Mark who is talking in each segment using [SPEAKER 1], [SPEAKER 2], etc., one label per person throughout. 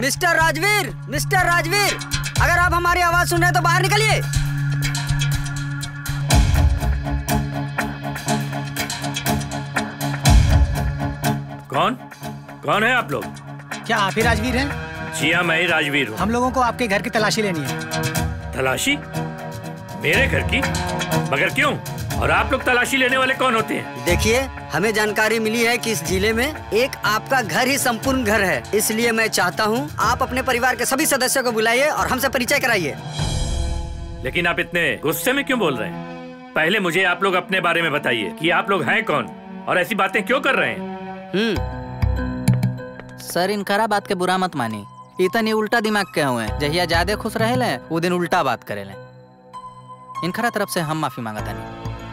[SPEAKER 1] Mister Rajveer mister Rajveer अगर आप हमारी आवाज सुन रहे हैं तो बाहर निकलिए
[SPEAKER 2] कौन कौन है आप लोग
[SPEAKER 3] क्या आप ही राजवीर हैं
[SPEAKER 2] जी हाँ मैं ही राजवीर हूँ
[SPEAKER 3] हम लोगों को आपके घर की तलाशी लेनी है
[SPEAKER 2] तलाशी मेरे घर की मगर क्यों और आप लोग तलाशी लेने वाले कौन होते हैं
[SPEAKER 1] देखिए हमें जानकारी मिली है कि इस जिले में एक आपका घर ही संपूर्ण घर है इसलिए मैं चाहता हूँ आप अपने परिवार के सभी सदस्यों को बुलाइए और हमसे परिचय कराइए
[SPEAKER 2] लेकिन आप इतने गुस्से में क्यों बोल रहे हैं पहले मुझे आप लोग अपने बारे में बताइए कि आप लोग हैं कौन और ऐसी बातें क्यों कर रहे हैं
[SPEAKER 4] सर इनकरा बात के बुरा मत मानी इतनी उल्टा दिमाग के हुए जहिया ज्यादा खुश रहे वो दिन उल्टा बात करे इनकरा तरफ से हम माफी मांगता नहीं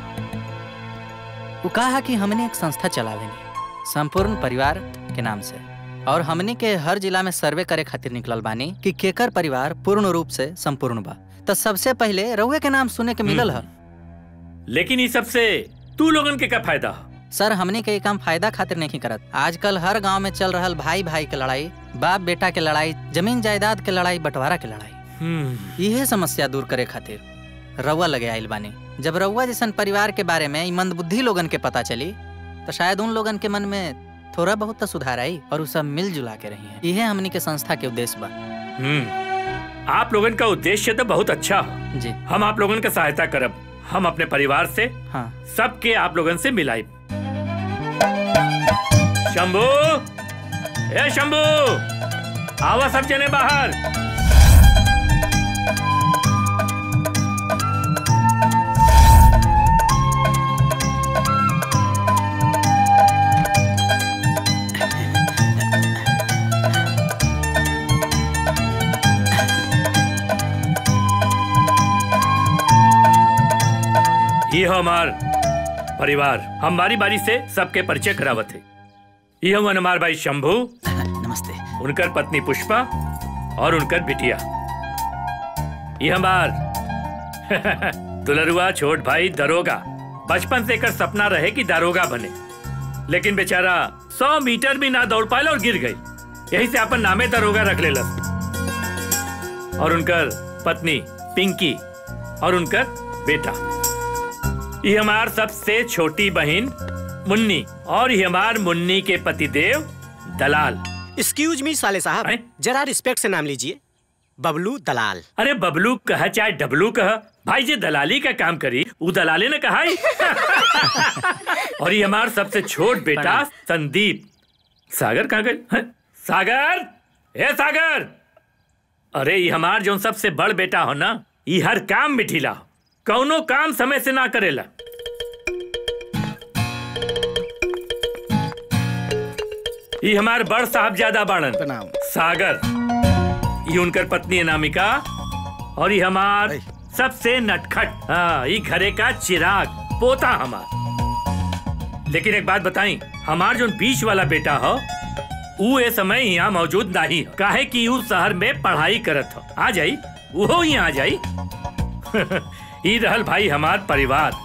[SPEAKER 4] वो कहा कि हमने एक संस्था चलावे नहीं संपूर्ण परिवार के नाम से और हमने के हर जिला में सर्वे करे खातिर निकलल बानी कि केकर परिवार पूर्ण रूप से संपूर्ण बा तो सबसे पहले रउए के नाम सुने के मिलल है
[SPEAKER 2] लेकिन ये सबसे तू लोगन के क्या फायदा
[SPEAKER 4] सर हमने के ये काम फायदा खातिर नहीं करत आजकल हर गांव में चल रहल भाई भाई के लड़ाई बाप बेटा के लड़ाई जमीन जायदाद के लड़ाई बंटवारा के लड़ाई यह समस्या दूर करे खातिर रउआ लगे आइल बानी जब रउआ जैसन परिवार के बारे में मंद बुद्धि लोगन के पता चली तो शायद उन लोगन के मन में थोड़ा बहुत तो सुधार आई और उ सब मिलजुला के रही है यह हमनी के संस्था के उद्देश्य बा
[SPEAKER 2] हम्म आप लोगन का उद्देश्य तो बहुत अच्छा है
[SPEAKER 4] जी
[SPEAKER 2] हम आप लोगन का सहायता करब हम अपने परिवार से
[SPEAKER 4] हाँ
[SPEAKER 2] सबके आप लोगन से मिलाई शंभू ए शंभू आवा सब जने बाहर ये हमार परिवार हम बारी बारी से सबके परिचय करावत है ये हम हमार भाई शंभू
[SPEAKER 4] नमस्ते
[SPEAKER 2] उनकर पत्नी पुष्पा और उनकर बिटिया ये हमार दुलरुआ छोट भाई दरोगा बचपन से एकर सपना रहे कि दारोगा बने लेकिन बेचारा सौ मीटर भी ना दौड़ पाए और गिर गई यही से अपन नामे दरोगा रख ले और उनकर पत्नी पिंकी और उनकर बेटा ये हमार सबसे छोटी बहन मुन्नी और ये हमार मुन्नी के पतिदेव दलाल
[SPEAKER 5] एक्सक्यूज मी साले साहब जरा रिस्पेक्ट से नाम लीजिए बबलू दलाल
[SPEAKER 2] अरे बबलू कह चाहे डबलू कह भाई जे दलाली का काम करी वो दलाली ने कहा ही। और ये हमार सबसे छोट बेटा संदीप सागर कहाँ गए हैं? सागर ए सागर अरे ये हमार जो सबसे बड़ बेटा हो ना ये हर काम में ढीला हो कौनो काम समय से ना करेला ये हमार बड़ साहब ज्यादा बाणन सागर ये उनकर पत्नी अनामिका और ये हमार सबसे नटखट हाँ ये घरे का चिराग पोता हमार लेकिन एक बात बताई हमार जो बीच वाला बेटा हो वो ये समय यहाँ मौजूद नहीं हो काहे कि वो शहर में पढ़ाई करत हो आ जाई वो यहाँ आ जाई ई रहल भाई हमार परिवार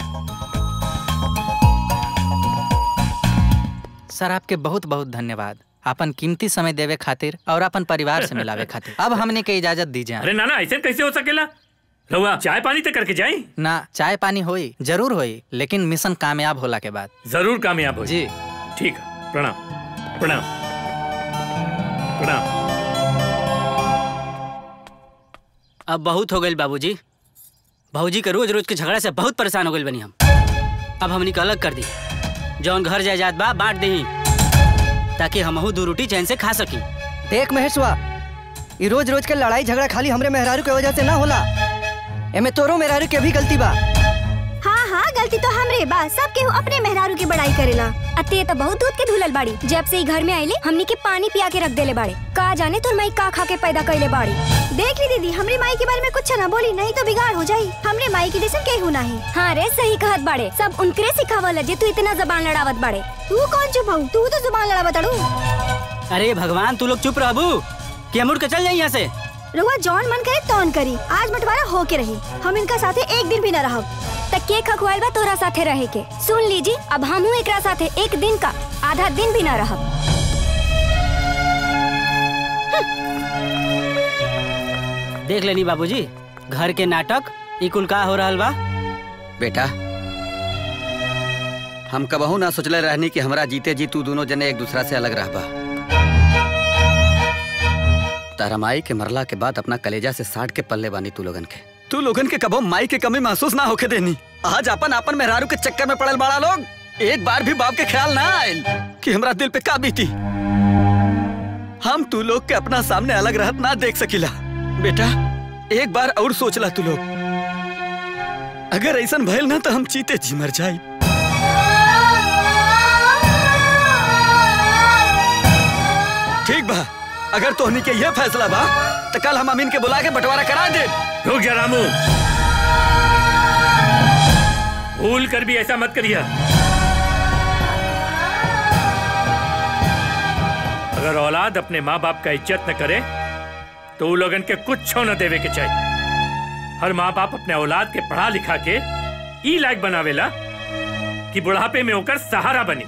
[SPEAKER 4] सर आपके बहुत बहुत धन्यवाद अपन कीमती समय देवे खातिर और अपन परिवार से मिलावे खातिर अब हमने के इजाजत दीजिए
[SPEAKER 2] अरे नाना ऐसे कैसे हो सकेला रहुआ चाय पानी तो करके जाई
[SPEAKER 4] ना चाय पानी होई जरूर होई लेकिन मिशन कामयाब होला के बाद
[SPEAKER 2] जरूर कामयाब हो
[SPEAKER 4] जी
[SPEAKER 2] ठीक है प्रणाम प्रणाम प्रणाम
[SPEAKER 6] अब बहुत हो गई बाबूजी भाऊजी के रोज रोज के झगड़ा से बहुत परेशान हो गए बनी हम अब हमनी के अलग कर दी जौन घर जायदाद बा बांट दही ताकि हमहू दू रोटी चैन से खा सकी
[SPEAKER 1] देख महेशवा ये रोज रोज के लड़ाई झगड़ा खाली हमरे मेहरारू के वजह से ना होला एमे तोरो मेहरारू के भी गलती बा
[SPEAKER 7] हाँ हाँ गलती तो हमरे बा सब केहू अपने मेहरारू की बड़ाई करेला अते तो बहुत दूध के धुलल बाड़ी जब से ई घर में आइले हमनी के पानी पिया के रख देले बाड़े का जाने तोर माई का खा के पैदा कइले बाड़ी देख ली दीदी हमरे माई के बारे में कुछ ना बोली नहीं तो बिगाड़ हो जाई हमरे माई की जैसे केहू नहीं हाँ रे सही कहत बाड़े सब उनकरे सिखावल जे तू इतना जबान लड़ावत बाड़े तू कौन चुप हऊ तू तो जुबान लड़ावत अड़ू
[SPEAKER 6] अरे भगवान तू लोग चुप रहबू कि हम उड़ के चल जाई यहाँ से
[SPEAKER 7] रुआ जौन मन करे तौन करी आज बंटवारा हो के रही हम इनका साथे एक दिन भी न रहब तक के खखवाइल बा तोरा साथे रहे के सुन लीजी अब हमहू एकरा साथे एक दिन का आधा दिन भी न रहब
[SPEAKER 6] देख लेनी बाबूजी घर के नाटक ई कुल का हो रहल बा
[SPEAKER 1] बेटा हम कबहू ना सोचले रहनी कि हमरा जीते जी तू दोनों जने एक दूसरा से अलग रहबा तारा माई के मरला के बाद अपना कलेजा से साट के पल्ले बानी तू लोगन के तू लोगन के कबो माई के कमी महसूस ना होके देनी आज अपन अपन मेहरारू के चक्कर में पड़ल बड़ा लोग एक बार भी बाप के ख्याल ना आयल कि हमरा दिल पे का बीती हम तू लोग के अपना सामने अलग रहत ना देख सकिला बेटा एक बार और सोचला तू लोग अगर ऐसा भइल ना तो हम चीते जी मर जाई ठीक बा अगर तोहनी के ये फैसला बा तो कल हम अमीन के बुला के बंटवारा करा दे
[SPEAKER 2] रुक जा रामू भूल कर भी ऐसा मत करिए अगर औलाद अपने माँ बाप का इज्जत न करे तो वो लोगन के कुछ न देवे के चाहिए हर माँ बाप अपने औलाद के पढ़ा लिखा के ई लायक बनावेला कि बुढ़ापे में होकर सहारा बनी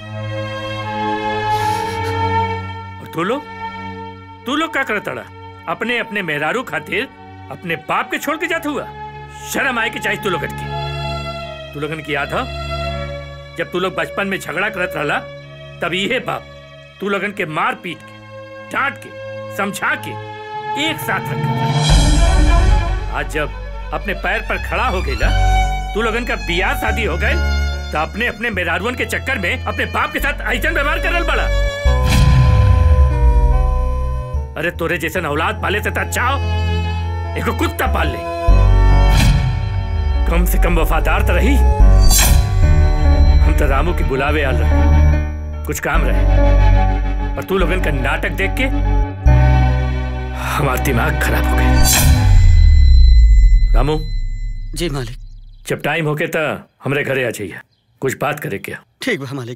[SPEAKER 2] और तू लोग तू लोग क्या करता रहा अपने अपने मेहरारू खातिर अपने बाप के छोड़ के जाता हुआ शर्म आए कि चाहिए तू लोगन की तू लोगन की याद है जब तू लोग बचपन में झगड़ा करत रहला तब ये बाप तू लोगन के मार पीट के डांट के समझा के एक साथ रखा आज जब अपने पैर पर खड़ा हो गया तू लोगन का बियाह शादी हो गए तो अपने अपने मेहरारुअन के चक्कर में अपने बाप के साथ ऐसन व्यवहार करल बड़ा अरे तोरे जैसे औलाद पाले से तो अच्छा हो एक कुत्ता पाल ले कम से कम वफादार तो रही हम तो रामू की बुलावे आल रहे कुछ काम रहे और तू लोगन का नाटक देख के हमारा दिमाग खराब हो गया रामू
[SPEAKER 1] जी मालिक
[SPEAKER 2] जब टाइम हो के तो हमरे घरे आ जाइए कुछ बात करे क्या
[SPEAKER 1] ठीक बा मालिक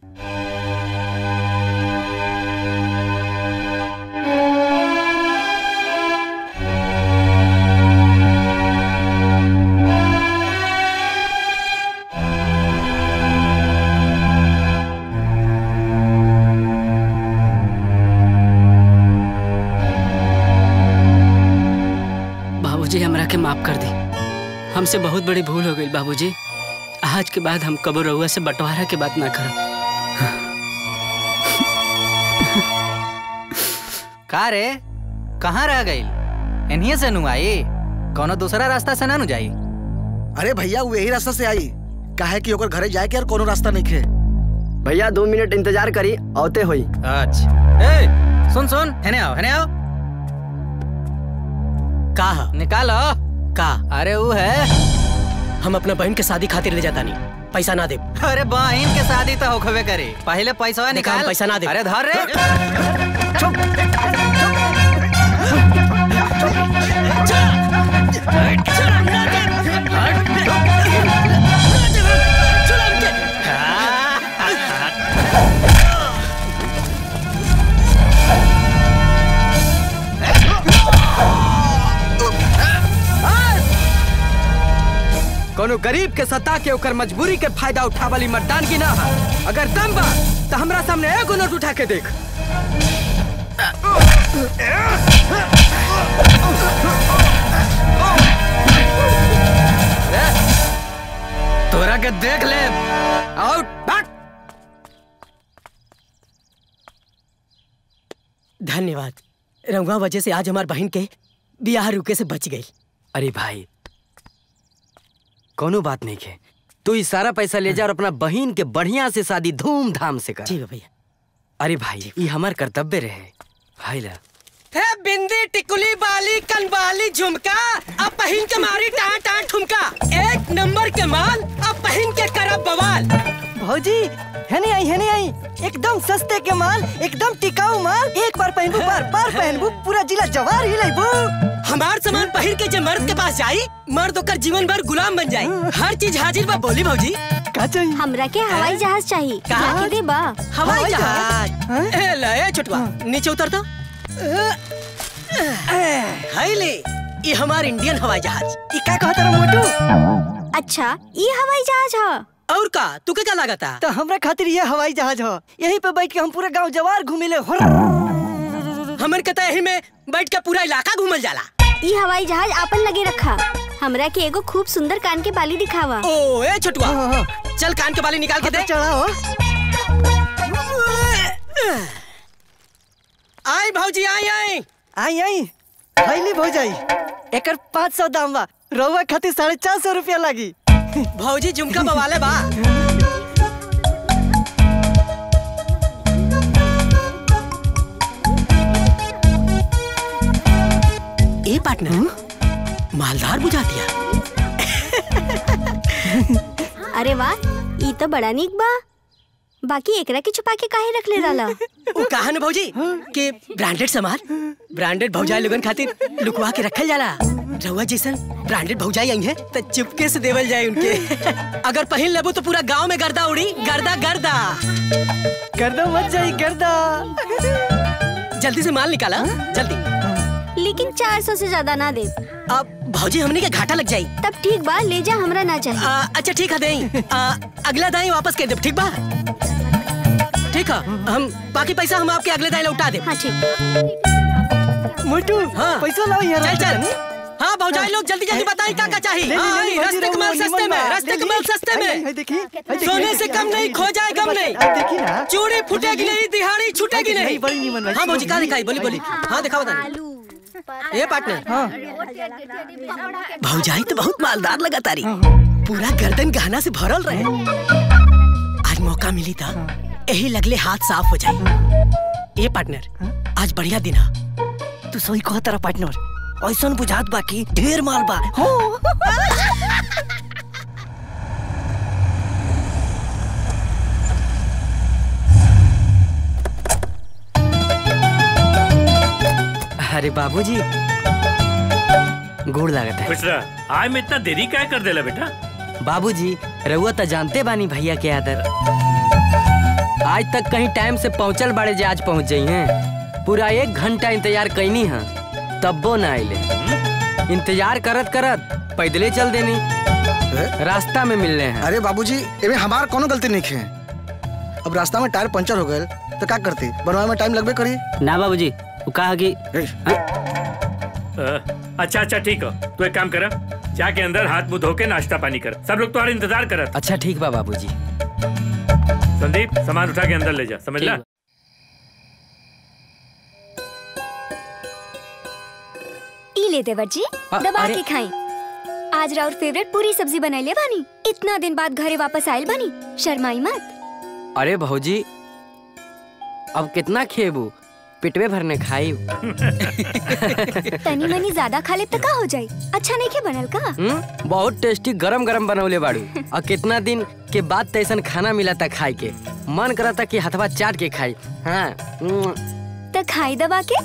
[SPEAKER 6] बाबूजी हमरा के माफ कर दी हमसे बहुत बड़ी भूल हो गई बाबूजी आज के बाद हम कबो रहुआ से बंटवारा के बात ना करब
[SPEAKER 4] का रे कहाँ रह गई इन्हीं से नु आई कोनो दूसरा रास्ता से ना नु जाई
[SPEAKER 8] अरे भैया वो यही रास्ता से आई काहे कि ओकर घरे जाए के और कोनो रास्ता नहीं खे
[SPEAKER 1] भैया दो मिनट इंतजार करी औते हुई
[SPEAKER 4] अच्छा ए सुन सुन हेने आओ हेने आओ
[SPEAKER 5] का
[SPEAKER 4] निकालो
[SPEAKER 5] का
[SPEAKER 4] अरे वो है
[SPEAKER 5] हम अपना बहन के शादी खातिर ले जाता नहीं पैसा ना दे
[SPEAKER 4] अरे बहन के शादी तो होखबे करे पहले पैसा
[SPEAKER 5] देखा, हम
[SPEAKER 4] निकाल
[SPEAKER 5] पैसा ना दे।
[SPEAKER 4] अरे धर रे
[SPEAKER 9] कोनो गरीब के सता के ओकर मजबूरी के फायदा उठावली मर्दान की ना है अगर दम बा तो हमरा सामने एगो नोट उठा के देख तोरा के देख ले आउट बैक
[SPEAKER 5] धन्यवाद रंगवा वजह से आज हमार बहन के बियाह रुके से बच गई
[SPEAKER 9] अरे भाई कोनो बात नहीं है तू ई सारा पैसा ले जा और अपना बहन के बढ़िया से शादी धूमधाम से कर
[SPEAKER 5] ठीक है भैया
[SPEAKER 9] अरे भाई ये हमार कर्तव्य रहे भाई ला
[SPEAKER 5] हे बिंदी टिकुली बाली कनबाली झुमका अब पहन के मारी टाँ टाँ ठुमका एक नंबर के माल अब पहन के करब बवाल
[SPEAKER 10] भौजी है नहीं आई है नहीं आई एकदम सस्ते के माल एकदम टिकाऊ माल एक बार पहनबू बार बार पहनबू पूरा जिला जवार ही लेबू
[SPEAKER 5] हमार सामान पहिर के जे मर्द के पास जाई मर्द ओकर जीवन भर गुलाम बन जाई हर चीज हाजिर बा बोली भौजी
[SPEAKER 10] का चाहिए
[SPEAKER 7] हमरा के हवाई जहाज चाहिए
[SPEAKER 5] का?
[SPEAKER 7] जाके दे बा
[SPEAKER 5] हवाई जहाज ए ले ए छोटवा नीचे उतर तो हाय ले ये हमार इंडियन हवाई जहाज
[SPEAKER 10] ई का कहत रहा मोटू
[SPEAKER 7] अच्छा ये हवाई जहाज है
[SPEAKER 5] और का तू के क्या लागता
[SPEAKER 10] तो हमरा खातिर ये हवाई जहाज हो यहीं पे बैठ के हम पूरा गांव जवार घूमिले हो
[SPEAKER 5] हमन के तो यही में बैठ के पूरा इलाका घूमल जाला
[SPEAKER 7] ई हवाई जहाज आपन लगे रखा हमरा के एगो खूब सुंदर कान के बाली दिखावा
[SPEAKER 5] ओ ए छोटुआ चल कान के बाली निकाल के दे
[SPEAKER 10] चढ़ाओ
[SPEAKER 5] आई भौजी आई आई
[SPEAKER 10] आई आई हाईली भौजाई एकर पाँच सौ दाम बा रउआ खातिर साढ़े चार सौ रुपया लागी
[SPEAKER 5] भौजी झुमका बवाले बा ए पार्टनर मालदार बुझा दिया
[SPEAKER 7] अरे वाह ई तो बड़ा निक बा बाकी एकरा के छुपा के काहे रख ले रहला
[SPEAKER 5] वो कहा न भौजी कि ब्रांडेड सामान ब्रांडेड भौजाई लोगन खातिर लुकवा के रखल जाला रउआ जैसन ब्रांडेड भौजाई आई है तो चुपके से देवल जाए उनके अगर पहन लेबो तो पूरा गांव में गर्दा उड़ी गर्दा गर्दा
[SPEAKER 10] गर्दा मत जाई गर्दा
[SPEAKER 5] जल्दी से माल निकाला जल्दी
[SPEAKER 7] लेकिन चार सौ से ज्यादा ना दे
[SPEAKER 5] अब भौजी हमने के घाटा लग जाई
[SPEAKER 7] तब ठीक बा ले जा हमरा ना चाहिए
[SPEAKER 5] आ, अच्छा ठीक है देई आ, अगला दाई वापस कर दे ठीक बा ठीक है हम बाकी पैसा हम आपके अगले दाई लौटा दे
[SPEAKER 7] हाँ ठीक
[SPEAKER 10] मोटू
[SPEAKER 5] हाँ
[SPEAKER 10] पैसा लाओ यार
[SPEAKER 5] चल चल हाँ भौजाई लोग जल्दी जल्दी बताई क्या क्या चाहिए
[SPEAKER 10] ले, ले,
[SPEAKER 5] हाँ,
[SPEAKER 10] ले,
[SPEAKER 5] आई,
[SPEAKER 10] ले,
[SPEAKER 5] रास्ते
[SPEAKER 10] ले,
[SPEAKER 5] के माल
[SPEAKER 10] ले,
[SPEAKER 5] सस्ते
[SPEAKER 10] ले,
[SPEAKER 5] में
[SPEAKER 10] ले,
[SPEAKER 5] रास्ते
[SPEAKER 10] ले,
[SPEAKER 5] के माल
[SPEAKER 10] ले,
[SPEAKER 5] सस्ते
[SPEAKER 10] आई,
[SPEAKER 5] में
[SPEAKER 10] आई, देखी, आई, देखी,
[SPEAKER 5] सोने
[SPEAKER 10] आई,
[SPEAKER 5] से
[SPEAKER 10] देखी,
[SPEAKER 5] कम नहीं खो जाए गम नहीं
[SPEAKER 10] आई, देखी ना
[SPEAKER 5] चूड़ी फूटेगी नहीं दिहाड़ी छूटेगी
[SPEAKER 10] आई,
[SPEAKER 5] नहीं
[SPEAKER 10] बड़ी नीमन भाई,
[SPEAKER 5] हाँ भौजी कहाँ
[SPEAKER 10] बड़ी
[SPEAKER 5] दिखाई बोली बोली हाँ दिखाओ बता ये पार्टनर
[SPEAKER 10] हाँ
[SPEAKER 5] भौजाई तो बहुत मालदार लगा तारी पूरा गर्दन गहना से भरल रहे आज मौका मिली था यही लगले हाथ साफ हो जाए ये पार्टनर आज बढ़िया दिन है
[SPEAKER 10] तू सही कह तारा पार्टनर ऐसा बुझात बाकी ढेर माल बा हो
[SPEAKER 9] अरे बाबूजी गोड़ लागत है
[SPEAKER 2] खुश रह आज में इतना देरी क्या कर देला बेटा
[SPEAKER 9] बाबूजी रउआ तो जानते बानी भैया के आदर आज तक कहीं टाइम से पहुंचल बाड़े जे आज पहुंच जाई हैं पूरा एक घंटा इंतजार कैनी है तब्बो ना आइले इंतजार करत करत पैदले चल देनी रास्ता में मिलने हैं
[SPEAKER 8] अरे बाबूजी एमे हमार कोनो गलती नहीं है अब रास्ता में टायर पंचर हो गए तो क्या करती बनवाए में टाइम लगबे करी
[SPEAKER 6] ना बाबूजी वो कहा कि
[SPEAKER 2] अ, अच्छा अच्छा ठीक है तू एक काम कर जाके अंदर हाथ मुंह धो के नाश्ता पानी कर सब लोग तुम्हारा इंतजार करत
[SPEAKER 9] अच्छा ठीक बा बाबूजी
[SPEAKER 2] संदीप सामान उठा के अंदर ले जा समझ ला
[SPEAKER 7] ई ले देवर जी
[SPEAKER 9] अ-
[SPEAKER 7] दबा
[SPEAKER 9] अरे-
[SPEAKER 7] के खाई आज राउर फेवरेट पूरी सब्जी बनैले बानी इतना दिन बाद घरे वापस आयल बानी शर्माई मत
[SPEAKER 9] अरे भौजी अब कितना खेबू पिटवे भरने खाई
[SPEAKER 7] तनी मनी ज्यादा खा ले तो का हो जाई अच्छा नहीं के बनल का
[SPEAKER 9] हम्म बहुत टेस्टी गरम गरम बनौले बाड़ू और कितना दिन के बाद तैसन खाना मिला था खाए के मन करा था कि हथवा चाट के खाई हाँ हम्म,
[SPEAKER 7] तो खाई दबा के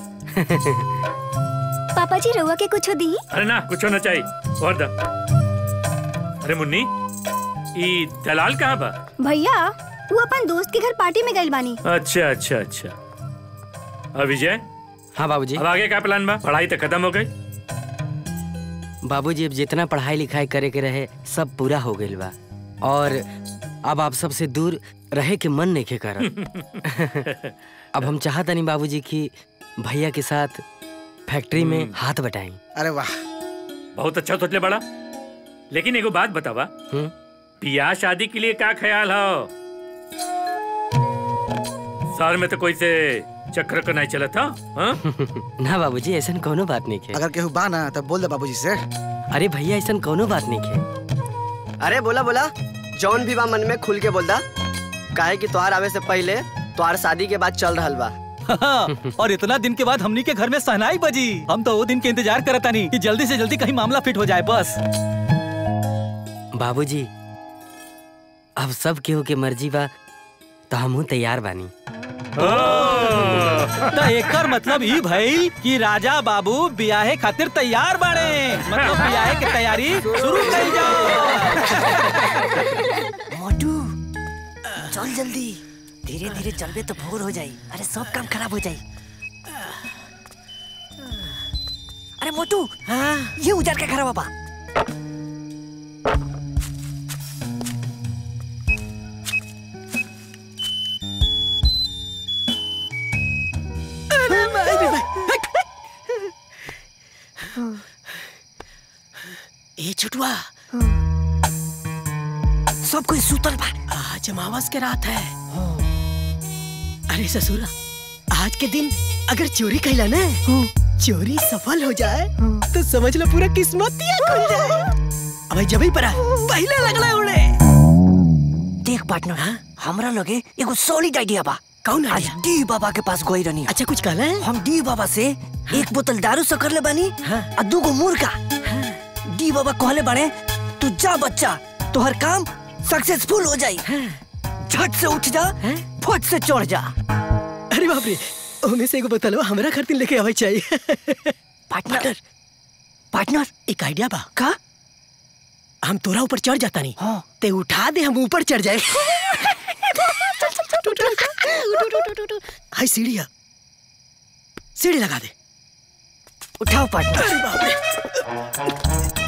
[SPEAKER 7] पापा जी रउआ के कुछ दी
[SPEAKER 2] अरे ना कुछ होना चाहिए और दा अरे मुन्नी ई दलाल कहाँ बा
[SPEAKER 7] भैया वो अपन दोस्त के घर पार्टी में गइल बानी
[SPEAKER 2] अच्छा अच्छा अच्छा और विजय
[SPEAKER 9] हाँ बाबूजी
[SPEAKER 2] अब आगे क्या प्लान बा पढ़ाई तो खत्म हो गई
[SPEAKER 9] बाबूजी अब जितना पढ़ाई लिखाई करे के रहे सब पूरा हो गइल बा और अब आप सबसे दूर रहे के मन नहीं के करब अब हम चाहत नहीं बाबूजी कि भैया के साथ फैक्ट्री में हाथ बटाई
[SPEAKER 8] अरे वाह
[SPEAKER 2] बहुत अच्छा सोचले बड़ा लेकिन एगो बात बतावा
[SPEAKER 9] हम्म
[SPEAKER 2] बियाह शादी के लिए क्या ख्याल हो शहर में तो कोई से चक्र का नहीं चला था हाँ?
[SPEAKER 9] ना बाबूजी ऐसा कोनो बात नहीं है
[SPEAKER 8] अगर केहू बा ना तब बोल दे बाबूजी से
[SPEAKER 9] अरे भैया ऐसा कोनो बात नहीं है
[SPEAKER 11] अरे बोला बोला जौन भी बा मन में खुल के बोल दा काहे कि तोहार आवे से पहले तोहार शादी के बाद चल रहल बा
[SPEAKER 12] और इतना दिन के बाद हमनी के घर में सहनाई बजी हम तो वो दिन के इंतजार करता नहीं कि जल्दी से जल्दी कहीं मामला फिट हो जाए बस
[SPEAKER 9] बाबूजी अब सब केहू के मर्जी बा तो हमहू तैयार बानी
[SPEAKER 12] तो एकर मतलब ई भइल कि राजा बाबू बियाहे खातिर तैयार बाड़े मतलब बियाहे की तैयारी शुरू करी जाओ
[SPEAKER 10] मोटू चल जल्दी धीरे धीरे चलबे तो भोर हो जाई अरे सब काम खराब हो जाई अरे मोटू हाँ? ये उजार के खराब बा
[SPEAKER 5] छुटुआ
[SPEAKER 10] सब कोई सुतल बा
[SPEAKER 5] आज अमावस के रात है अरे ससुरा आज के दिन अगर चोरी कैला ना चोरी सफल हो जाए तो समझ लो पूरा किस्मत ही खुल जाए अब जब ही परा पहले लगला उड़े
[SPEAKER 10] देख पार्टनर हमरा लगे एगो सॉलिड आइडिया बा
[SPEAKER 5] कौन
[SPEAKER 10] आज डी बाबा के पास गई रहनी
[SPEAKER 5] अच्छा कुछ कहला है
[SPEAKER 10] हम डी बाबा से एक बोतल दारू से कर ले बानी आ दूगो मुर्गा डी बाबा कहले बाड़े तू जा बच्चा तोहर काम सक्सेसफुल हो जाई झट से उठ जा फट से चढ़ जा
[SPEAKER 5] अरे बाप रे ओमे से एगो बोतल हमरा खातिर लेके आवे चाहिए
[SPEAKER 10] पार्टनर पार्टनर
[SPEAKER 5] एक आइडिया बा
[SPEAKER 10] का
[SPEAKER 5] हम तोरा ऊपर चढ़ जाता नहीं हाँ। ते उठा दे हम ऊपर चढ़ जाए हाय सीढ़ी है सीढ़ी लगा दे
[SPEAKER 10] उठाओ पार्टनर
[SPEAKER 5] अरे बाप रे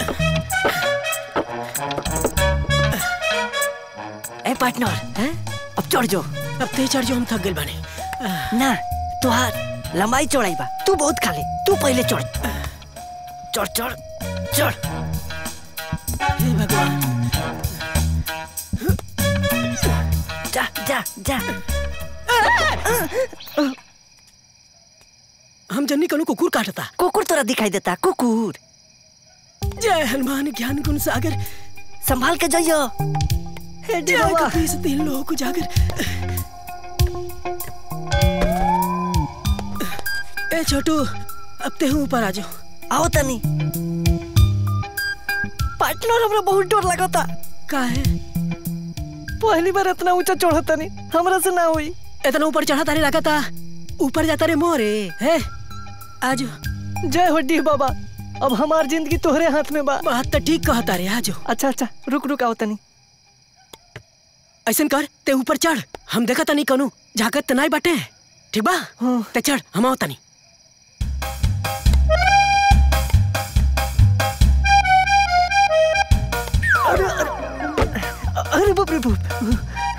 [SPEAKER 10] ए पार्टनर अब चढ़ जो
[SPEAKER 5] अब ते चढ़ जो हम थक गए बानी
[SPEAKER 10] ना तुहार लंबाई चौड़ाई बा तू बहुत खा ले तू पहले चढ़ चढ़ चढ़ चढ़
[SPEAKER 5] हे भगवान
[SPEAKER 10] जा जा जा
[SPEAKER 5] हम जन्नी कनु कुकुर काटता
[SPEAKER 10] कुकुर तोरा दिखाई देता कुकुर
[SPEAKER 5] जय हनुमान ज्ञान गुण सागर
[SPEAKER 10] संभाल के जाइयो
[SPEAKER 5] हे जय कपीस तीन लोग उजागर ए छोटू अब ते हूँ ऊपर आ जाओ
[SPEAKER 10] आओ तनी पार्टनर हमरा बहुत डर लगता
[SPEAKER 5] का है
[SPEAKER 10] पहली बार इतना ऊंचा चढ़ा तनी हमरा से ना हुई
[SPEAKER 5] इतना ऊपर चढ़ा तारे लगा था ऊपर जाता रे मोरे है आज
[SPEAKER 10] जय हो डी बाबा अब हमार जिंदगी तोहरे हाथ में बा
[SPEAKER 5] बात तो ठीक कहता रे आज
[SPEAKER 10] अच्छा अच्छा रुक रुक आओ तनी
[SPEAKER 5] ऐसन कर ते ऊपर चढ़ हम देखा तनी कनु झाकत तनाई बाटे ठीक बा ते चढ़ हम आओ तनी
[SPEAKER 10] अरे अरे अरे बाप रे बाप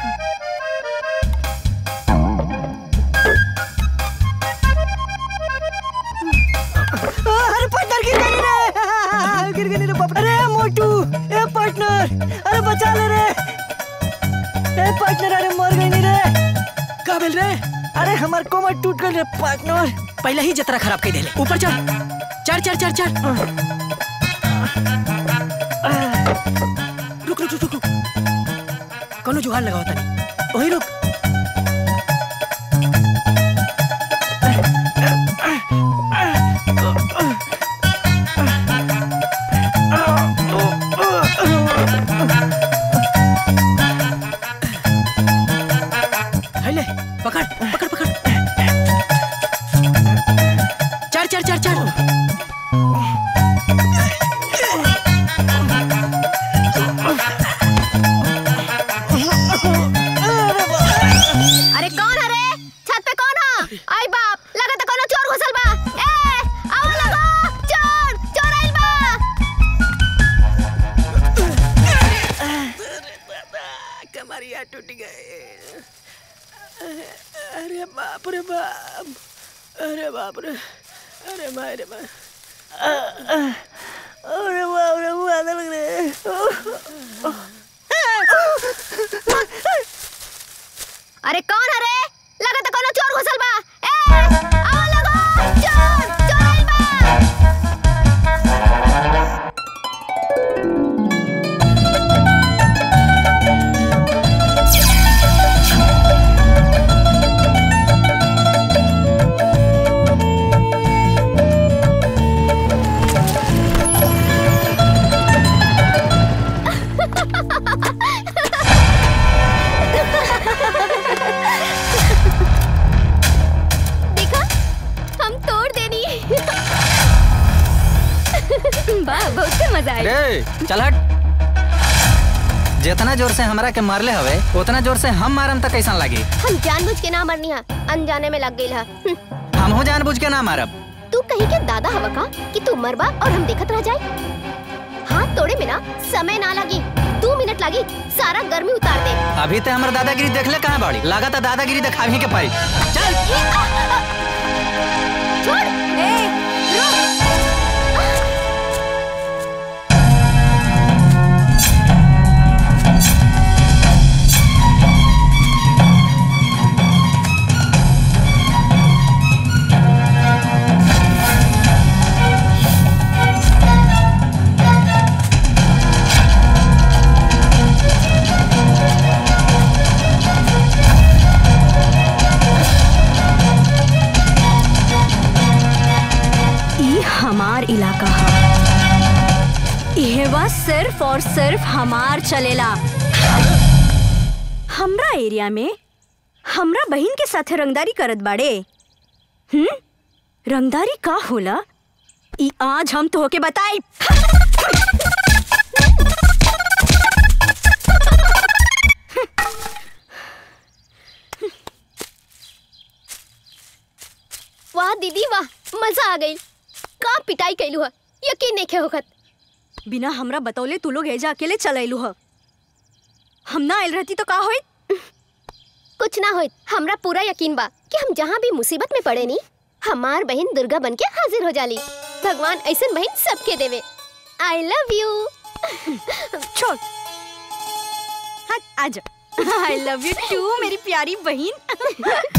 [SPEAKER 10] अरे पार्टनर गिर गई रे गिर गई रे बाप अरे मोटू ए पार्टनर अरे बचा ले रे ए पार्टनर अरे मर गई रे
[SPEAKER 5] का बेल रे
[SPEAKER 10] अरे हमार कोमर टूट गई रे पार्टनर
[SPEAKER 5] पहले ही जतरा खराब कर देले ऊपर चढ़ चढ़ चढ़ चढ़ चढ़ रुक रुक रुक रुक रुक कोनो जुगाड़ लगाओ तनी वही रुक ले पकड़ पकड़ पकड़ चढ़ चढ़ चढ़ चढ़
[SPEAKER 7] अरे कौन है रे छत पे कौन है आई बाप लगा तो कोनो चोर घुसल बा ए आओ लगो चोर चोर आइल बा
[SPEAKER 5] कमरिया टूट गए अरे बाप रे बाप अरे बाप रे अरे माय रे माय
[SPEAKER 10] अरे बाप रे मुंह आने लग रहे
[SPEAKER 7] अरे कौन है रे लगा तो कोनो चोर घुसल बा ए आओ लगो चोर चोर आइल बा देखा हम तोड़ देनी वाह बहुत मजा आया
[SPEAKER 4] रे चल हट जितना जोर से हमरा के मारले हवे उतना जोर से हम मारम त कैसन लागी
[SPEAKER 7] हम जानबूझ के ना मरनी है अनजाने में लग गई है
[SPEAKER 4] हमहू जानबूझ के ना मारब
[SPEAKER 7] तू कहीं के दादा हवा का कि तू मरबा और हम देखत रह जाए हाथ तोड़े में ना समय ना लगी दो मिनट लगी सारा गर्मी उतार दे
[SPEAKER 4] अभी ते हमर दादागिरी देखले कहाँ बाड़ी लागत दादागिरी दिखावी के पाई चल
[SPEAKER 7] छोड़ ए रुक
[SPEAKER 13] हमार इलाका है इहेवा सिर्फ और सिर्फ हमार चलेला हमरा एरिया में हमरा बहन के साथे रंगदारी करत बाड़े हम्म रंगदारी का होला ई आज हम तो होके बताई
[SPEAKER 14] वाह दीदी वाह मजा आ गई का पिटाई कैलू है यकीन नहीं होखत
[SPEAKER 13] बिना हमरा बतौले तू लोग एजा अकेले चलैलू ह हम ना आयल रहती तो का होई
[SPEAKER 14] कुछ ना होइत हमरा पूरा यकीन बा कि हम जहाँ भी मुसीबत में पड़े नी हमार बहन दुर्गा बन के हाजिर हो जाली भगवान ऐसन बहन सबके देवे आई लव यू
[SPEAKER 13] छोड़ हाँ आजा आई लव यू टू मेरी प्यारी बहन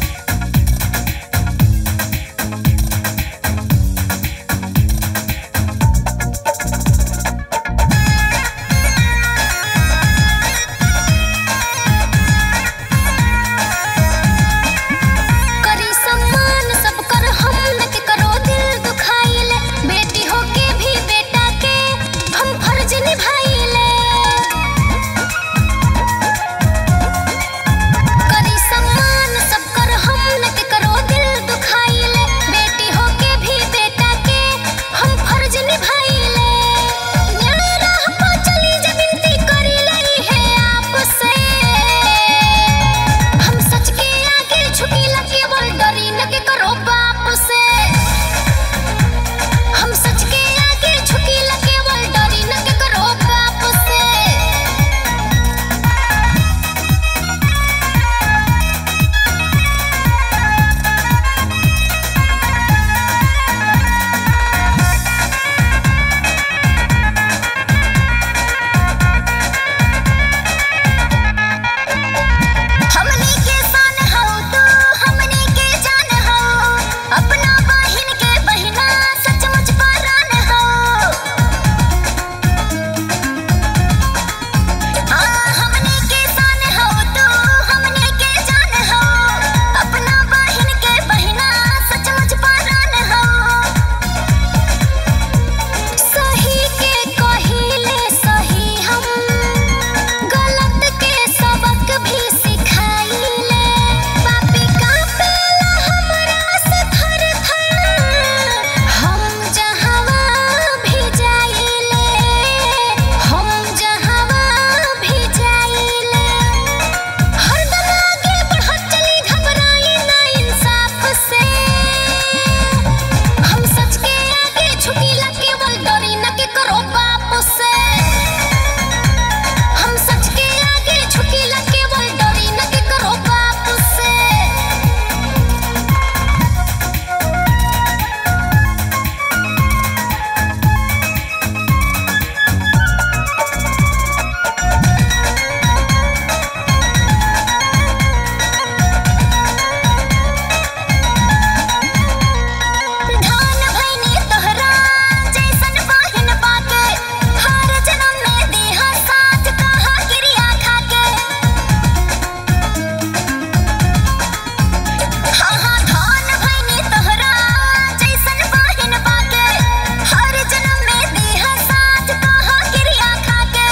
[SPEAKER 15] करी सम्मान सब कर हम के करो दिल दुखाइले बेटी हो के भी बेटा के हम फर्ज निभाइले करी सम्मान सब कर हम के करो दिल दुखाइले बेटी हो के भी बेटा के हम फर्ज निभाइले न्याय राह पर चली जे विनती करी लई है आपसे हम सच के आगे झुकी लगे बोल डरी न के करो बाप से हम सच के आगे झुकी लगे बोल डरी न के करो बाप से हमनी के सन हो तू हमनी के जान हो अपना बहिन के बहिना सचमुच परान हो हाँ हमनी के सन हो तू हमनी के जान हो अपना बहिन के बहिना सचमुच परान हो सही के कहिले सही हम गलत के सबक भी सिखाइले पापी का पेला हमरा से थर थर हम जहवा भी जाइले हम जहवा भी जाइले हरदम आगे बढ़त चली घबराई ना इंसाफ से हम सच के आगे झुकी लगे बोल डरी न के करो बाप से हम सच के आगे झुकी लगे बोल डरी न के करो बाप से धान भैनी तोहरा जैसन बहिन पाके हर जन्म में देहा साथ कहा गिरिया खाके हाँ हाँ धान भैनी तोहरा जैसन बहिन पाके हर जन्म में देहा साथ कहा गिरिया खाके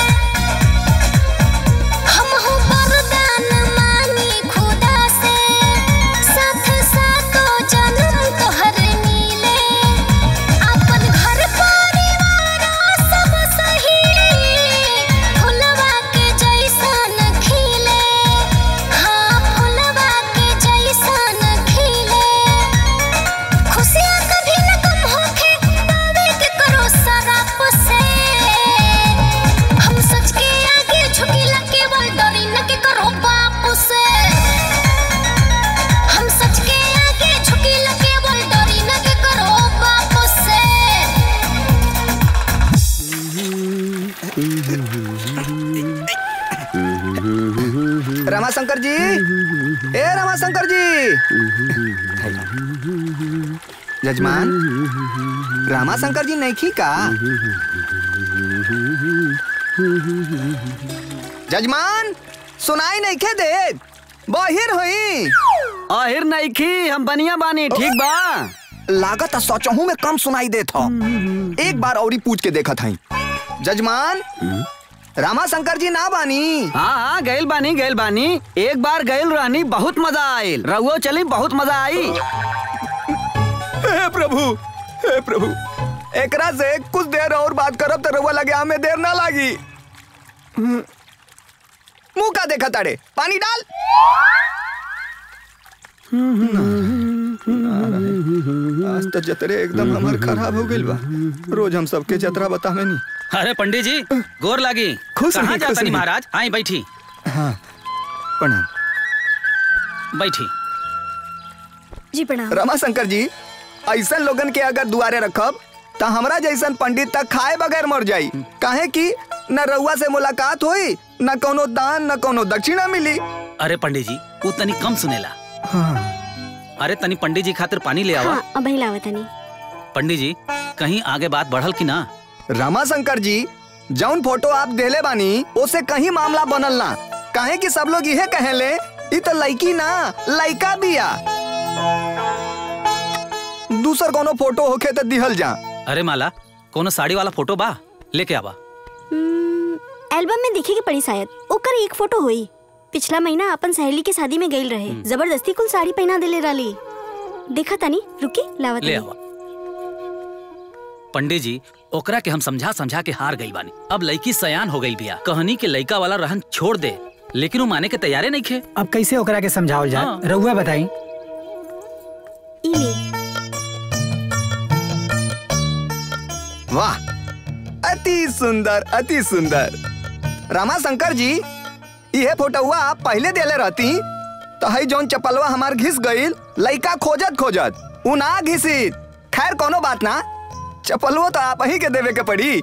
[SPEAKER 15] हम हो वरदान मानी खुदा से साथ साथो जन्म तोहर नीले अपन घर परिवार सब सही फुलवा के जैसन खिले हाँ फुलवा के जैसन खिले खुशियाँ कभी न कम होखे पावे के करो सराप से हम सच के आगे झुकी लगे बोल डरी न के करो बाप से हम सच के आगे झुकी लगे बोल डरी न के करो बाप से
[SPEAKER 16] रमाशंकर जी ए रमाशंकर जी जजमान रमाशंकर जी नहीं का जजमान सुनाई नहीं खे दे बहिर होई
[SPEAKER 1] आहिर नहीं खी हम बनिया बानी ठीक बा
[SPEAKER 16] लागत सोचहू में कम सुनाई देत हो एक बार औरी पूछ के देखत हई जजमान रामा शंकर जी ना बानी
[SPEAKER 1] हाँ हाँ गैल बानी गैल बानी एक बार गैल रानी बहुत मजा आयल रहुओ चली बहुत मजा आई
[SPEAKER 16] हे प्रभु हे प्रभु एकरा से कुछ देर और बात करब तो रउआ लगे हमें देर ना लागी मुंह का देखा ताड़े पानी डाल आज तो जतरे एकदम हमार खराब हो गइल बा रोज हम सबके जतरा बतावे नी
[SPEAKER 12] अरे पंडित जी गोर लागी
[SPEAKER 16] खुश
[SPEAKER 12] कहाँ
[SPEAKER 16] रही,
[SPEAKER 12] जाता
[SPEAKER 16] खुश
[SPEAKER 12] नहीं
[SPEAKER 16] रही।
[SPEAKER 12] महाराज आई बैठी
[SPEAKER 16] हाँ प्रणाम
[SPEAKER 12] बैठी
[SPEAKER 7] जी प्रणाम
[SPEAKER 16] रमा शंकर जी ऐसा लोगन के अगर दुआरे रखब तो हमरा जैसन पंडित तक खाए बगैर मर जाई काहे कि न रउआ से मुलाकात होई न कोनो दान न कोनो दक्षिणा मिली
[SPEAKER 12] अरे पंडित जी वो तनी कम सुनेला अरे तनी पंडित जी खातिर पानी ले आवा
[SPEAKER 7] हाँ अब ही लावत नहीं
[SPEAKER 12] पंडित जी कहीं आगे बात बढ़ल की ना
[SPEAKER 16] रमा शंकर जी जौन फोटो आप देले बानी ओसे कहीं मामला बनल ना काहे कि सब लोग इहे कहेले ई तो लड़की ना लड़का बिया दूसर कोनो फोटो होखे तो दिहल जा
[SPEAKER 12] अरे माला कोनो साड़ी वाला फोटो बा लेके आवा
[SPEAKER 7] एल्बम में देखे के पड़ी शायद ओकर एक फोटो हुई पिछला महीना अपन सहेली के शादी में गईल रहे जबरदस्ती कुल साड़ी पहना देले राली देखा तनी रुकी लावत
[SPEAKER 12] ले
[SPEAKER 7] तनी।
[SPEAKER 12] आवा पंडित जी ओकरा के हम समझा समझा के हार गई बानी अब लड़की सयान हो गई बिया कहनी के लड़का वाला रहन छोड़ दे लेकिन वो माने के तैयारे नहीं खे
[SPEAKER 3] अब कैसे ओकरा के समझावल
[SPEAKER 12] हाँ।
[SPEAKER 3] जाए रहुआ बताई
[SPEAKER 7] ई ले
[SPEAKER 16] वाह अति सुंदर अति सुंदर रामा शंकर जी यह फोटोआ आप पहले देले रहती तो हई जौन चपलवा हमार घिस गईल लइका खोजत खोजत उ ना घिसी खैर कोनो बात ना चपलवो तो आप ही के देवे के पड़ी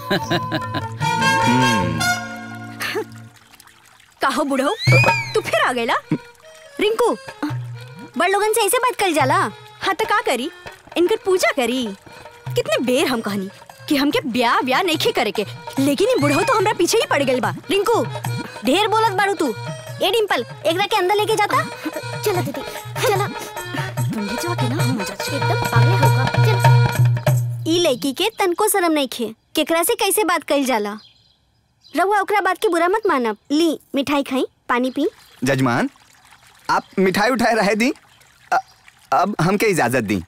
[SPEAKER 7] काहो बुढ़ो तू फिर आ गईला रिंकू बड़ लोगन से ऐसे बात कर जाला हाँ तो का करी इनकर पूजा करी कितने बेर हम कहनी कि हमके ब्याह ब्याह नहीं करे के लेकिन ये बुढ़ो तो हमरा पीछे ही पड़ गइल बा रिंकू ढेर बोलत बाड़ू तू ए डिंपल एकरा के अंदर लेके जाता चला दीदी चला पंडित जी के ना हो मजा एकदम पागल होगा चल ई लड़की के तनको शर्म नहीं खे केकरा से कैसे बात कइल जाला रहुआ ओकरा बात के बुरा मत मानब ली मिठाई खाई पानी पी
[SPEAKER 16] जजमान आप मिठाई उठाए रहे दी अ- अब हमके इजाजत दी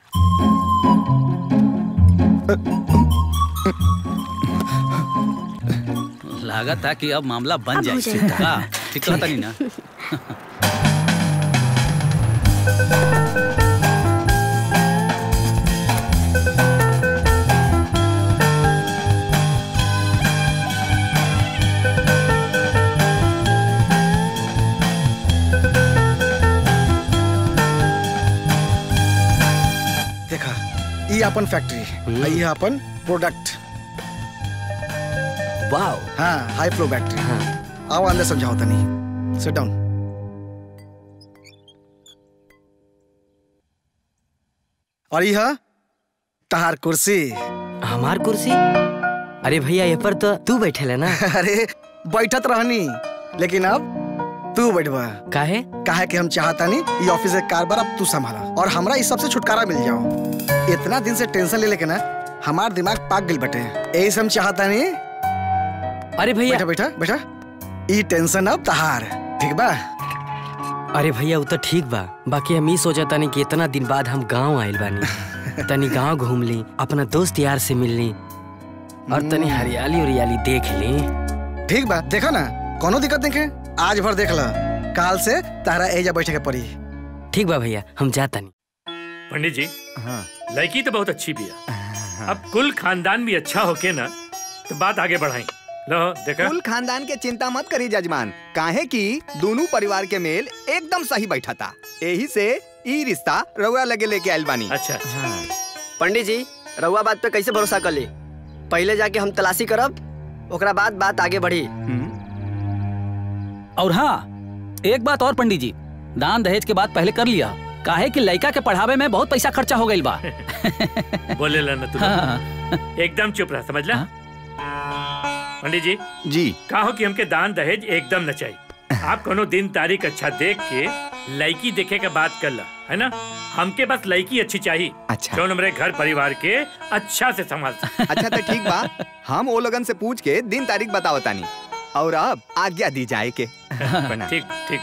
[SPEAKER 12] लागत था कि अब मामला बन
[SPEAKER 7] अब हो
[SPEAKER 12] जाए
[SPEAKER 7] जाएगा।
[SPEAKER 12] का ठीक कहता नहीं ना
[SPEAKER 8] देखा ये अपन फैक्ट्री और ये अपन प्रोडक्ट
[SPEAKER 9] वाओ
[SPEAKER 8] हाँ हाई फ्लो बैटरी हाँ आओ अंदर समझाओ तनी सिट डाउन और यह तहार कुर्सी
[SPEAKER 9] हमार कुर्सी अरे भैया ये पर तो तू बैठे ना
[SPEAKER 8] अरे बैठत रहनी लेकिन अब तू बैठवा
[SPEAKER 9] काहे
[SPEAKER 8] काहे कि हम चाहता नहीं ये ऑफिस के कारबार अब तू संभाला और हमरा इस सबसे छुटकारा मिल जाओ इतना दिन से टेंशन ले लेके ना हमार दिमाग पाक गइल बटे यही से हम चाहता नहीं
[SPEAKER 9] अरे भैया
[SPEAKER 8] बैठा बैठा बैठा ई टेंशन अब तहार ठीक बा
[SPEAKER 9] अरे भैया वो तो ठीक बा बाकी हम ई सोचता नहीं कि इतना दिन बाद हम गांव आइल बानी तनी गांव घूम ली अपना दोस्त यार से मिल ली और तनी हरियाली उरियाली देख ली
[SPEAKER 8] ठीक बा देखा ना कोनो दिक्कत नहीं है आज भर देख ला काल से तारा एजा बैठे के पड़ी
[SPEAKER 9] ठीक बा भैया हम जाता नहीं
[SPEAKER 2] पंडित जी लड़की तो बहुत अच्छी भी है अब कुल खानदान भी अच्छा होके ना तो बात आगे बढ़ाई लो देखा
[SPEAKER 16] कुल खानदान के चिंता मत करी जजमान काहे कि दोनों परिवार के मेल एकदम सही बैठा था यही से ई रिश्ता रउआ लगे लेके आइल बानी
[SPEAKER 2] अच्छा
[SPEAKER 11] पंडित जी रउआ बात पे कैसे भरोसा कर ली पहले जाके हम तलाशी करब ओकरा बाद बात आगे बढ़ी
[SPEAKER 12] और हाँ एक बात और पंडित जी दान दहेज के बाद पहले कर लिया काहे कि लड़का के पढ़ावे में बहुत पैसा खर्चा हो गई बा
[SPEAKER 2] बोले ला ना तू
[SPEAKER 12] हाँ।
[SPEAKER 2] एकदम चुप रहा समझ ला पंडित जी
[SPEAKER 16] जी
[SPEAKER 2] कहो कि हमके दान दहेज एकदम न चाहिए आप कोनो दिन तारीख अच्छा देख के लड़की देखे के बात कर ला है ना हमके बस लड़की अच्छी चाहिए
[SPEAKER 16] अच्छा
[SPEAKER 2] जो हमारे घर परिवार के अच्छा से संभाल सके।
[SPEAKER 16] अच्छा तो ठीक बा हम वो लोगन से पूछ के दिन तारीख बताओ तानी और अब आज्ञा दी जाए के प्रणाम।
[SPEAKER 2] ठीक ठीक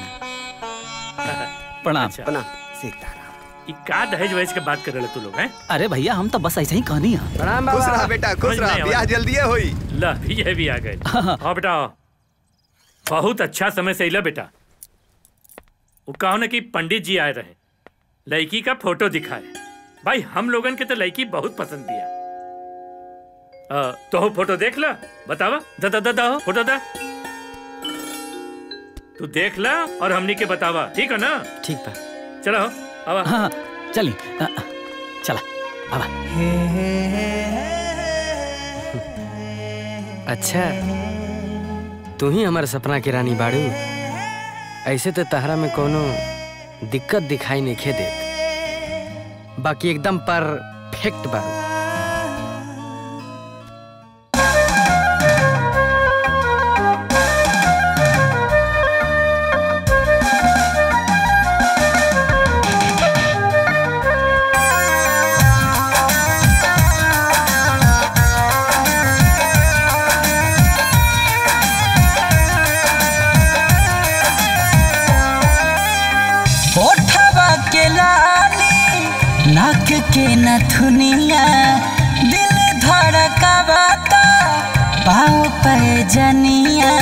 [SPEAKER 12] प्रणाम
[SPEAKER 2] प्रणाम ई का दहेज वहेज के बात कर रहे तू लोग हैं
[SPEAKER 12] अरे भैया हम तो बस ऐसे ही कहानी है
[SPEAKER 16] प्रणाम खुश रहा बेटा खुश
[SPEAKER 2] समझ
[SPEAKER 16] रहा
[SPEAKER 2] नहीं
[SPEAKER 16] ब्याह
[SPEAKER 2] आवा।
[SPEAKER 16] जल्दी होई
[SPEAKER 2] ला ये भी आ गए हाँ बेटा आओ। बहुत अच्छा समय से अला बेटा वो कहो ना कि पंडित जी आए रहे लड़की का फोटो दिखाए भाई हम लोगन के तो लड़की बहुत पसंद दिया अ, तो हो फोटो देख ला बतावा दा दा दा दा हो, फोटो दा तू देख ला और हमनी के बतावा ठीक है ना
[SPEAKER 12] ठीक बा
[SPEAKER 2] चलो आवा
[SPEAKER 12] हाँ चली अ, अ, चला बाबा
[SPEAKER 9] अच्छा तू ही हमारे सपना की रानी बाड़ू ऐसे तो तहरा में कोनो दिक्कत दिखाई नहीं खे देत बाकी एकदम परफेक्ट बाड़ू
[SPEAKER 17] ओठवा के लाली नाक के नथुनिया दिल धड़कावाता पाँव पे जनिया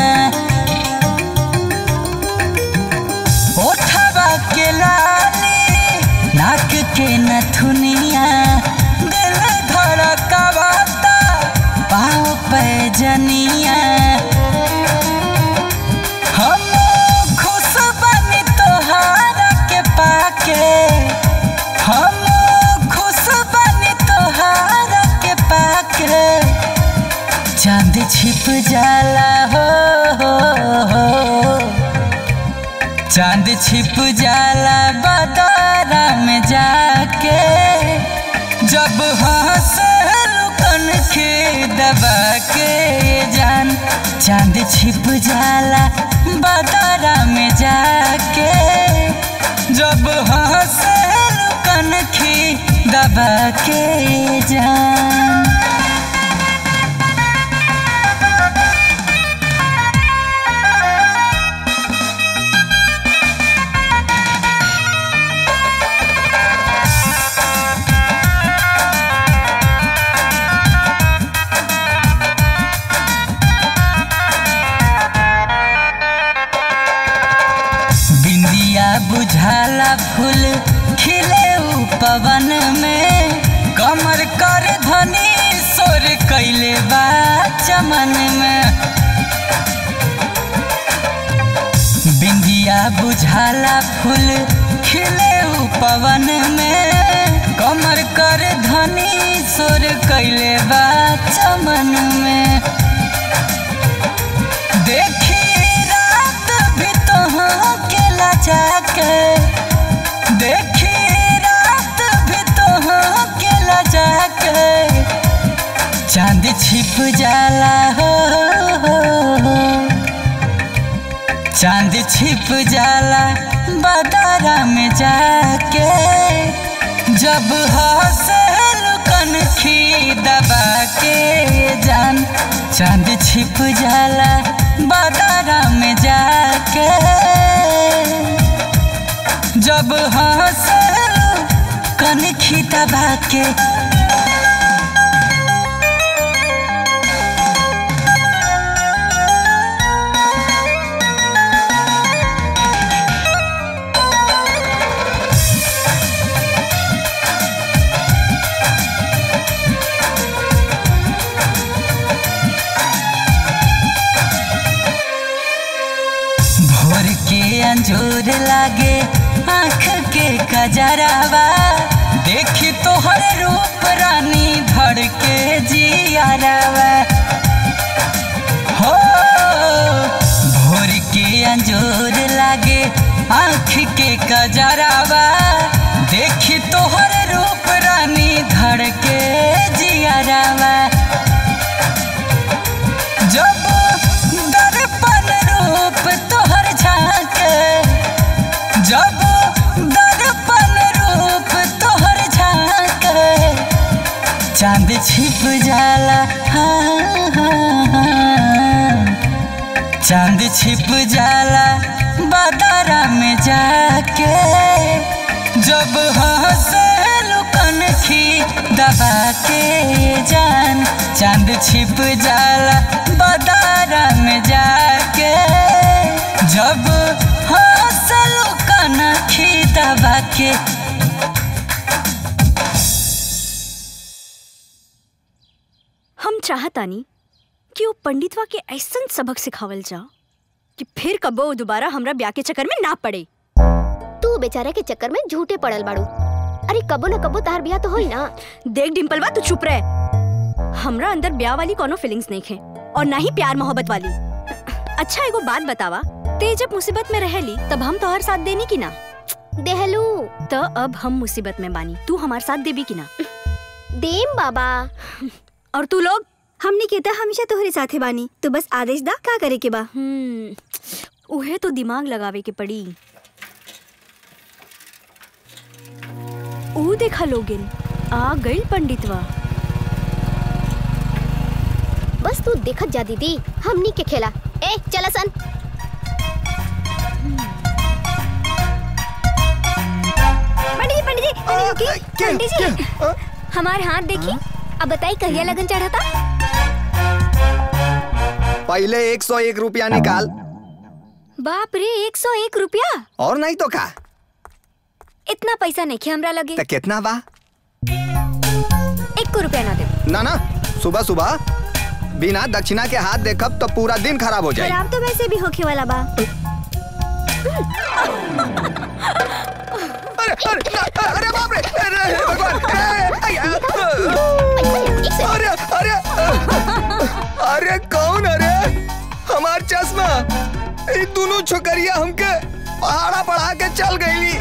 [SPEAKER 17] ओठवा के लाली नाक के नथुनिया दिल धड़कावाता पाँव पे जनिया हम खुश बनी तोहारा के पाके हम खुश बनी तोहारा के पाके चांद छिप जाला हो, हो, हो। चांद छिप जाला बदारा में जाके जब हंस लुकन के दबा के जान चांद छिप जाला बदारा में जाके जब हंस लुकन के दबा के जान बिंदिया बुझाला फूल खिले उ पवन में कमर कर धनी सोर कैले बा चमन में बिंदिया बुझाला फूल खिले उ पवन में कमर कर धनी सोर कैले बा चमन में देखी रात भी तो के लजा के देखी रात भी तो के लजा के चांद छिप जाला हो, हो, हो। चांद छिप जाला बदारा में जाके जब हंसे लुकन खी दबा के जान चांद छिप जाला बदारा में जाके जब हंसे लुकन खी दबा के भोर के अंजूर लागे आँख के कजरावा देखी तोहर रूप रानी धड़ के जियारावा हो भोर के अंजूर लागे आँख के कजरावा देखी तोहर रूप रानी धड़ के जियारावा जब दर्पण रूप तोहर दर्पण रूप तोहर झांके चांद छिप जाला हाँ, हाँ, हाँ। चांद छिप जाला बादारा में जाके जब हंसे लुकन खी दबा के जान चांद छिप जाला बादारा में जाके जब हंसे लुकन खी दबा के
[SPEAKER 13] हम चाहतानी कि वो पंडितवा के ऐसन सबक सिखावल जाओ कि फिर कबो वो दोबारा हमरा ब्याह के चक्कर में ना पड़े
[SPEAKER 14] तू बेचारे के चक्कर में झूठे पड़ल बाड़ू अरे कबो न कबो तार बियाह तो होई ना
[SPEAKER 13] देख डिम्पलवा तू चुप रह हमरा अंदर ब्याह वाली कोनो फीलिंग्स नहीं है और ना ही प्यार मोहब्बत वाली अच्छा एगो बात बतावा ते जब मुसीबत में रहेली तब हम तोहर साथ देनी की ना
[SPEAKER 14] देहलू
[SPEAKER 13] तो अब हम मुसीबत में बानी तू हमार साथ देबी की ना
[SPEAKER 14] देम बाबा
[SPEAKER 13] और तू लोग
[SPEAKER 7] हमने कहता हमेशा तोहरे साथे बानी तू बस आदेश दा का करे के बा
[SPEAKER 13] हम्म उहे तो दिमाग लगावे के पड़ी ऊ देखा लोगिन आ गई पंडितवा
[SPEAKER 14] बस तू देखत जा दीदी हमनी के खेला ए चला सन
[SPEAKER 7] पंडित जी पंडित जी पंडित जी रुकिए। पंडित जी हमारे हाथ देखी अब बताई कहिया लगन चढ़ा था
[SPEAKER 16] पहले एक सौ एक रुपया निकाल
[SPEAKER 7] बाप रे एक सौ एक रुपया
[SPEAKER 16] और नहीं तो का
[SPEAKER 7] इतना पैसा नहीं खे हमरा लगे
[SPEAKER 16] तो कितना बा
[SPEAKER 7] एक को रुपया ना दे
[SPEAKER 16] ना ना सुबह सुबह बिना दक्षिणा के हाथ देखब तो पूरा दिन खराब हो जाए
[SPEAKER 7] खराब तो वैसे भी होखे वाला बा
[SPEAKER 16] अरे अरे ना, अरे बाप रे अरे हे भगवान ए, आई, आ, अरे अरे अरे कौन अरे हमार चश्मा ये दोनों छोकरिया हमके पहाड़ा पढ़ा के चल गईली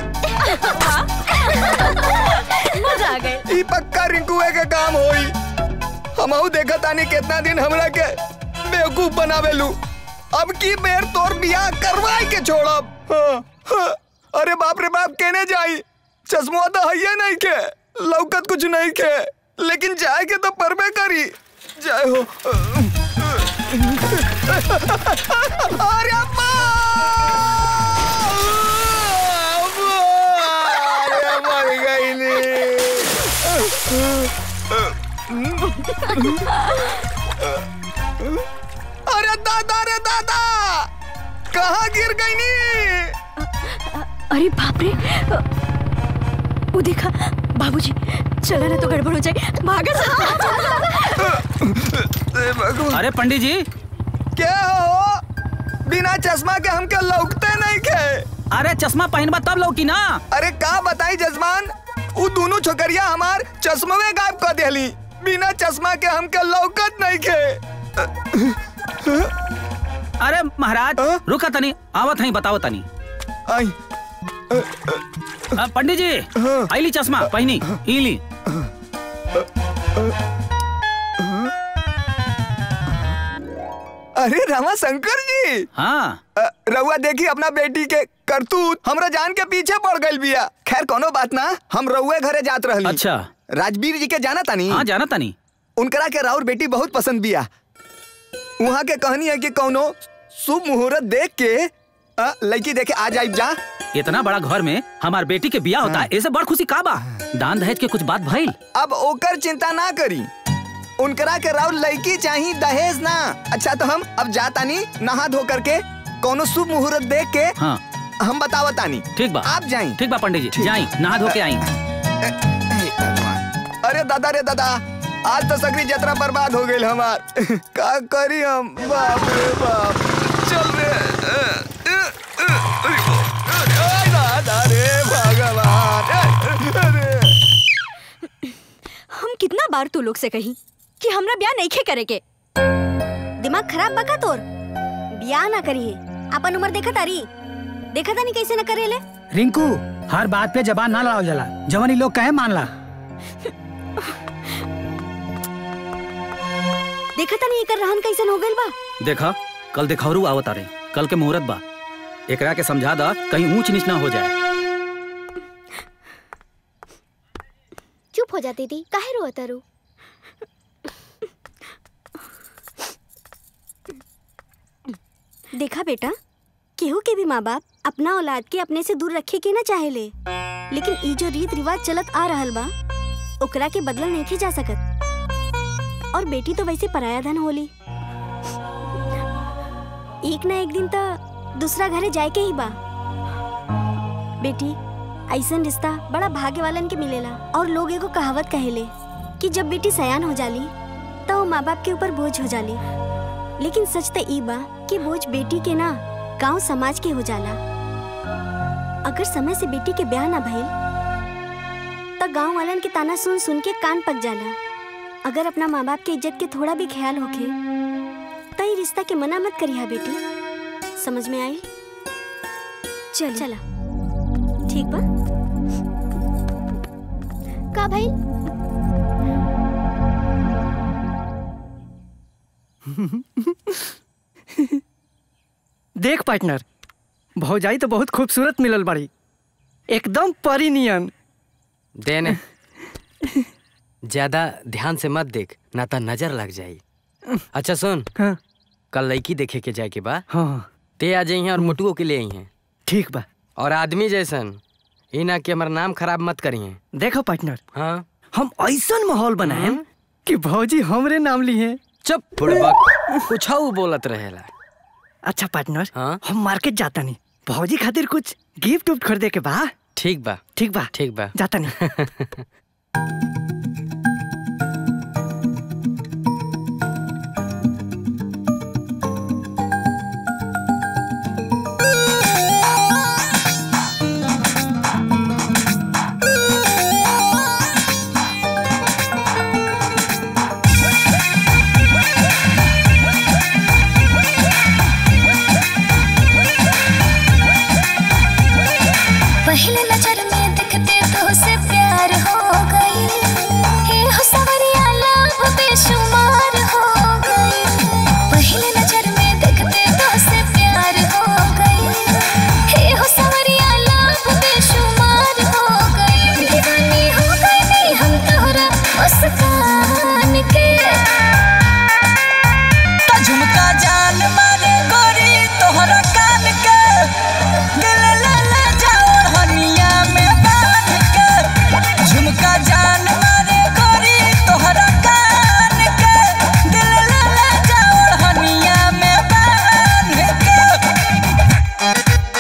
[SPEAKER 13] मजा आ गए
[SPEAKER 16] ई पक्का रिंकुए के काम होई हमहू देखा तानी कितना दिन हमरा के बेवकूफ बनावेलू अब की बेर तोर बियाह करवाई के छोड़ब हाँ, हाँ। अरे बाप रे बाप केने जाई चश्मा तो है नहीं के लौकत कुछ नहीं के लेकिन जाए के तो परबे करी जय हो अरे अम्मा अरे मर गई अरे दादा रे दादा कहाँ गिर गई नी
[SPEAKER 13] अरे बाप रे वो देखा बाबूजी चला ना तो गड़बड़ हो जाए भागा
[SPEAKER 12] अरे पंडित जी
[SPEAKER 16] क्या हो बिना चश्मा के हमके लौकते नहीं के
[SPEAKER 12] अरे चश्मा पहनबा तब लौकी ना
[SPEAKER 16] अरे का बताई जजमान उ दोनों छोकरिया हमार चश्मवे गायब कर देली बिना चश्मा के हमके लौकत नहीं के
[SPEAKER 12] अरे महाराज रुका तनी आवत नहीं बताओ तनी
[SPEAKER 16] आई
[SPEAKER 12] आ, पंडित जी आईली चश्मा पहनी इली
[SPEAKER 16] अरे रमा शंकर जी
[SPEAKER 12] हाँ
[SPEAKER 16] रउआ देखी अपना बेटी के करतूत हमरा जान के पीछे पड़ गई बिया खैर कोनो बात ना हम रउए घरे जात रहली
[SPEAKER 12] अच्छा
[SPEAKER 16] राजवीर जी के जाना तानी
[SPEAKER 12] हाँ जाना तानी
[SPEAKER 16] उनकरा के राउर बेटी बहुत पसंद बिया वहाँ के कहनी है कि कौनो शुभ मुहूर्त देख के अ, लड़की देखे आ जाए जा
[SPEAKER 12] इतना बड़ा घर में हमार बेटी के बियाह होता है ऐसे बड़ खुशी का बा दान दहेज के कुछ बात भइल
[SPEAKER 16] अब ओकर चिंता ना करी उनकरा के राउर लड़की चाहिए दहेज ना अच्छा तो हम अब जातानी नहा धो करके कौनो शुभ मुहूर्त देख के
[SPEAKER 12] हाँ
[SPEAKER 16] हम बतावतानी
[SPEAKER 12] ठीक बा
[SPEAKER 16] आप जाई
[SPEAKER 12] ठीक बा पंडित जी जाई नहा धो के आई
[SPEAKER 16] अरे दादा रे दादा आज तो सगरी यात्रा बर्बाद हो गई हमार का करी हम बाप रे बाप चल रे अरे दादा रे भगवान अरे
[SPEAKER 13] हम कितना बार तू लोग से कही कि हमरा ब्याह नहीं खे करे के
[SPEAKER 7] दिमाग खराब बका तोर बियाह ना करी है अपन उम्र देखा तारी देखा तानी कैसे न करेले
[SPEAKER 3] रिंकू हर बात पे जबान ना लड़ाओ जला जवानी लोग कहे मान ला
[SPEAKER 13] देखा तानी एकर रहन कैसन हो गइल बा
[SPEAKER 12] देखा कल देखौरू आवत आ कल के मुहूर्त बा एकरा के समझा दा कहीं ऊंच नीच ना हो जाए
[SPEAKER 14] चुप हो जा दीदी काहे रो तारू
[SPEAKER 13] देखा बेटा केहू के भी माँ बाप अपना औलाद के अपने से दूर रखे के ना चाहेले लेकिन ई जो रीत रिवाज चलत आ रहल बा ओकरा के बदलल नहीं जा सकत और बेटी तो वैसे पराया धन होली एक ना एक दिन तो दूसरा घरे जाए के ही बा बेटी ऐसन रिश्ता बड़ा भाग्य वालन के मिलेला और लोग एगो कहावत कहेले कि जब बेटी सयान हो जाली तो वो माँ बाप के ऊपर बोझ हो जाली लेकिन सच तो ई बा कि बोझ बेटी के ना गांव समाज के हो जाला अगर समय से बेटी के ब्याह ना भइल तो गांव वालन के ताना सुन सुन के कान पक जाला अगर अपना माँ बाप के इज्जत के थोड़ा भी ख्याल होके तो ये रिश्ता के मना मत करिहा बेटी समझ में आई चल चला ठीक बा
[SPEAKER 14] का भाई
[SPEAKER 10] देख पार्टनर भौजाई तो बहुत खूबसूरत मिलल बाड़ी एकदम परी नियन
[SPEAKER 9] देने ज्यादा ध्यान से मत देख ना तो नजर लग जाई अच्छा सुन
[SPEAKER 10] हाँ।
[SPEAKER 9] कल लड़की देखे के जाए के बा
[SPEAKER 10] हाँ
[SPEAKER 9] ते आ जाई हैं और मुटुओ के ले आई हैं
[SPEAKER 10] ठीक बा
[SPEAKER 9] और आदमी जैसन ई ना कि हमारा नाम खराब मत करी हैं
[SPEAKER 10] देखो पार्टनर
[SPEAKER 9] हाँ
[SPEAKER 10] हम ऐसा माहौल बनाए कि भौजी हमरे नाम ली है
[SPEAKER 9] चुप बुड़बक कुछ बोलत रहेला
[SPEAKER 10] अच्छा पार्टनर
[SPEAKER 9] हाँ
[SPEAKER 10] हम मार्केट जाता नहीं भौजी खातिर कुछ गिफ्ट उफ्ट खरीदे के बा
[SPEAKER 9] ठीक बा
[SPEAKER 10] ठीक बा
[SPEAKER 9] ठीक बा
[SPEAKER 10] जाता नहीं
[SPEAKER 15] पहले नजर में दिखते तो से प्यार हो गई हे हो सवरिया लाभ बेशुमार हो गई पहले नजर में दिखते तो से प्यार हो गई हे हो सवरिया लाभ बेशुमार हो गई दीवानी हो गई नहीं हम तोहरा मुस्कान के
[SPEAKER 17] तो झुमका जान मारे गोरी तोहरा कान के दिल ले ले जाओ हनिया में बांध के झुमका जान मारे गोरी तोहरा कान के दिल ले ले जाओ हनिया में बांध के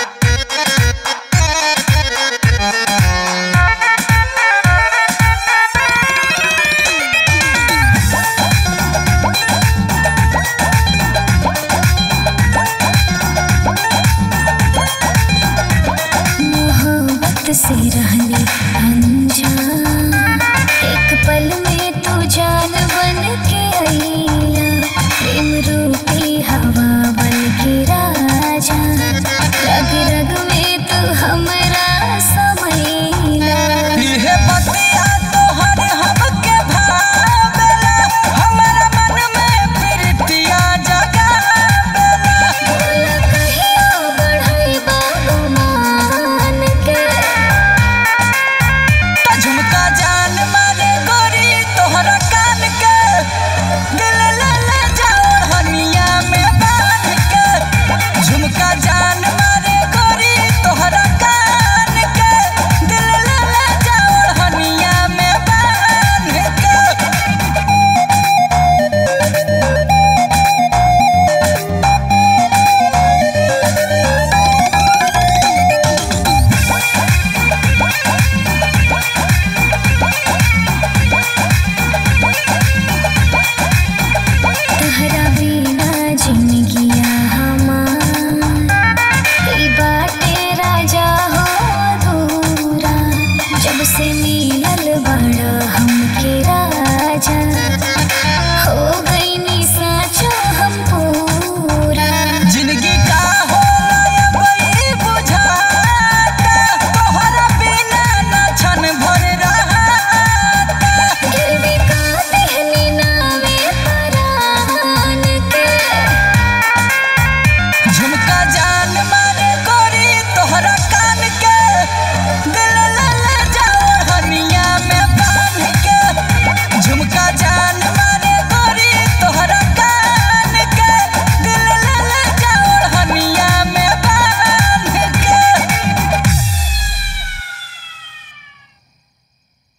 [SPEAKER 15] मोहब्बत से रहने अनजान एक पल में तू जान बन के आईला प्रेम रूपी हवा बन के राजा रग रग में तू हमरा समैला
[SPEAKER 17] इहे बतिया तोहर हमके भावेला हमरा मन में प्रीतिया जगावेला
[SPEAKER 15] बोला कहियो बढ़ई बाबू मान के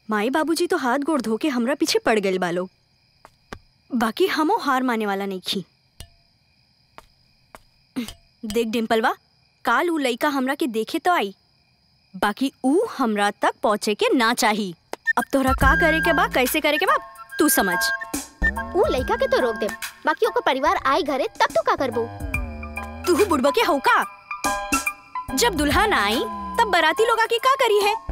[SPEAKER 13] माई बाबूजी तो हाथ गोड़ धो के हमरा पीछे पड़ गए बालो बाकी हमो हार माने वाला नहीं खी देख डिम्पलवा काल ऊ लइका हमरा के देखे तो आई बाकी ऊ हमरा तक पहुँचे के ना चाही अब तोहरा का करे के बा कैसे करे के बा तू समझ
[SPEAKER 14] ऊ लइका के तो रोक दे बाकी ओकर परिवार आई घरे तब तू का करबू
[SPEAKER 13] तू बुड़बा के हौका जब दुल्हा ना आई तब बराती लोग आके का करी है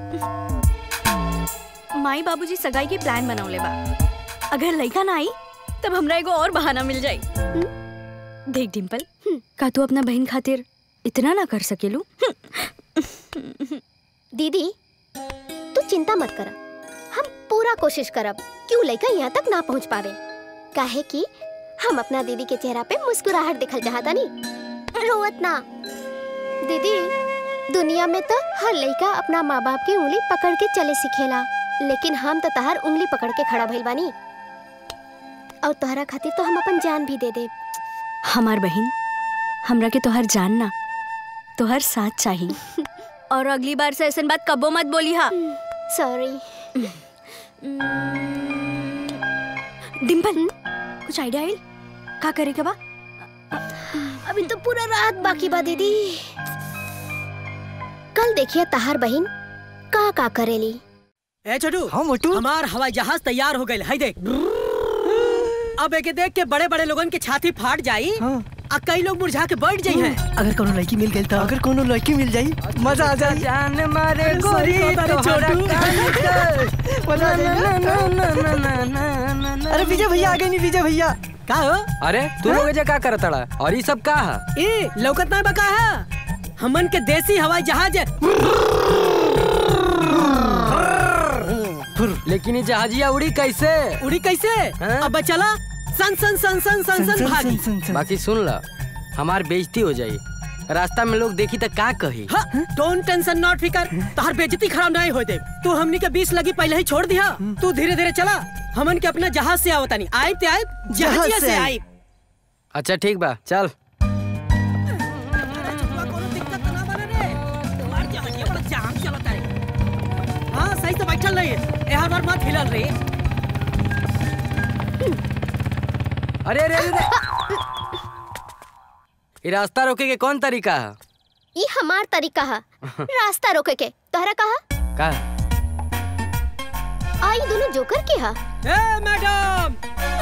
[SPEAKER 13] माई बाबूजी सगाई के प्लान बनौले बा अगर लड़का ना आई तब हमरा एगो और बहाना मिल जाई देख डिम्पल का तू अपना बहन खातिर इतना ना कर सकेलू
[SPEAKER 14] दीदी तू चिंता मत कर हम पूरा कोशिश करब कि ऊ लइका यहाँ तक ना पहुँच पावे काहे कि हम अपना दीदी के चेहरा पे मुस्कुराहट दिखल चाहता नहीं रोवत ना दीदी दुनिया में तो हर लइका अपना माँ बाप की उंगली पकड़ के चले सिखेला लेकिन हम तो तहार उंगली पकड़ के खड़ा भइल बानी और तोहरा खातिर तो हम अपन जान भी दे दे
[SPEAKER 13] हमार बहन हमरा के तोहर जान ना तोहर साथ चाहिए और अगली बार से ऐसा बात कबो मत बोली हा
[SPEAKER 14] सॉरी
[SPEAKER 13] डिम्पल कुछ आइडिया आइल का करे के बा
[SPEAKER 14] अभी तो पूरा रात बाकी बा दीदी कल देखिए तहार बहन का का करेली
[SPEAKER 5] ए छोटू हाँ मोटू हमार हवाई जहाज तैयार हो गए है देख अब एके देख के बड़े बड़े लोगन के छाती फाट जाई आ कई लोग मुरझा के बैठ जाई हैं
[SPEAKER 10] अगर कोनो लड़की मिल गई तो अगर कोनो लड़की मिल जाई मजा आ जाई
[SPEAKER 9] जान मारे गोरी
[SPEAKER 10] अरे
[SPEAKER 9] तोहरा
[SPEAKER 10] छोटू।
[SPEAKER 9] कान
[SPEAKER 10] मजा आ जाई
[SPEAKER 9] ना, ना, ना, ना, ना, ना, ना।
[SPEAKER 10] अरे विजय भैया आ गए नहीं विजय भैया
[SPEAKER 5] का हो
[SPEAKER 9] अरे तू लोग एजा का करत अड़ा और ये सब का है
[SPEAKER 5] ए लौकत ना बका है हमन के देसी हवाई जहाज है
[SPEAKER 9] लेकिन ये जहाजिया उड़ी कैसे
[SPEAKER 5] उड़ी कैसे अब चला सन सन सन सन सन सन भागी
[SPEAKER 9] बाकी सुन ला हमार बेइज्जती हो जाई रास्ता में लोग देखी तो का कही
[SPEAKER 5] डोंट टेंशन नॉट फिकर तोहर बेइज्जती खराब नहीं होए दे तू हमनी के बीस लगी पहले ही छोड़ दिया तू धीरे धीरे चला हमन के अपना जहाज से आवता नहीं आए ते आए जहाजिया से आई
[SPEAKER 9] अच्छा ठीक बा चल
[SPEAKER 5] हाँ सही से बैठल रही यहाँ बार मत हिलल रही
[SPEAKER 9] अरे अरे अरे, अरे ये रास्ता रोके के कौन तरीका है
[SPEAKER 14] ये हमार तरीका है रास्ता रोके के तोहरा कहा
[SPEAKER 9] का
[SPEAKER 14] आई दोनों जोकर के हा
[SPEAKER 5] ए मैडम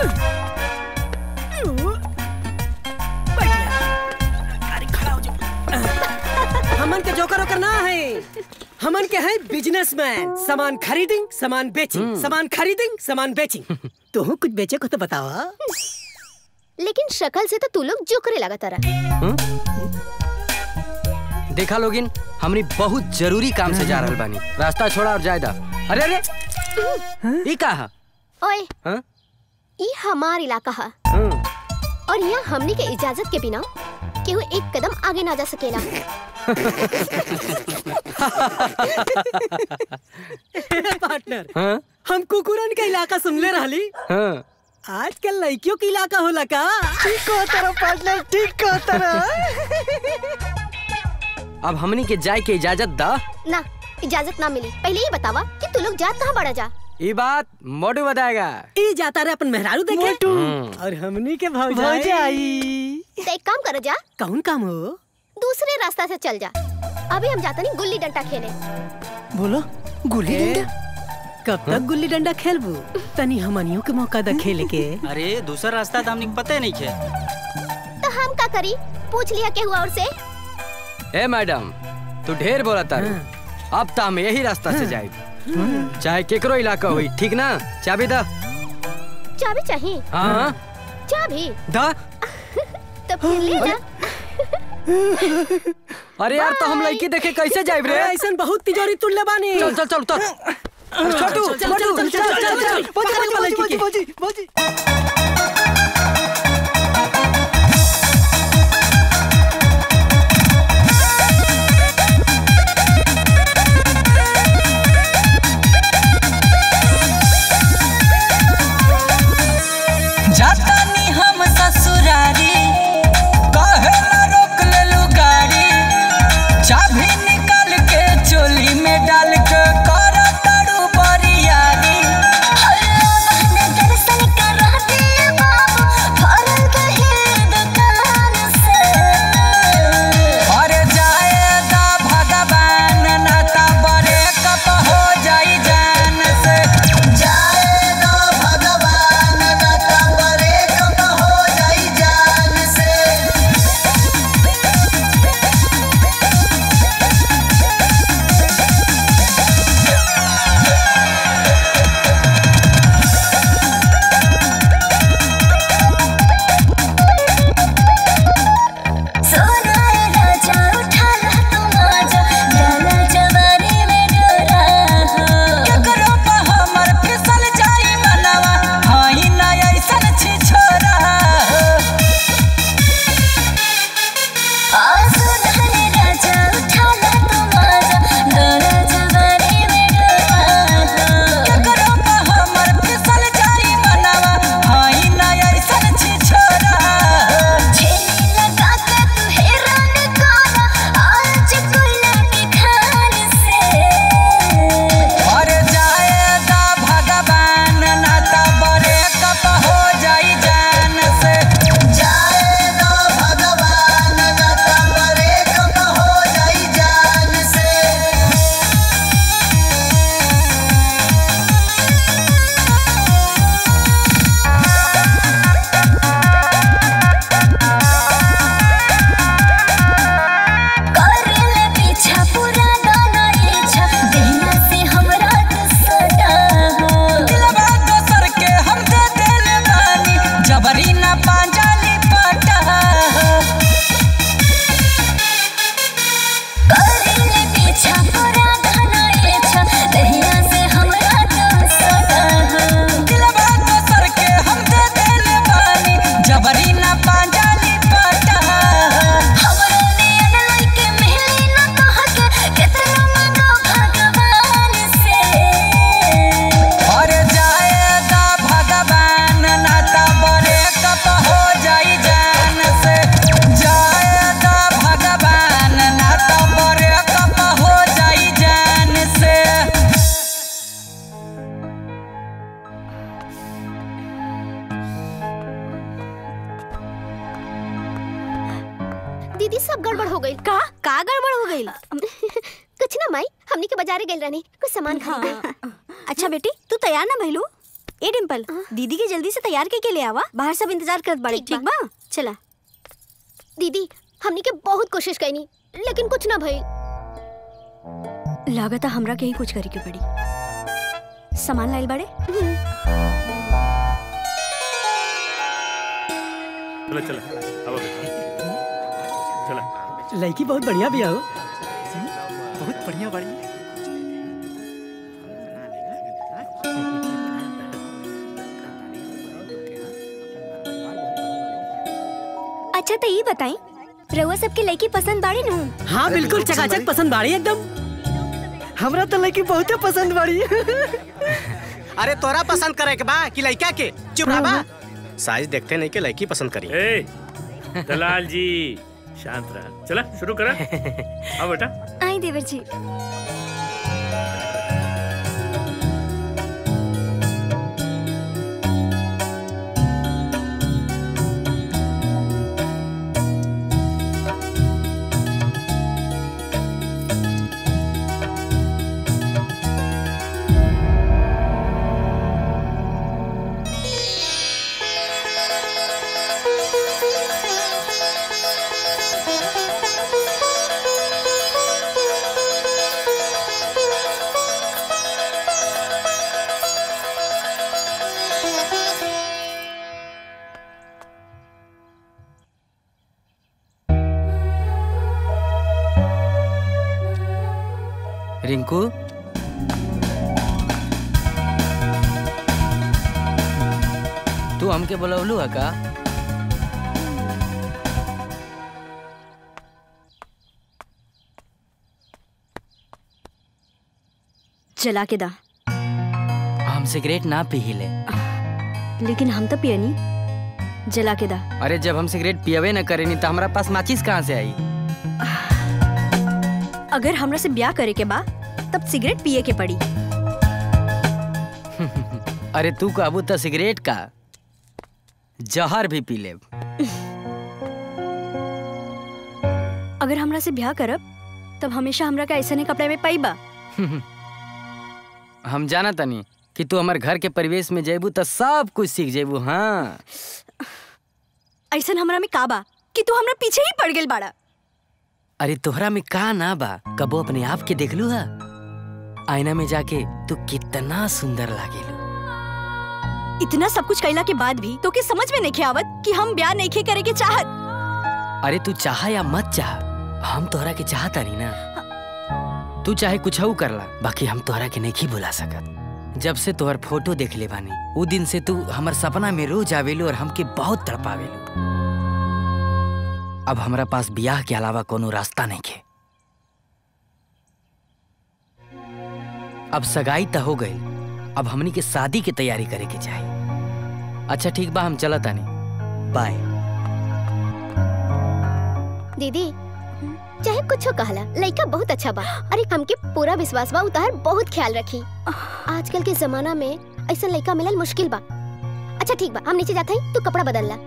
[SPEAKER 5] हमन के जोकर ओकर ना है हमन के है बिजनेसमैन सामान खरीदिंग सामान बेचिंग सामान खरीदिंग सामान बेचिंग तू कुछ बेचे को तो बतावा
[SPEAKER 14] लेकिन शक्ल से तो तू लोग जोकरे लगा तारा
[SPEAKER 9] देखा लोगिन हमनी बहुत जरूरी काम से जा रहल बानी रास्ता छोड़ा और जायदा अरे अरे ये का है
[SPEAKER 14] ओए
[SPEAKER 9] हाँ?
[SPEAKER 14] ये हमार इलाका है और यहाँ हमनी के इजाजत के बिना केहू एक कदम आगे ना जा सकेला
[SPEAKER 5] पार्टनर
[SPEAKER 9] हाँ?
[SPEAKER 5] हम कुकुरन का इलाका सुनले रहली
[SPEAKER 9] हाँ।
[SPEAKER 5] आजकल लड़कियों के इलाका होला का
[SPEAKER 10] ठीक कहो तेरा पार्टनर ठीक कहो तेरा
[SPEAKER 9] अब हमनी के जाए के इजाजत दा
[SPEAKER 14] ना इजाजत ना मिली पहले ये बतावा कि तू लोग जात कहाँ बड़ा जा
[SPEAKER 9] ये बात मोटू बताएगा
[SPEAKER 5] ई जाता रहे अपन मेहरारू देखे
[SPEAKER 9] हम्म।
[SPEAKER 5] और हमनी के भौजाई
[SPEAKER 10] भौजाई
[SPEAKER 14] तो एक काम कर जा
[SPEAKER 5] कौन काम हो
[SPEAKER 14] दूसरे रास्ता से चल जा अभी हम जाता नहीं गुल्ली डंडा खेले
[SPEAKER 10] बोलो गुल्ली
[SPEAKER 5] ए,
[SPEAKER 10] डंडा
[SPEAKER 5] कब तक गुल्ली डंडा खेलबू तनी हमनियों के मौका द खेले के
[SPEAKER 6] अरे दूसरा रास्ता तो हमने पता नहीं खे
[SPEAKER 14] तो हम का करी पूछ लिया के हुआ और से
[SPEAKER 9] ए मैडम तू ढेर बोला तारू अब तो हम यही रास्ता से जाए चाहे केकरो इलाका हुई ठीक ना चाबी दा
[SPEAKER 14] चाबी चाहिए
[SPEAKER 9] हाँ
[SPEAKER 14] चाबी
[SPEAKER 9] दा
[SPEAKER 14] तो फिर ले जा
[SPEAKER 9] अरे यार तो हम लड़की देखे कैसे जाए रे
[SPEAKER 5] ऐसा बहुत तिजोरी तुल्ले बानी
[SPEAKER 9] चल चल चल चल छोटू
[SPEAKER 5] चल, चल,
[SPEAKER 9] छोटू
[SPEAKER 5] चल, चल, चल, चल, चल, पकड़ वाला लड़की के।
[SPEAKER 17] जातानी हम ससुरारी कहे ना रोक लेलू गाड़ी चाबी निकाल के चोली में डाल के कर तारू बरी
[SPEAKER 13] का गड़बड़ हो गई
[SPEAKER 14] कुछ ना माई हमनी के बाजारे गइल रहनी कुछ सामान खरीदे
[SPEAKER 13] अच्छा बेटी तू तैयार ना भइलू ए डिम्पल दीदी के जल्दी से तैयार के, के ले आवा बाहर सब इंतजार करत बाड़ी ठीक बा चला
[SPEAKER 14] दीदी हमनी के बहुत कोशिश कईनी लेकिन कुछ ना भइल
[SPEAKER 13] लागता हमरा के ही कुछ करे के पड़ी सामान लाइल बाड़े
[SPEAKER 2] चलो चलो अब चला
[SPEAKER 5] लड़की बहुत बढ़िया भी हो बहुत बढ़िया बढ़िया
[SPEAKER 13] अच्छा तो ये बताई रउआ सबके लड़की पसंद बाड़ी नू
[SPEAKER 5] हाँ बिल्कुल चकाचक पसंद बाड़ी एकदम हमरा तो लड़की बहुत पसंद बाड़ी
[SPEAKER 18] अरे तोरा पसंद करे के बा कि लड़का के चुप रहा बा साइज देखते नहीं के लड़की पसंद करी
[SPEAKER 2] ए दलाल जी शांत रहा चला शुरू करा अब बेटा
[SPEAKER 13] आई देवर जी
[SPEAKER 9] रिंकू तू हमके बोलवलू है का
[SPEAKER 13] जला के दा
[SPEAKER 9] हम सिगरेट ना पी ले
[SPEAKER 13] लेकिन हम तो पियनी जला के दा
[SPEAKER 9] अरे जब हम सिगरेट पियबे न करेनी तो हमारा पास माचिस कहाँ से आई
[SPEAKER 13] अगर हमरा से ब्याह करे के बा तब सिगरेट पिए के पड़ी
[SPEAKER 9] अरे तू कहबू तो सिगरेट का जहर भी पी ले
[SPEAKER 13] अगर हमरा से ब्याह करब तब हमेशा हमरा का ऐसा कपड़े में पाइबा
[SPEAKER 9] हम जाना तनी कि तू हमारे घर के परिवेश में जेबू तो सब कुछ सीख जेबू हाँ
[SPEAKER 13] ऐसा हमरा में का बा कि तू हमरा पीछे ही पड़ गेल बाड़ा
[SPEAKER 9] अरे तोहरा में का ना बा कबो अपने आप के देख लू हा आईना में जाके तू कितना सुंदर लागेलू
[SPEAKER 13] इतना सब कुछ कैला के बाद भी तो के समझ में नहीं आवत कि हम ब्याह नहीं करे के चाहत
[SPEAKER 9] अरे तू चाह या मत चाह हम तोहरा के चाहता नहीं ना तू चाहे कुछ कर ला बाकी हम तोहरा के नहीं बुला सकत जब से तोहर फोटो देख ले बानी उ दिन से तू हमर सपना में रोज आवेलू और हमके बहुत तड़पावेलू अब हमरा पास बियाह के अलावा कोनो रास्ता नहीं खे अब सगाई तो हो गई अब हमनी के शादी की तैयारी करे के चाहिए अच्छा ठीक बा हम चलत तानी बाय
[SPEAKER 14] दीदी चाहे कुछ कहला लड़का बहुत अच्छा बा अरे हमके पूरा विश्वास बा उतार बहुत ख्याल रखी आजकल के जमाना में ऐसा लड़का मिलल मुश्किल बा अच्छा ठीक बा हम नीचे जाते हैं तू कपड़ा बदल ला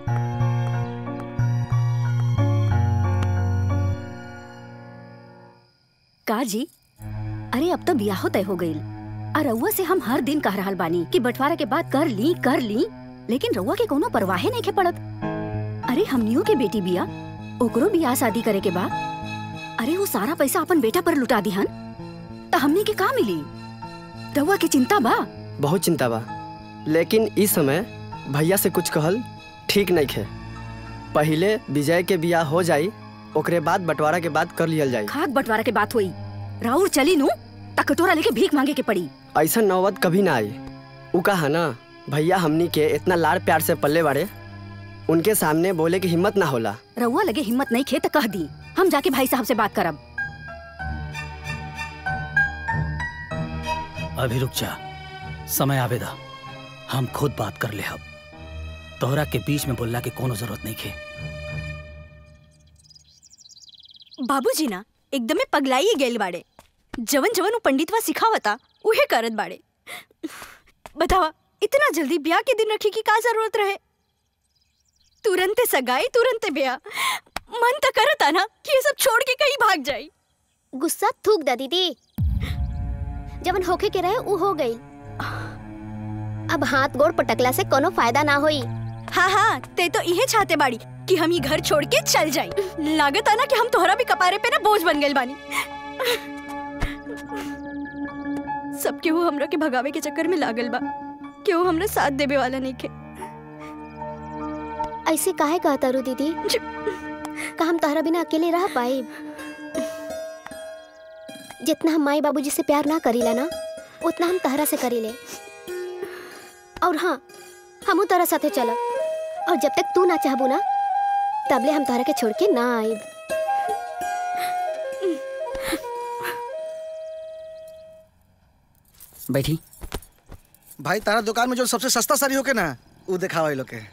[SPEAKER 19] का जी अरे अब तो ब्याह तय हो गईल और रउआ से हम हर दिन कह रहल बानी कि बंटवारा के बाद कर ली कर ली लेकिन रउआ के कोनो परवाहे नहीं के पड़त अरे हमनियों के बेटी बिया ओकरो बियाह शादी करे के बा अरे वो सारा पैसा अपन बेटा पर लुटा दिहन तो हमने के का मिली रउआ के चिंता बा
[SPEAKER 11] बहुत चिंता बा लेकिन इस समय भैया से कुछ कहल ठीक नहीं खे पहले विजय के बियाह हो जाई ओकरे बाद बंटवारा के बाद कर लियल जाई
[SPEAKER 19] खाक बंटवारा के बात हुई राउर चली नू तक कटोरा लेके भीख मांगे के पड़ी
[SPEAKER 11] ऐसा नौबत कभी ना आई उ कहा ना भैया हमनी के इतना लाड़ प्यार से पल्ले बाड़े उनके सामने बोले की हिम्मत ना होला
[SPEAKER 19] रउआ लगे हिम्मत नहीं खे तो कह दी हम जाके भाई साहब से बात करब
[SPEAKER 12] अभी रुक जा समय आवेदा हम खुद बात कर ले अब तोहरा के बीच में बोलला के कोनो जरूरत नहीं खे
[SPEAKER 13] बाबूजी ना एकदमे पगलाई गेल बाड़े जवन जवन उ पंडितवा सिखावता उहे करत बाड़े बतावा इतना जल्दी ब्याह के दिन रखी की का जरूरत रहे तुरंते सगाई तुरंते ब्याह
[SPEAKER 19] मन तो करता ना कि ये सब छोड़ के कहीं भाग जाए
[SPEAKER 14] गुस्सा थूक दा दीदी जवन होके के रहे उ हो गई अब हाथ गोड़ पटकला से कोनो फायदा ना होई
[SPEAKER 19] हाँ हाँ ते तो इहे चाहते बाड़ी कि हम ये घर छोड़ के चल जाए लागत है ना कि हम तोहरा भी कपारे पे ना बोझ बन गए बानी सब केहू हमरा के भगावे के चक्कर में लागल बा केहू हमरा साथ देवे वाला नहीं के
[SPEAKER 14] ऐसे काहे कहता रू दीदी का हम तोहरा बिना अकेले रह पाए जितना हम माई बाबूजी से प्यार ना करीला ना उतना हम तहरा से करीले और हाँ हमू तोरा साथे चलब और जब तक तू ना चाहबू ना तबले हम तोहरा के छोड़ के ना आइब
[SPEAKER 1] बैठी
[SPEAKER 8] भाई तारा दुकान में जो सबसे सस्ता साड़ी होके ना वो दिखावा लोग के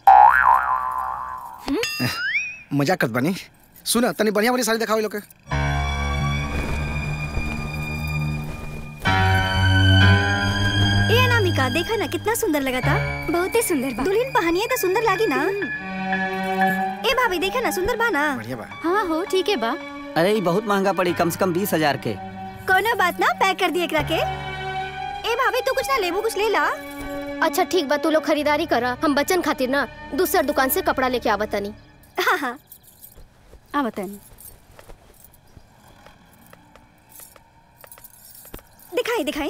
[SPEAKER 8] मजाक करत बानी सुना तनी बढ़िया वाली साड़ी दिखावा लोग के
[SPEAKER 7] ए अनामिका देखा ना कितना सुंदर लगा था बहुत ही सुंदर बा दुल्हन पहनिए तो सुंदर लागी ना ए भाभी देखा ना सुंदर बा ना
[SPEAKER 8] बढ़िया बा
[SPEAKER 19] हाँ हो ठीक है बा
[SPEAKER 1] अरे ये बहुत महंगा पड़ी कम से कम बीस हजार के
[SPEAKER 7] कोनो बात ना पैक कर दिए एकरा के ए भाभी तू कुछ ना लेबू कुछ ले ला
[SPEAKER 14] अच्छा ठीक बा तू लोग खरीदारी करा हम बच्चन खातिर ना दूसर दुकान से कपड़ा लेके आवतनी
[SPEAKER 7] हाँ हाँ
[SPEAKER 19] आ बतानी
[SPEAKER 7] दिखाई दिखाई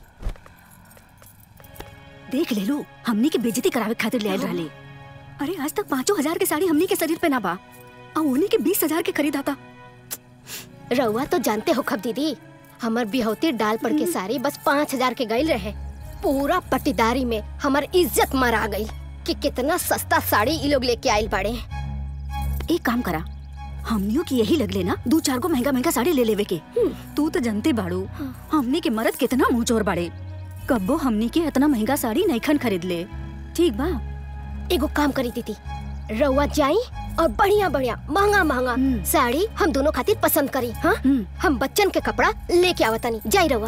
[SPEAKER 7] देख ले लो हमनी के बेइज्जती करावे खातिर ले आइल रहले अरे आज तक पाँचों हजार के साड़ी हमनी के शरीर पे ना बा और उन्हीं के बीस हजार के खरीदा था
[SPEAKER 14] रउआ तो जानते हो खब दीदी हमर बिहौती डाल पड़ के साड़ी बस पाँच हजार के गईल रहे पूरा पट्टीदारी में हमर इज्जत मरा गई कि कितना सस्ता साड़ी ई लोग लेके आइल बाड़े
[SPEAKER 19] एक काम करा हमनियों की यही लग लेना दो चार को महंगा महंगा साड़ी ले लेवे के तू तो जानते बाड़ू हमनी के मरद कितना मुंह चोर बाड़े कब्बो हमनी के इतना महंगा साड़ी नईखन खरीद ले ठीक बा
[SPEAKER 14] एगो काम करी दीदी रउआ जाई और बढ़िया बढ़िया महंगा महंगा साड़ी हम दोनों खातिर पसंद करी हाँ हम बच्चन के कपड़ा लेके आवतनी जाई रउआ